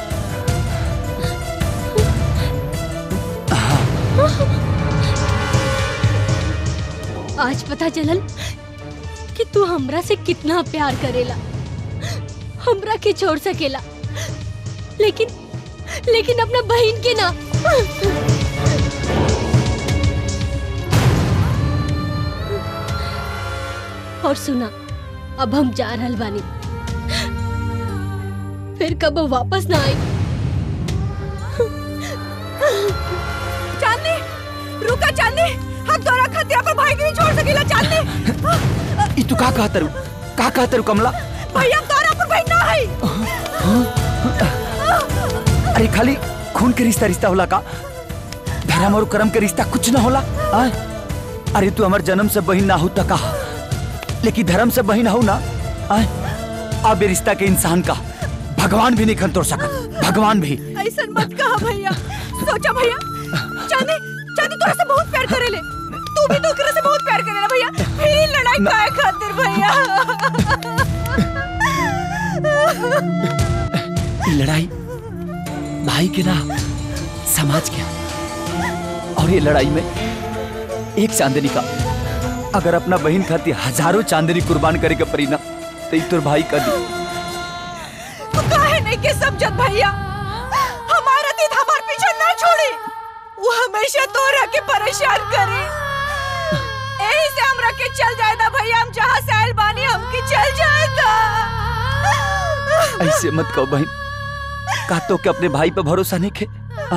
आज पता चलल कि तू हमरा से कितना प्यार करेला हमरा के छोड़ सकेला लेकिन लेकिन अपना बहन के ना और सुना अब हम जा रहल बानी फिर कब वापस ना आई चांदनी रुका चांदनी हम तोरा खातिर अपन भाई के नहीं छोड़ सकेला चांदनी ई तू का कहत रू का कहत रू कमला भैया हम तोरा अपन भाई ना है अरे खाली खून के रिश्ता रिश्ता होला का धर्म और कर्म के रिश्ता कुछ ना होला आ? अरे तू हमार जन्म से बहिन ना हो त का लेकिन धर्म से बहिन हो ना आ? अब ये रिश्ता के इंसान का भगवान भी नहीं खन तोड़ सकत भगवान भी ऐसा मत कहा भैया सोचा भैया चांदी चांदी तोरा से बहुत प्यार करेले तू भी तो ओकरा से बहुत प्यार करेला भैया फिर ही लड़ाई काहे खातिर भैया ये लड़ाई भाई के ना समाज के और ये लड़ाई में एक चांदनी का अगर अपना बहन खातिर हजारों चांदनी कुर्बान करे के परी ना तो एक तोर भाई का दी तू काहे नहीं के समझत भैया हमारा अतीत हमार पीछे ना छोड़ी वो हमेशा तोरा के परेशान करे यही से हमरा के चल जाए ना भैया हम जहाँ से आयल बानी हमके चल जाए ऐसे मत कहो बहन का तो के अपने भाई पे भरोसा नहीं खे आ?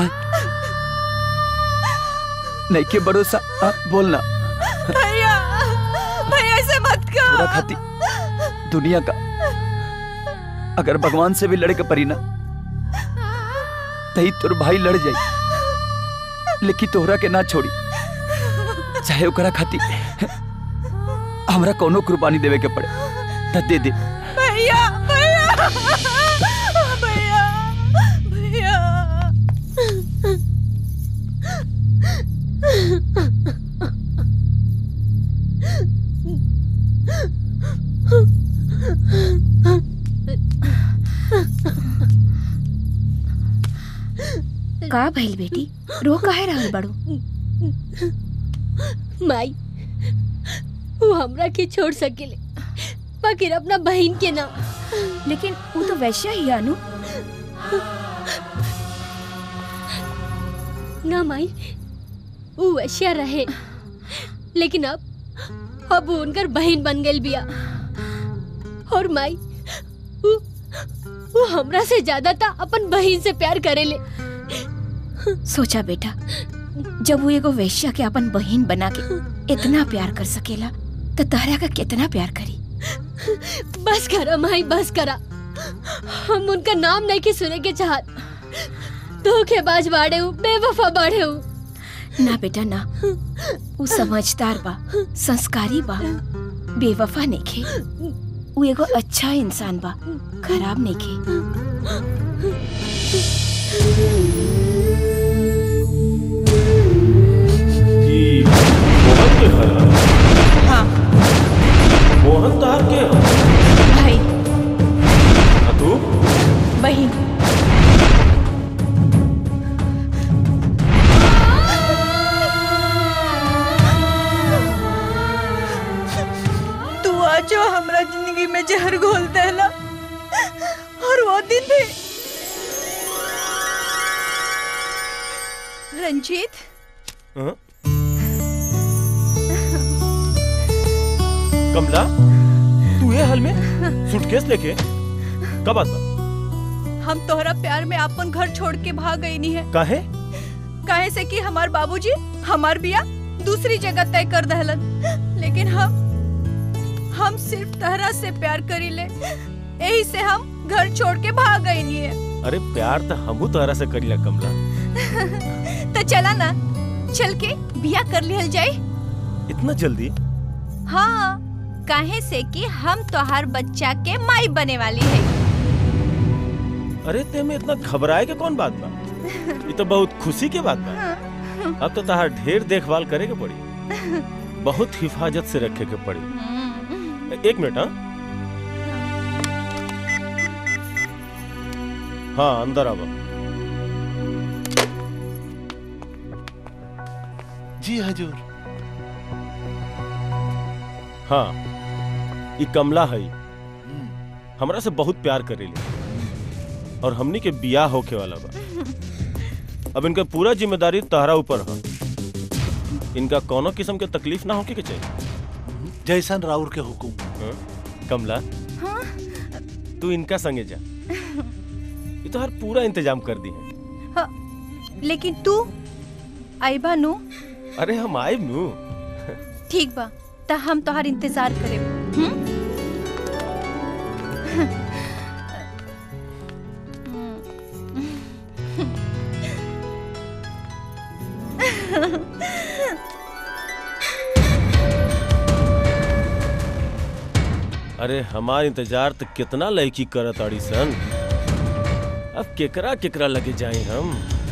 नहीं के भरोसा आ, बोलना भैया भैया ऐसे मत पूरा कर खाती दुनिया का अगर भगवान से भी लड़े के परी ना तही तोर भाई लड़ जाई लेकिन तोहरा के ना छोड़ी चाहे ओकरा खातिर हमरा कोनो कुर्बानी देवे के पड़े त दे दे भैया भैया भैया भैया का भइल बेटी रो काहे रहल बड़ू माई वो हमरा के छोड़ सकेले बाकी अपना बहन के ना लेकिन वो तो वैश्या ही है, अनु ना माई वो वैश्या रहे लेकिन अब अब वो उनकर बहन बन गई बिया और माई वो, वो हमरा से ज्यादा था अपन बहन से प्यार करेले सोचा बेटा जब वो एगो वैश्या के अपन बहन बना के इतना प्यार कर सकेला तो तहरा का कितना प्यार करी बस करा माई बस करा हम उनका नाम नहीं के सुने के चाहत धोखेबाज बाड़े हूँ बेवफा बाड़े हूँ ना बेटा ना वो समझदार बा संस्कारी बा बेवफा नेखे वो एगो अच्छा इंसान बा खराब नेखे हाँ मोहन तहार के ह? भाई आ तू बहन तू आज जो हमरा जिंदगी में जहर घोल देला और वो दिन भी रंजीत हाँ? कमला तू ये हाल में सूटकेस लेके कब आता हम तोहरा प्यार में अपन घर छोड़ के भाग गई नहीं है काहे काहे से कि हमार बाबूजी हमार बिया दूसरी जगह तय कर दहलन लेकिन हम हम सिर्फ तहरा से प्यार करी ले यही से हम घर छोड़ के भाग गई नहीं है अरे प्यार तो हमू तोहरा से करीला कमला तो चला ना चल के बिया कर लिहल जाए इतना जल्दी हाँ काहे से कि हम तोहार बच्चा के माई बने वाली है अरे ते में इतना घबराए के कौन बात बा ये तो बहुत खुशी के बात बा अब तो तहार ढेर देखभाल करे के पड़ी बहुत हिफाजत से रखे के पड़ी एक मिनट हाँ हाँ अंदर आवा जी हजूर हाँ ये कमला है हमरा से बहुत प्यार करेली और हमनी के बियाह होके वाला बा अब इनका पूरा जिम्मेदारी तहरा ऊपर है इनका कोनो किस्म के तकलीफ ना होके के चाहिए जैसन राउर के हुकुम हाँ? कमला तू इनका संगे जा ये तो हर पूरा इंतजाम कर दी है हाँ, लेकिन तू आईबा नु अरे हम आए नू ठीक बा त हम तोहार इंतजार करे अरे हमार इंतजार तो कितना लड़की करत आड़ी सन अब केकरा केकरा लगे जाए हम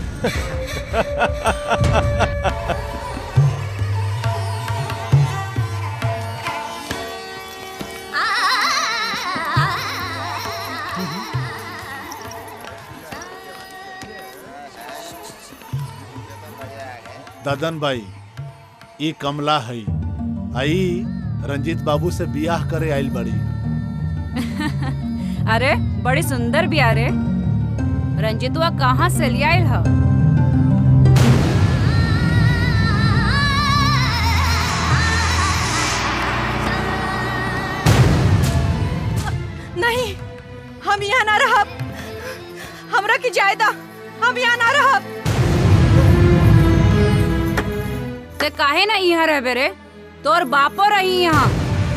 ददन भाई ई कमला है आई रंजीत बाबू से बियाह करे आइल बड़ी अरे बड़ी सुंदर बिया रे रंजितवा कहाँ से लिया आइल ह नहीं हम यहाँ ना रहब हमरा की जायदा हम यहाँ ना रहब ते काहे ना यहाँ रहबे रे तोर बापो रही यहाँ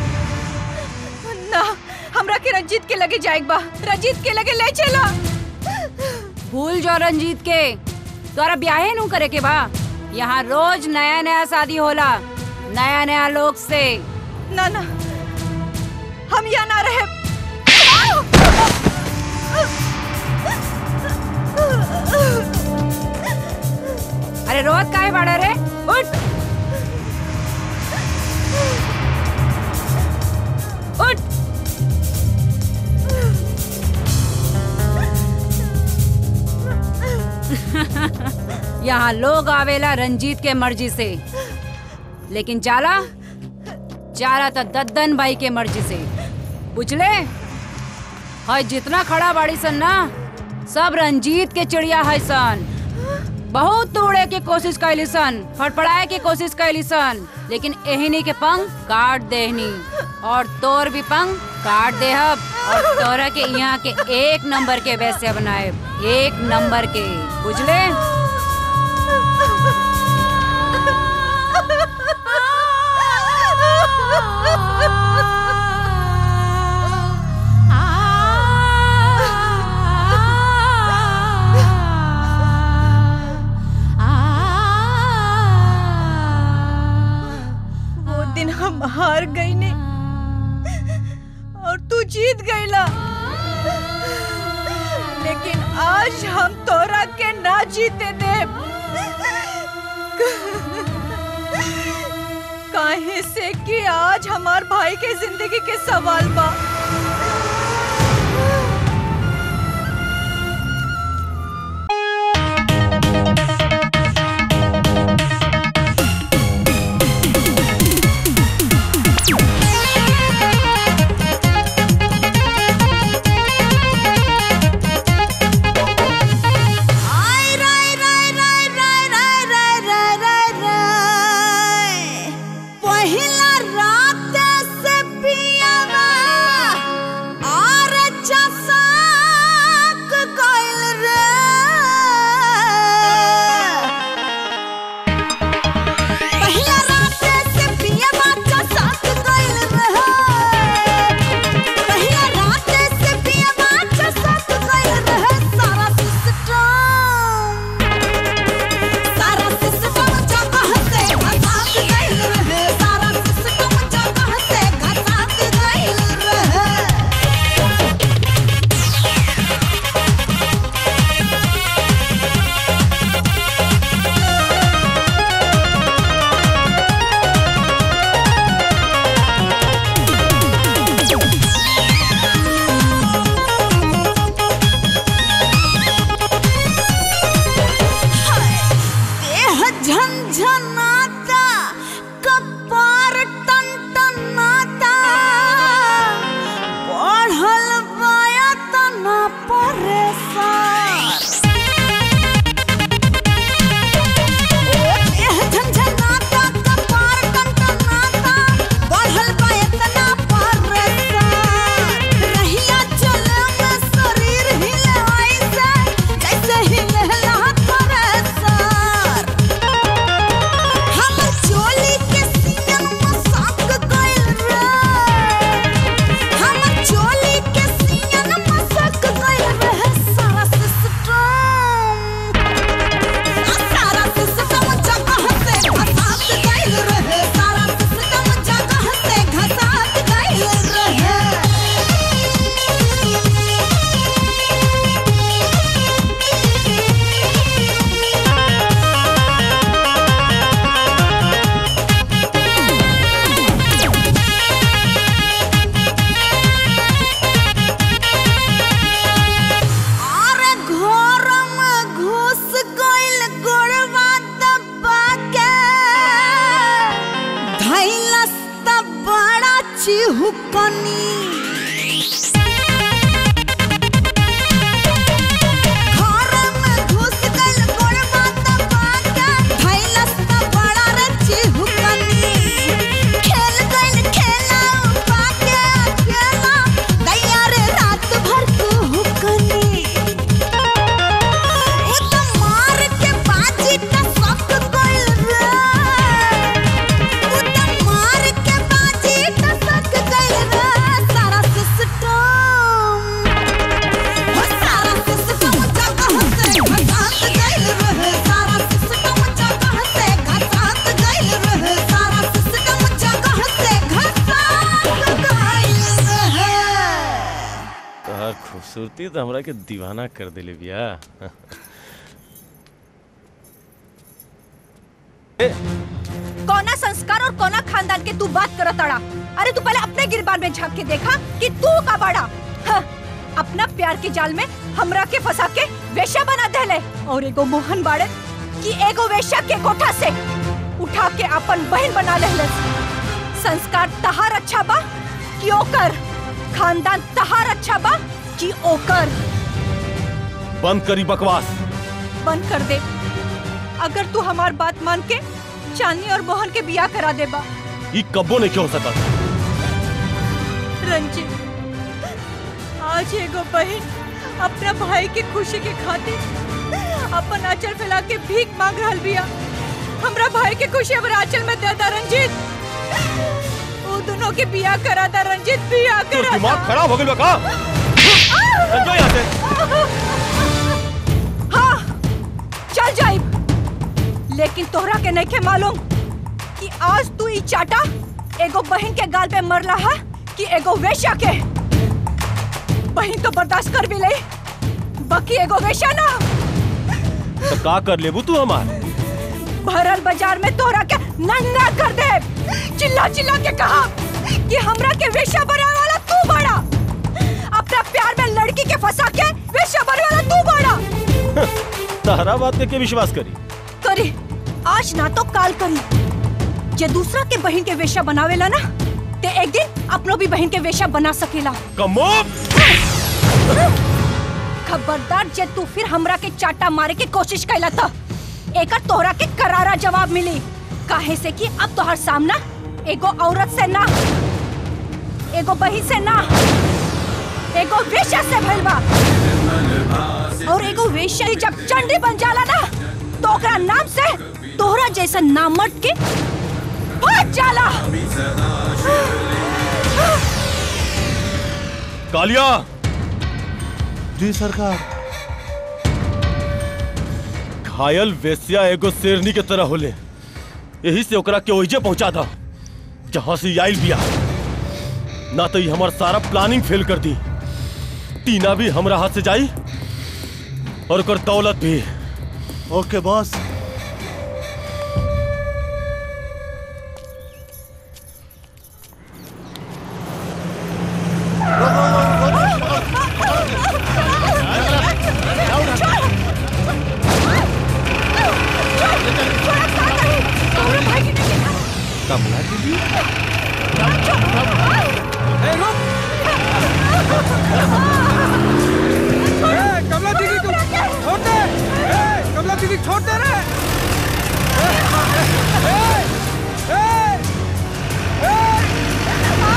ना हमरा के रंजीत के लगे जाएक बा रंजीत के लगे ले चला भूल जो रंजीत के तोरा ब्याहे नू करे के बा यहाँ रोज नया नया शादी होला नया नया लोग से ना ना हम यहाँ ना रहे अरे रोज काहे बाड़ा रे उठ उठ यहाँ लोग आवेला रंजीत के मर्जी से लेकिन जाला जाला तो दद्दन भाई के मर्जी से बुझले है जितना खड़ा बाड़ी सन ना सब रंजीत के चिड़िया है सन बहुत तोड़े के कोशिश कैली सन फड़फड़ाए के कोशिश कैली सन लेकिन एहनी के पंख काट देहनी और तोर भी पंख काट देहब और तोरा के यहाँ के एक नंबर के वैसे बनाए एक नंबर के बुझले वो दिन हम हार गई ने और तू जीत गईला लेकिन आज हम तोरा के ना जीते दे काहे से कि आज हमार भाई के जिंदगी के सवाल बा पहिला रात से पियावा और चसाक गइल रे पहिला रात से पियावा चसाक गइल रे पहिला रात से पियावा चसाक गइल रे सारा सिस्टम सारा सिस्टम जगह से घसात गइल रहे सारा सिस्टम जगह से घसात गइल रहे देह झंझनाता कपार टनटनाता बढ़ल बाया तना परेशान देह झंझनाता कपार टनटनाता बढ़ल बाया तना परेशान रहिया चले में शरीर हिले ऐसे जैसे हिलेला थ्रेसर हमर चोली के सीन मसाक गइल रे हमर चोली के सीन मसाक गइल रे सारा सिस्टम सारा सिस्टम जगह से घसात गइल रे सारा सिस्टम जगह से घसात गइल रे अरे घर में घुस गइल गोड़वा दबा के धैलस त बड़ा चिहुकनी घर में घुस गइल गोड़वा दबा के धैलस त बड़ा रे चिहुकनी खेल गइल खेला उपा के अकेला दैया रे रात भर कुहुकनी उ त मार के बाजी त सक गइल रे उ त मार के बाजी त सक गइल रे ते तो हमरा के दीवाना कर दिले बिया कौना संस्कार और कौना खानदान के तू बात करत अड़ा अरे तू पहले अपने गिरबान में झांक के देखा कि तू का बड़ा हाँ, अपना प्यार के जाल में हमरा के फंसा के वेश्या बना देले और एगो मोहन बाड़े कि एगो वेश्या के कोठा से उठा के अपन बहन बना लेले संस्कार तहार अच्छा बा कि ओकर खानदान तहार अच्छा बा कि ओकर बंद करी बकवास बंद कर दे अगर तू हमार बात मान के चांदनी और मोहन के बियाह करा दे बा ई कब्बो नहीं हो सकत रंजित आज एगो बहन अपना भाई के खुशी के खातिर अपन आंचल फैला के भीख मांग रहल बिया हमरा भाई के खुशी हमरा आंचल में दे दा रंजित वो दोनों के बियाह करा दा रंजित बियाह तो करा दिमाग खराब हो गइल बा का चल जाओ यहाँ से हाँ चल जाई लेकिन तोहरा के नहीं के मालूम कि आज तू ई चाटा एगो बहन के गाल पे मरला है कि एगो वेश्या के बहन तो बर्दाश्त कर भी ले बाकी एगो वेश्या ना तो का कर लेबू तू हमार भरल बाजार में तोहरा के नंगा कर दे चिल्ला चिल्ला के कहा कि हमरा के वेश्या बनाने वाला तू बड़ा अपना प्यार में लड़की के फंसा के वेश्या बनने वाला तू बड़ा तहरा बात के, के विश्वास करी करी आज ना तो काल करी जे दूसरा के बहन के वेश्या बनावेला ना ते एक दिन अपनो भी बहन के वेश्या बना सकेला कमो खबरदार जे तू फिर हमरा के चाटा मारे के कोशिश कैला था एकर तोहरा के करारा जवाब मिली काहे से कि अब तोहर सामना एगो औरत से ना एगो बही से ना एगो वेश्या से भइल बा और एगो वेश्या ही जब चंडी बन जाला ना तो ओकरा नाम से तोहरा जैसा नामर्द के फट जाला कालिया जी सरकार घायल वेश्या एगो शेरनी के तरह होले यही से ओकरा के ओइजे पहुंचा था जहां से आइल बिया ना तो ये हमार सारा प्लानिंग फेल कर दी टीना भी हमरा हाथ से जाई और ओकर दौलत भी ओके बॉस कमला दीदी ए, रुक! ए, कमला दीदी तू छोड़ दे ए, कमला दीदी छोड़ दे रे ए, ए, ए, ए,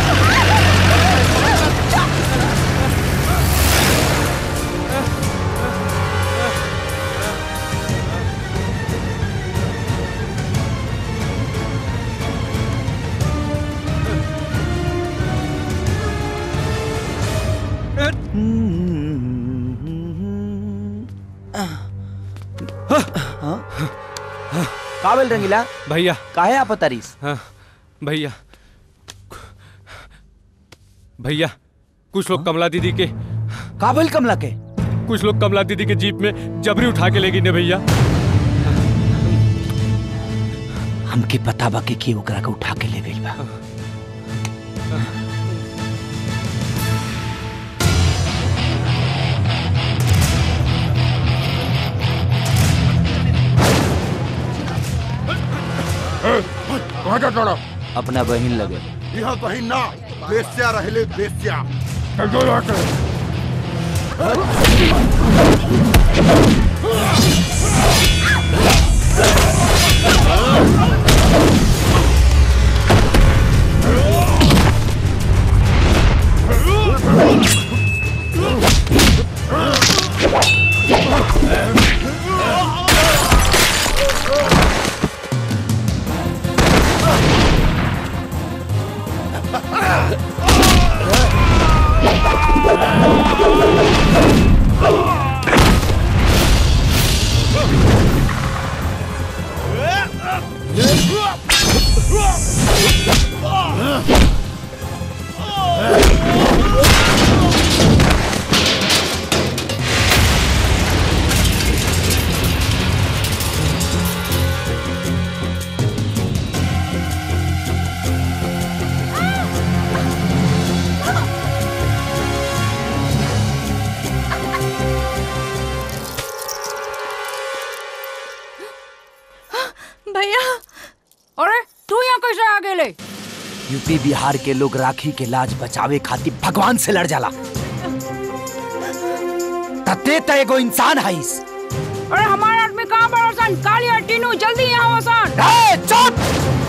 काबिल रंगीला भैया काहे आप तारीस हाँ भैया भैया कुछ लोग कमला दीदी के काबिल कमला के कुछ लोग कमला दीदी के जीप में जबरी उठा के ले गई ने भैया हमके पता बा कि के ओकरा के उठा के ले गइल बा कहाँ जा तोड़ा अपना बहन लगे यहाँ कहीं ना बेस्या रहले बेस्या चल जो यहाँ से Ah! भैया अरे तू यहाँ कैसे आ गेले यूपी बिहार के लोग राखी के लाज बचावे खातिर भगवान से लड़ जाला तते त एगो इंसान हईस अरे हमारा आदमी कहाँ पर हसन काली और टीनू जल्दी यहाँ हसन ए, चुप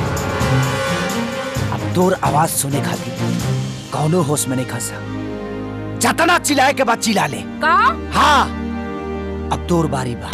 अब तोर आवाज सुने खातिर कौनो होश में नहीं खसा जतना चिल्लाए के बाद चिल्ला ले का हाँ अब तोर बारी बा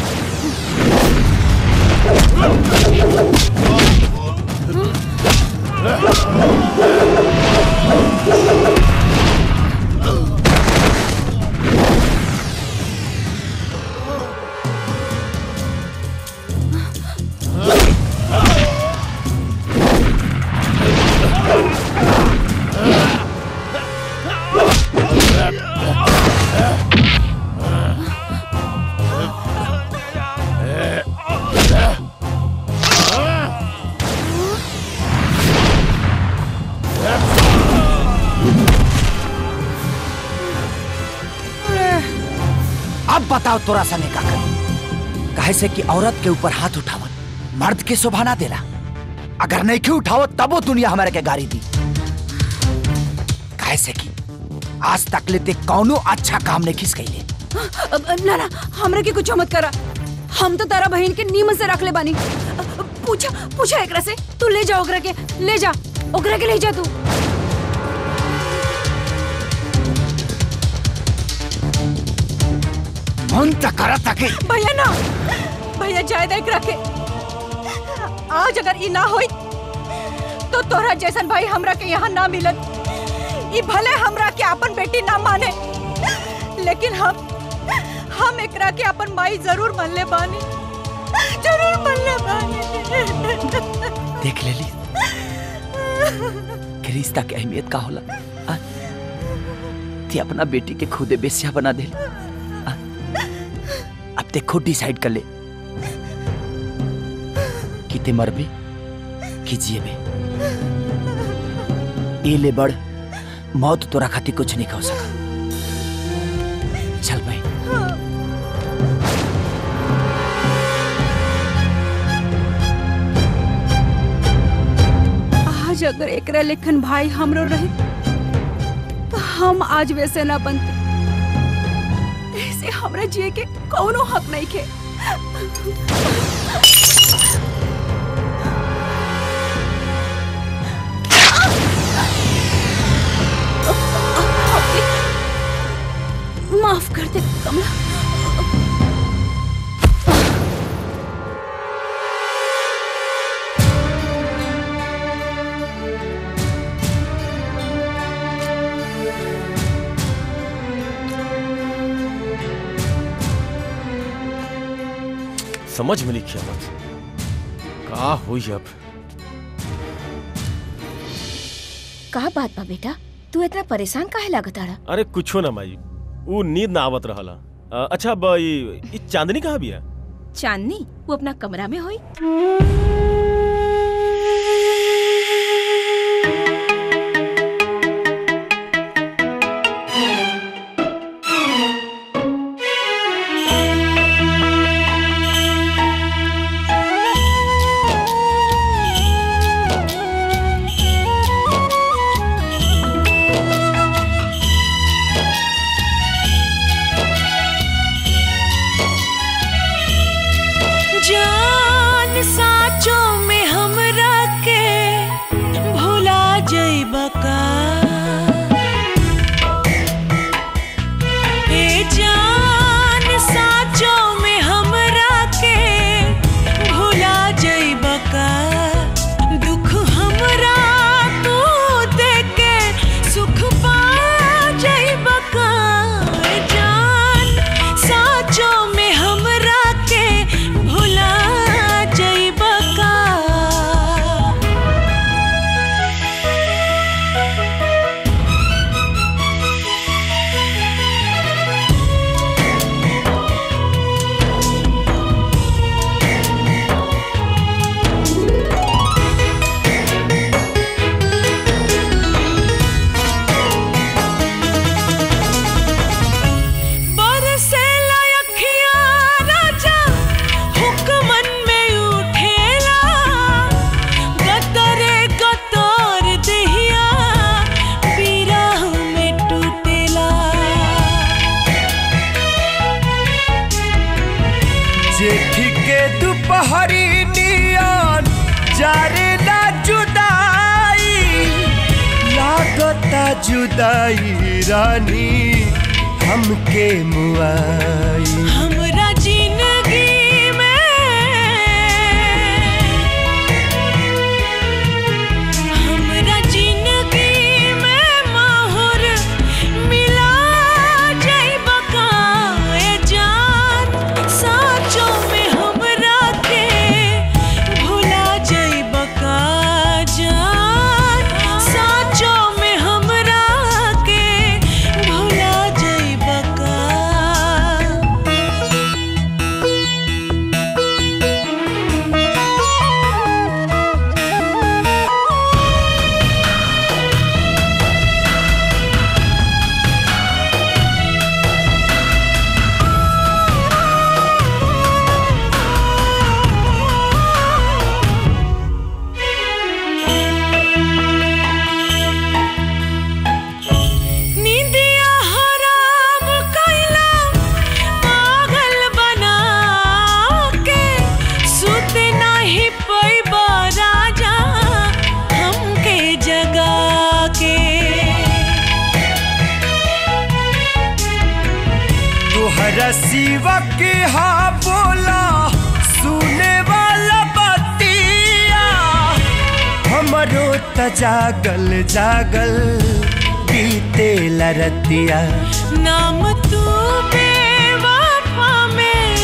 अब बताओ तोरा सने का करी कहे से कि औरत के ऊपर हाथ उठावत मर्द के शोभा ना देला अगर नहीं के उठावत तबो दुनिया हमारे के गाड़ी दी कहे से कि आज तक लेते कौनो अच्छा काम नहीं खिस गई अब ना ना हमरा के कुछ मत करा हम तो तारा बहन के नीमन से रख ले बानी पूछा पूछा एकरा से तू ले जा ओकरा के ले जा ओकरा के ले जा तू मन त करत के भैया ना भैया जायद एक रखे आज अगर ई ना होई तो तोरा जैसन भाई हमरा के यहाँ ना मिलत ई भले हमरा के अपन बेटी ना माने लेकिन हम हम एकरा के अपन माई जरूर मान ले बानी जरूर मान ले बानी देख लेली कि रिश्ता के अहमियत का होला आ? ते अपना बेटी के खुदे बेस्या बना दे अब ते खुद डिसाइड कर ले कि ते मरबे कि जिएबे ए ले बड़ मौत तोरा खातिर कुछ नहीं कह सका चल भाई आज अगर एकरा लेखन भाई हमरो रहे तो हम आज वैसे ना बनते ऐसे हमरा जिए के कौनो हक नहीं के माफ कर दे कमला समझ में लिखिया मत का हुई अब का बात बा बेटा तू इतना परेशान काहे लागत आड़ा अरे कुछो ना माई ऊ नींद ना आवत रहला अ, अच्छा अब ई ई चांदनी कहाँ बिया चांदनी वो अपना कमरा में होई जान साचों में देख के दोपहरी नियन जारे ना जुदाई लागता जुदाई रानी हमके मुआई हमरा जिंदगी में हमरा जिंदगी में माहौर मिला जाइब का ए जान साचो में हमरा के भुला जाइब का जान साचो में हमरा के भुला जाइब का निंदिया हराम कैला पागल बना के सुत नाही पैबा राजा हमके जगा के तोहरा सिवा के हा बोला सुने वाला बतिया हमरो त जागल जागल बीते लरतिया नाम तू बेवफा में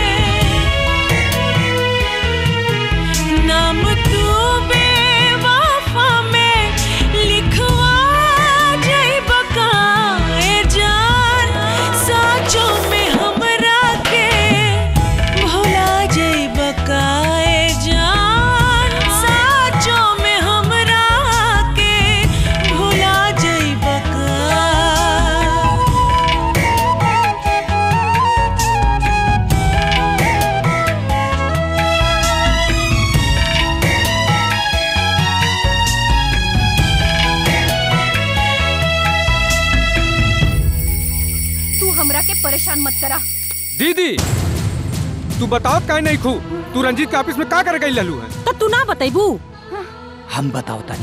नाम तू बेवफा में लिखवा जाइब का ए जान साचो में हमरा के भुला जाइब का ए जान साचो में हमरा के भुला जाइब का तू हमरा के परेशान मत करा दीदी तू बताओ काहे नहीं खू तू रंजीत के ऑफिस में का कर गई ललू है तो तू ना बतेबू हम बताओ तानी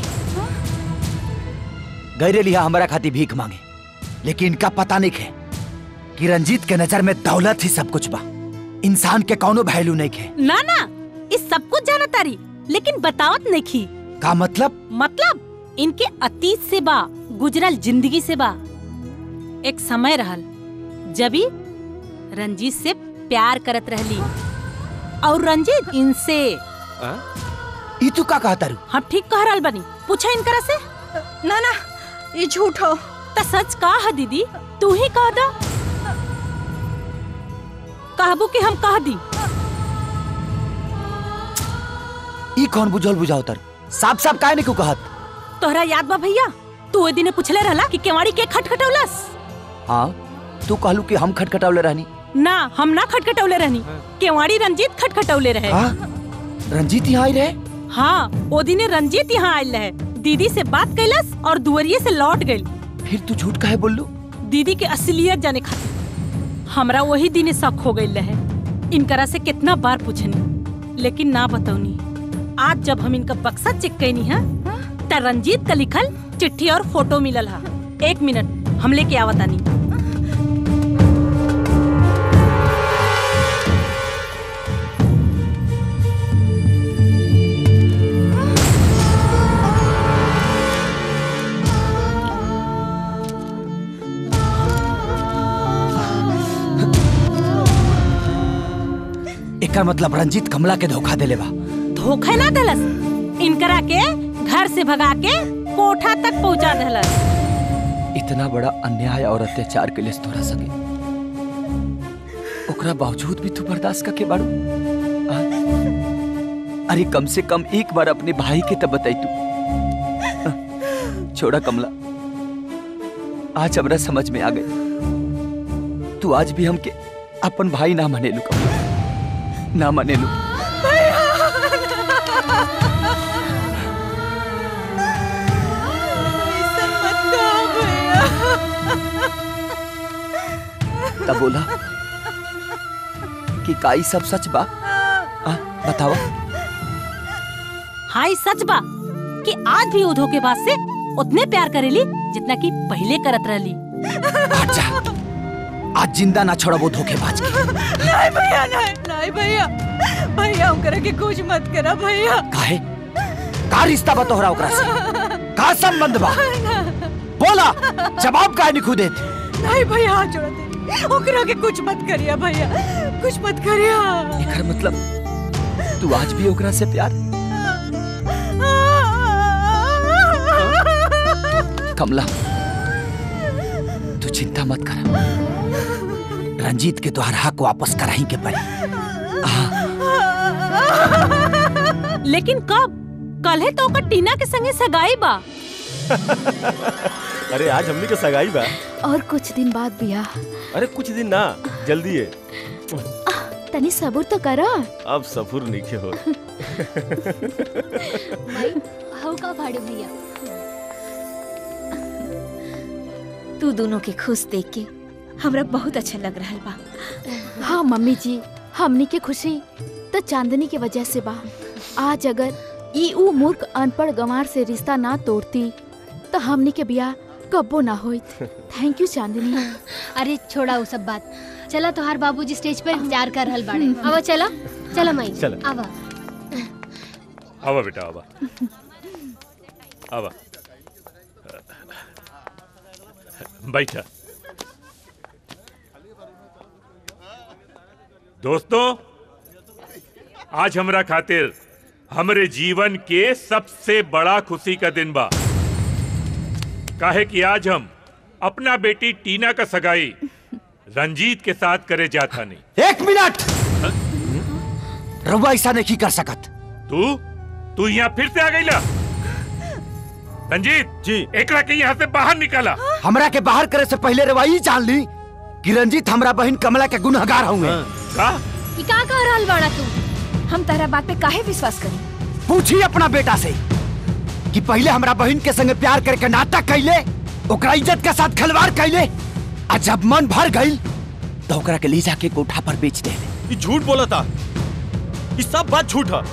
गैरे लिया हमारा खाती भीख मांगे लेकिन इनका पता नहीं है कि रंजीत के नजर में दौलत ही सब कुछ बा इंसान के कौनो वैल्यू नहीं है ना ना इस सब कुछ जाना तारी लेकिन बतावत नहीं खी का मतलब मतलब इनके अतीत से बा गुजरल जिंदगी से बा एक समय रहल जबी रंजीत से प्यार करत रहली और रंजीत इनसे ई तू का कहता रू हम ठीक कह रहल बनी पूछा इनकरा से ना ना ये झूठ हो त सच का है दीदी तू ही कह दा कहबू कि हम कह दी ई कौन बुझल बुझाओ तर साफ साफ काहे नहीं क्यों कहत तोहरा याद बा भैया तू ओए दिने पूछले रहला कि केवाड़ी के खटखटौलस हाँ तू कहलू कि हम खटखटावले रहनी ना हम ना खटखटौले रहनी केवाड़ी रंजीत खटखटौले रहे हाँ? रंजीत यहाँ आई रहे हाँ ओ दिने रंजीत यहाँ आयल रहे दीदी से बात कैलस और दुवरिये से लौट गई फिर तू झूठ काहे बोललू दीदी के असलियत जाने खातिर हमरा वही दिने शक हो गई रहे इनकरा से कितना बार पूछनी लेकिन ना बतौनी आज जब हम इनका बक्सा चेक कैनी है त रंजीत का लिखल चिट्ठी और फोटो मिलल है एक मिनट हम लेके आवतानी एकर मतलब रंजीत कमला के धोखा देले बा धोखा ना दलस इनकरा के घर से भगा के कोठा तक पहुंचा दलस इतना बड़ा अन्याय और अत्याचार के लिए तोरा सके ओकरा बावजूद भी तू बर्दाश्त करके बाड़ू आ? अरे कम से कम एक बार अपने भाई के तब बताई तू आ, छोड़ा कमला आज हमरा समझ में आ गई तू आज भी हमके अपन भाई ना मने लू कमला ना मने लू तब बोला कि काई सब सच बा आ, बतावा हाय सच बा कि आज भी वो धोखेबाज से उतने प्यार करेली जितना कि पहले करत रहली आज जिंदा ना छोड़बो धोखेबाज के नहीं भैया नहीं नहीं भैया भैया ओकरा के कुछ मत करा भैया काहे का रिश्ता बा तोहरा ओकरा से का संबंध बा बोला जवाब काहे नहीं खुदे नहीं भैया हाथ जोड़ा दे ओकरा के कुछ मत करिया भैया कुछ मत करिया एकर मतलब तू आज भी ओकरा से प्यार कमला तू चिंता मत कर रंजीत के तोहर हक वापस कराही के पड़ी लेकिन कब कल है तो ओकर टीना के संगे सगाई बा अरे आज हमनी के सगाई बा और कुछ दिन बाद बियाह अरे कुछ दिन ना जल्दी है तनी सबूर तो करा अब सफुर नीचे हो हऊ का भाड़े भैया तू दोनों के खुश देख के हमरा बहुत अच्छा लग रहा बा हाँ मम्मी जी हमनी के खुशी तो चांदनी के वजह से बा आज अगर ई ऊ मूर्ख अनपढ़ गंवार से रिश्ता ना तोड़ती तो हमनी के बियाह कब्बो ना होइत थैंक यू चांदनी अरे छोड़ा वो सब बात चला तोहार बाबूजी स्टेज पे इंतजार कर रहल बाड़े आवा चला चला माई चला। आवा आवा बेटा आवा आवा बैठा दोस्तों आज हमरा खातिर हमरे जीवन के सबसे बड़ा खुशी का दिन बा काहे कि आज हम अपना बेटी टीना का सगाई रंजीत के साथ करे जाता नहीं एक मिनट रउआ ऐसा नहीं कर सकत तू तू यहाँ फिर से आ गई ला रंजीत जी एकरा के यहाँ से बाहर निकाला हमरा के बाहर करे से पहले रउआ ई जान ली कि रंजीत हमरा बहन कमला के गुनहगार होंगे का ई का कह रहल बाड़ा तू हम तारा बात पे काहे विश्वास करी पूछी अपना बेटा से कि पहले हमरा बहन के संगे प्यार करके नाटक कैले ओकरा इज्जत के साथ खिलवाड़ कैले आ जब मन भर गई तो ओकरा के ले जाके कोठा पर बेच दे ये झूठ बोला था ये सब बात झूठ है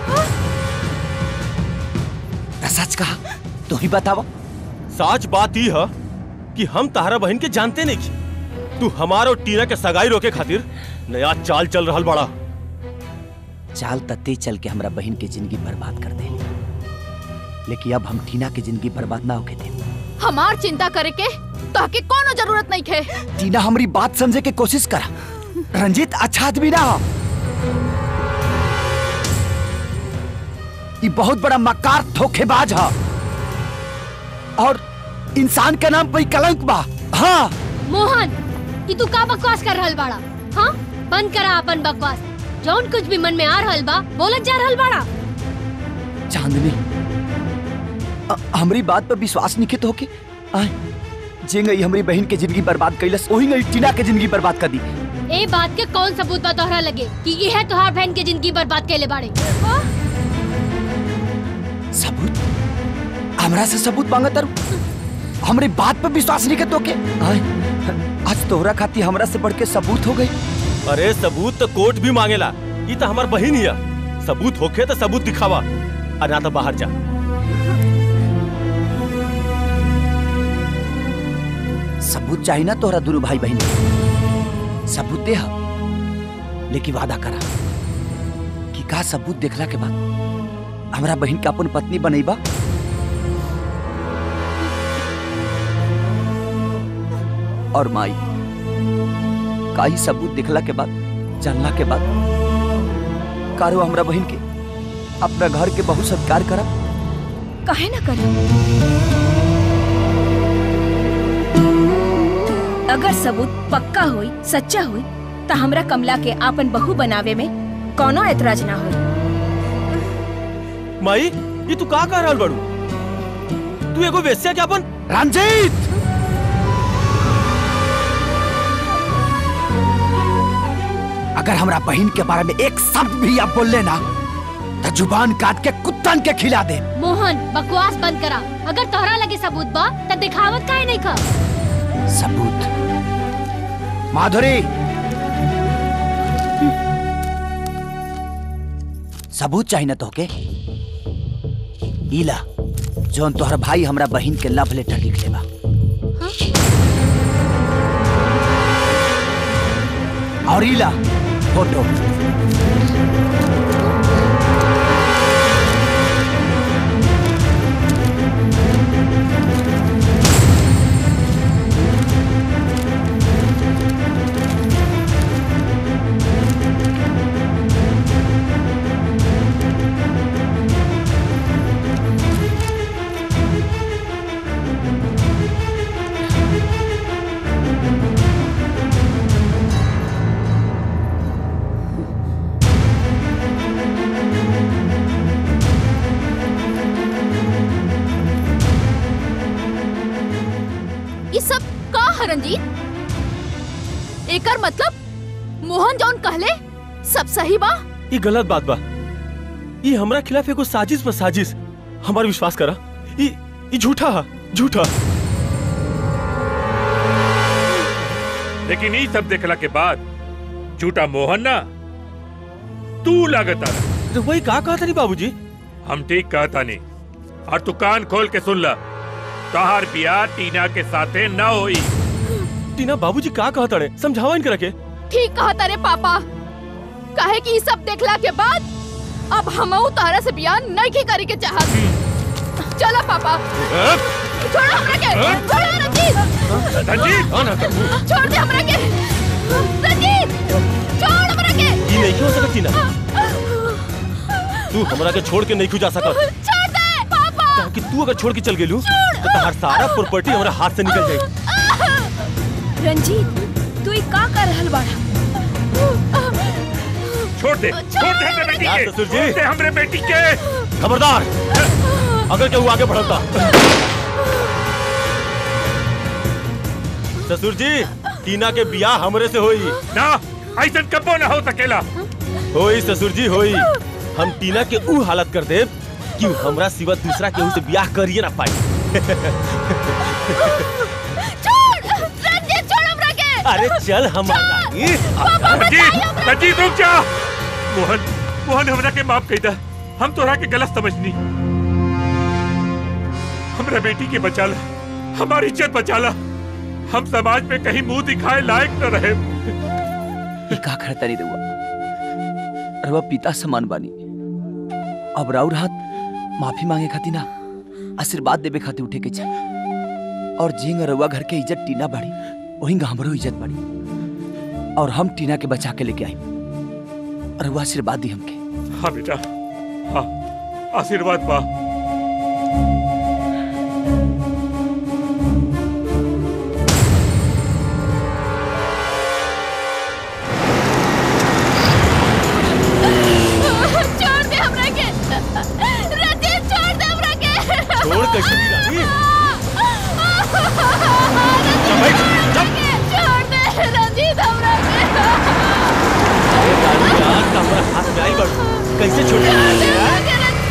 तो सच कहा तू ही बतावा सच बात ही है कि हम तारा बहन के जानते नहीं की तू हमारा और टीना के सगाई रोके खातिर नया चाल चल रहल बड़ा चाल तत्ते चल के हमरा बहन के जिंदगी बर्बाद कर दे लेकिन अब हम टीना के जिंदगी बर्बाद ना होके दे हमार चिंता करे के ताके कोनो जरूरत नहीं खे टीना हमारी बात समझे के कोशिश करा रंजीत अच्छा आदमी ना हो ये बहुत बड़ा मकार धोखेबाज है और इंसान के नाम पे ही कलंक बा हाँ मोहन ई तू का बकवास कर रहल बाड़ा हाँ बंद करा अपन बकवास जौन कुछ भी मन में आ रहल बा बोलत जा रहल बाड़ा चांदनी अ- हमरी बात पर विश्वास नहीं तो होके आय जे गई हमारी बहन के जिंदगी बर्बाद कैलस वही गई टीना के जिंदगी बर्बाद कर दी ए बात के कौन सबूत बा तोहरा लगे कि ये है तोहार बहन के जिंदगी बर्बाद कैले बाड़े सबूत हमरा से सबूत मांगा तारू हमरे बात पर विश्वास नहीं के तो के आय आज तोहरा खाती हमरा से बढ़ के सबूत हो गई अरे सबूत तो कोर्ट भी मांगेला ये तो हमार बहन ही है सबूत होखे तो सबूत दिखावा और ना तो बाहर जा सबूत चाहिए ना तोहरा दोनों भाई बहन के। सबूत दे हा। लेकिन वादा करा कि का सबूत देखला के बाद हमरा बहन के अपन पत्नी बनैबा और माई का ही सबूत देखला के बाद जानला के बाद कारो हमरा बहन के अपना घर के बहुत सत्कार करा काहे ना करी अगर सबूत पक्का हुई सच्चा हुई तो हमरा कमला के आपन बहू बनावे में कोनो एतराज ना हुई माई ये तू का कह रहल बड़ू तू एगो वेश्या के अपन रंजीत अगर हमरा बहन के बारे में एक शब्द भी आप बोल लेना तो जुबान काट के कुत्तन के खिला दे मोहन बकवास बंद करा अगर तोहरा लगे सबूत बा त दिखावत काहे नहीं खा सबूत माधुरी सबूत चाहिए ना तोहके ईला जोन तोहर भाई हमरा बहिन के लव लेटर लिख लेबा और ईला फोटो ये सब का है रंजीत एकर मतलब मोहन जौन कहले सब सही बा ये गलत बात बा ये हमरा खिलाफ एगो साजिश पर साजिश हमार विश्वास करा ये ये झूठा है झूठा लेकिन ये सब देखला के बाद झूठा मोहन ना तू लागता तो वही का कहता नहीं बाबूजी हम ठीक कहता नहीं और तू कान खोल के सुन ला तोहार बियाह टीना के साथे न होई टीना बाबूजी का कहता रे समझावा इनके रखे ठीक कहा तारे पापा काहे कि ई सब देखला के बाद अब हमहू तारा से बियाह नहीं करे के चाहत चला पापा छोड़ो हमरा के छोड़ो रंजीत रंजीत छोड़ दे हमरा के रंजीत छोड़ हमरा के ये नहीं हो सकत टीना तू हमरा के छोड़ के नहीं क्यों जा सकत छोड़ दे पापा कि तू अगर छोड़ के चल गेलू तो तहार सारा प्रॉपर्टी हमरा हाथ से निकल जाई रंजीत तू ई का कर रहल बाड़ा छोड़ दे छोड़ दे हमरे बेटी यार के ससुर जी। छोड़ दे हमरे बेटी के खबरदार अगर केहू आगे बढ़ता ससुर जी टीना के बियाह हमरे से होई ना ऐसा कबो ना हो सकेला होई ससुर जी होई हम टीना के ऊ हालत कर देब कि ऊ हमरा सिवा दूसरा केहू से बियाह करिए ना पाई छोड़ रंजीत छोड़ हमरा के अरे चल हमारा रंजीत रंजीत रुक जा मोहन मोहन हमरा के माफ कही दा हम तोरा के गलत समझनी हमरा बेटी के बचा ला हमारी इज्जत बचा ला हम समाज में कहीं मुंह दिखाए लायक न रहे ई का करता रे रउआ रउआ पिता समान बानी अब राउर हाथ माफी मांगे खातिर ना आशीर्वाद देवे खातिर उठे के चाही और जिंग रउआ घर के इज्जत टीना बाड़ी वही हमरो इज्जत बाड़ी और हम टीना के बचा के लेके आई रउआ आशीर्वाद दी हमके हाँ बेटा हाँ आशीर्वाद पा छोड़ दे हमरा के रंजीत छोड़ दे हमरा के छोड़ कैसे दी रानी छोड़ दे रंजीत हमरा के अरे रानी यार का हमारा हाथ में आई बड़ कैसे छोड़ दी यार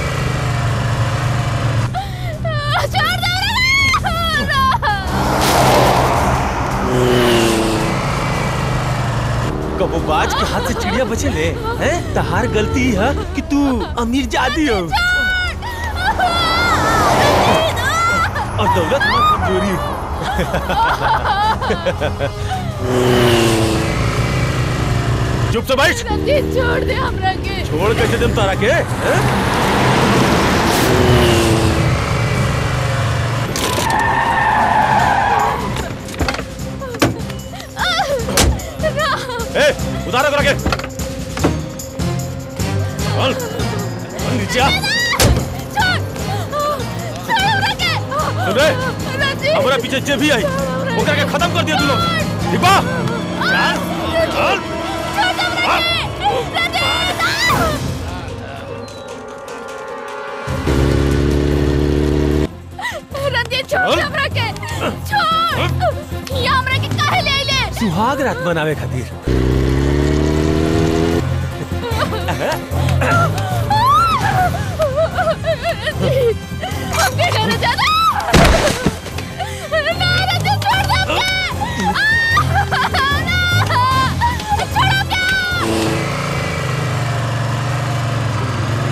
छोड़ दे कबो बाज के हाथ से चिड़िया बचे ले हैं तहार गलती है कि तू अमीर जादी हो और दौलत में कमजोरी चुप से बैठ रंजीत छोड़ दे हमरा के छोड़ कैसे तुम तारा के हैं? ए, उतारो करा के चल चल नीचे आ सुन रे हमारा पीछे जे भी आई ओकरा के खत्म कर दिया तू लोग ठीक बा चल चल रंजीत छोड़ दे हमरा के छोड़ ये हमरा के काहे ले आइले सुहाग रात मनावे खातिर रंजीत हमके घर जाना ना रंजीत छोड़ दे हमके ना छोड़ो क्या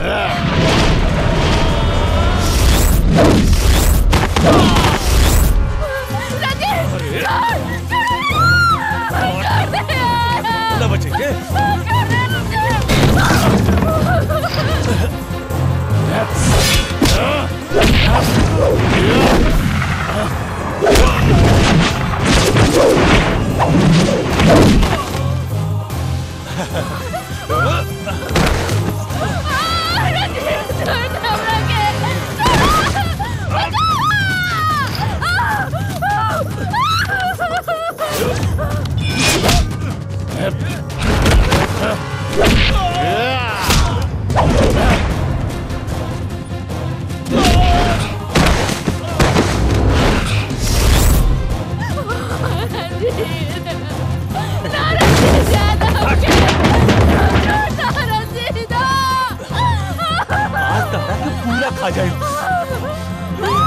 ना बचेंगे आज तहरा के पूरा खा जाए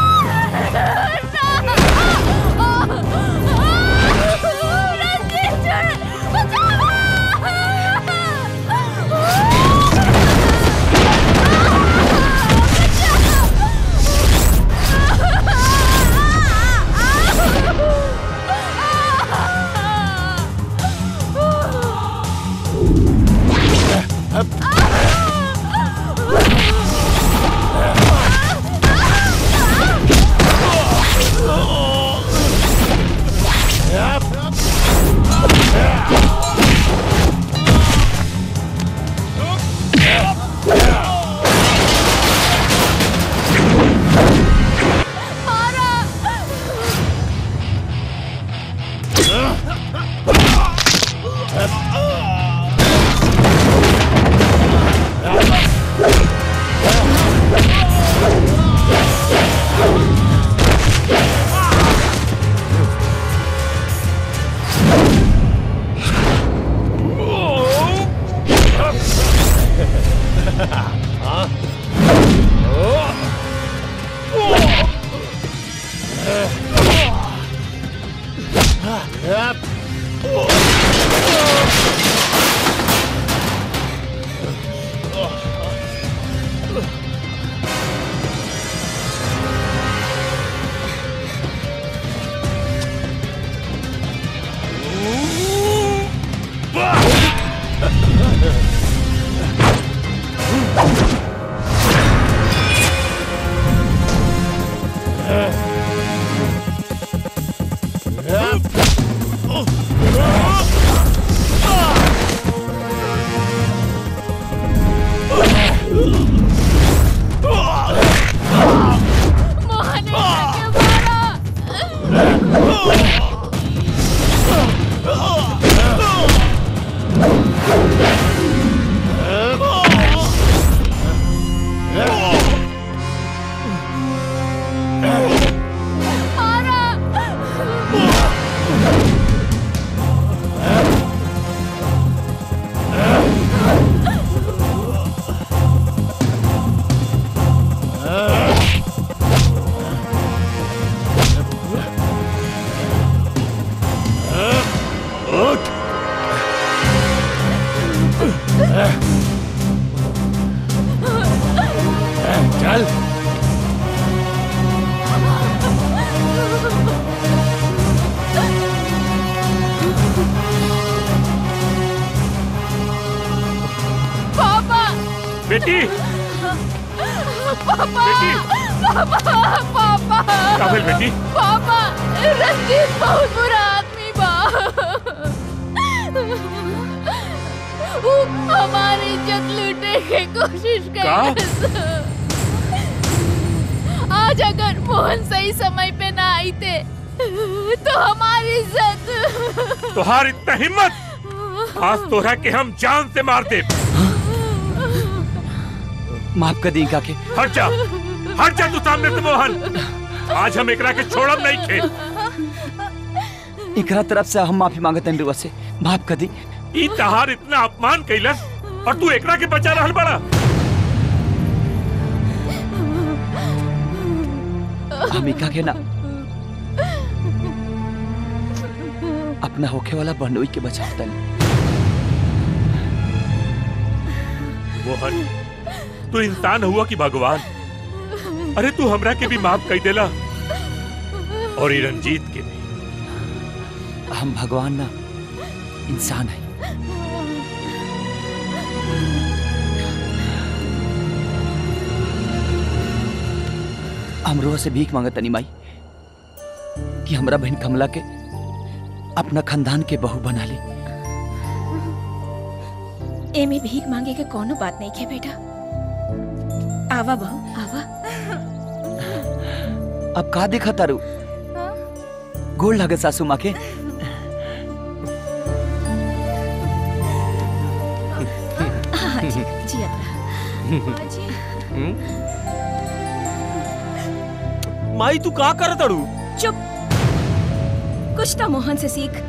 चल पापा बेटी पापा पापा पापा काबिल बेटी पापा रंजीत बहुत बुरा आदमी बा वो हमारी इज्जत लूटने की कोशिश कर आज अगर मोहन सही समय पे ना आई थे तो हमारी इज्जत तुहार इतना हिम्मत आज तोरा के हम जान से मार दे माफ कर दी काके हट जा हट जा तू सामने से मोहन आज हम एकरा के छोड़ब नहीं खे एकरा तरफ से हम माफी मांगते हैं रुआ से माफ कर दी ई तहार इतना अपमान कैलस और तू एकरा के बचा रहल बड़ा हम इका के ना अपना होखे वाला बहनोई के बचावतन मोहन तू इंसान हुआ कि भगवान अरे तू हमरा के भी माफ कर देला और ये रंजीत के भी हम भगवान ना इंसान है हमरो से भीख मांगत तनी माई कि हमरा बहन कमला के अपना खानदान के बहू बना ली एमे भीख मांगे के कोनो बात नहीं है बेटा आवा बहू आवा अब का देखा तारू गोड़ लगे सासू माँ के हाँ जी जियत रहा। माई तू का कर तड़ू चुप कुछ तो मोहन से सीख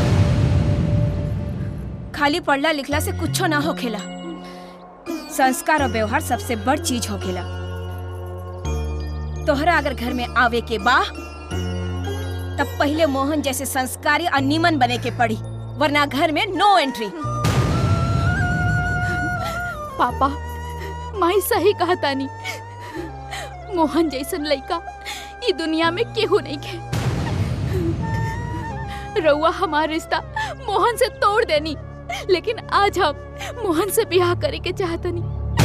खाली पढ़ला लिखला से कुछो ना होखेला संस्कार और व्यवहार सबसे बड़ चीज होखेला तोहरा अगर घर में आवे के बा तब पहले मोहन जैसे संस्कारी और नीमन बने के पड़ी वरना घर में नो एंट्री पापा माई सही कहा तानी मोहन जैसन लड़का ई दुनिया में केहू नहीं के रउआ हमार रिश्ता मोहन से तोड़ देनी लेकिन आज हम मोहन से ब्याह करे के चाहतनी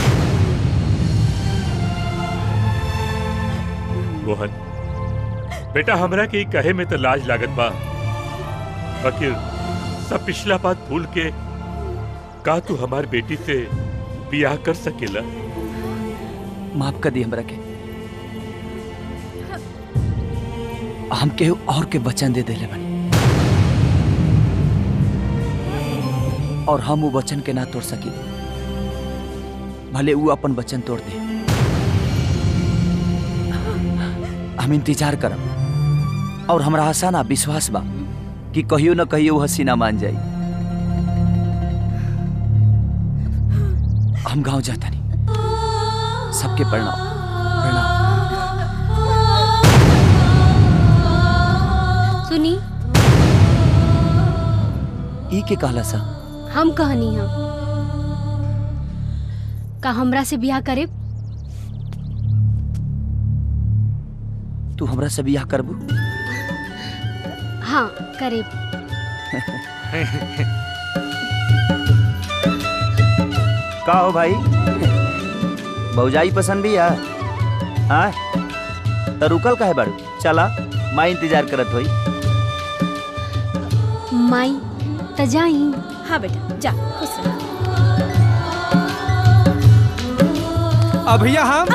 मोहन बेटा हमरा के ई कहे में तो लाज लागत बा फकीर सब पिछला बात भूल के का तू हमार बेटी से बियाह कर सकेला माफ कर दी हमरा के हम केहू और के वचन दे देले बानी और हम वो वचन के ना तोड़ सकी भले वो अपन वचन तोड़ दे हम इंतजार करब और हमरा आशा ना विश्वास बा कि कहियो न कहियो वो हसीना मान जाई हम गांव जाता नहीं सबके प्रणाम सुनी ई के कहला सा हम कहनी हम का हमरा से ब्याह करे तू हमरा से बियाह करबू हाँ करे का हो भाई भौजाई पसंद भी है हाँ तो रुकल का है बारू चला माँ इंतजार करत होई माई त जाई हाँ बेटा जा खुश रह अब भैया हम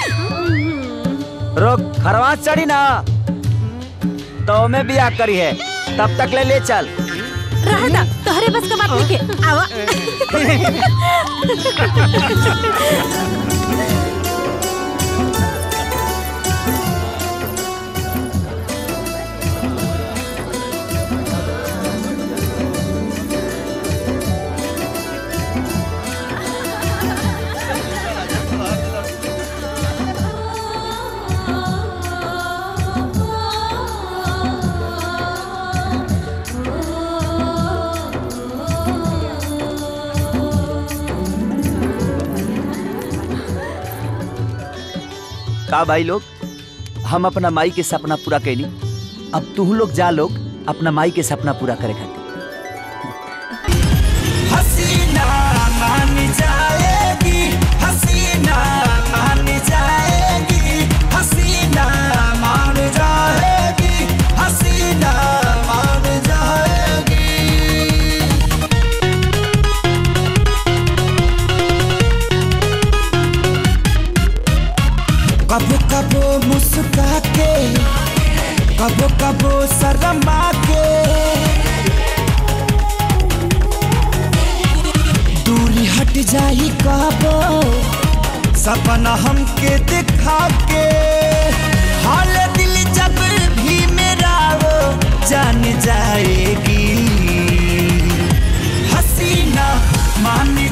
रोक खरवास चढ़ी ना तो मैं बियाह करी है तब तक ले ले चल रहता तोहरे बस का बात नहीं के आवा का भाई लोग हम अपना माई के सपना पूरा कैली अब तू लोग जा लोग अपना माई के सपना पूरा करे खातिर हसीना मान जाएगी हसीना मान जाएगी हसीना मान जाएगी हसीना मान जाएगी कबो कबो मुस्का के कबो कबो शर्मा के दूरी हट जाई कबो सपना हमके दिखा के हाल दिल जब भी मेरा वो जान जाएगी हसीना मान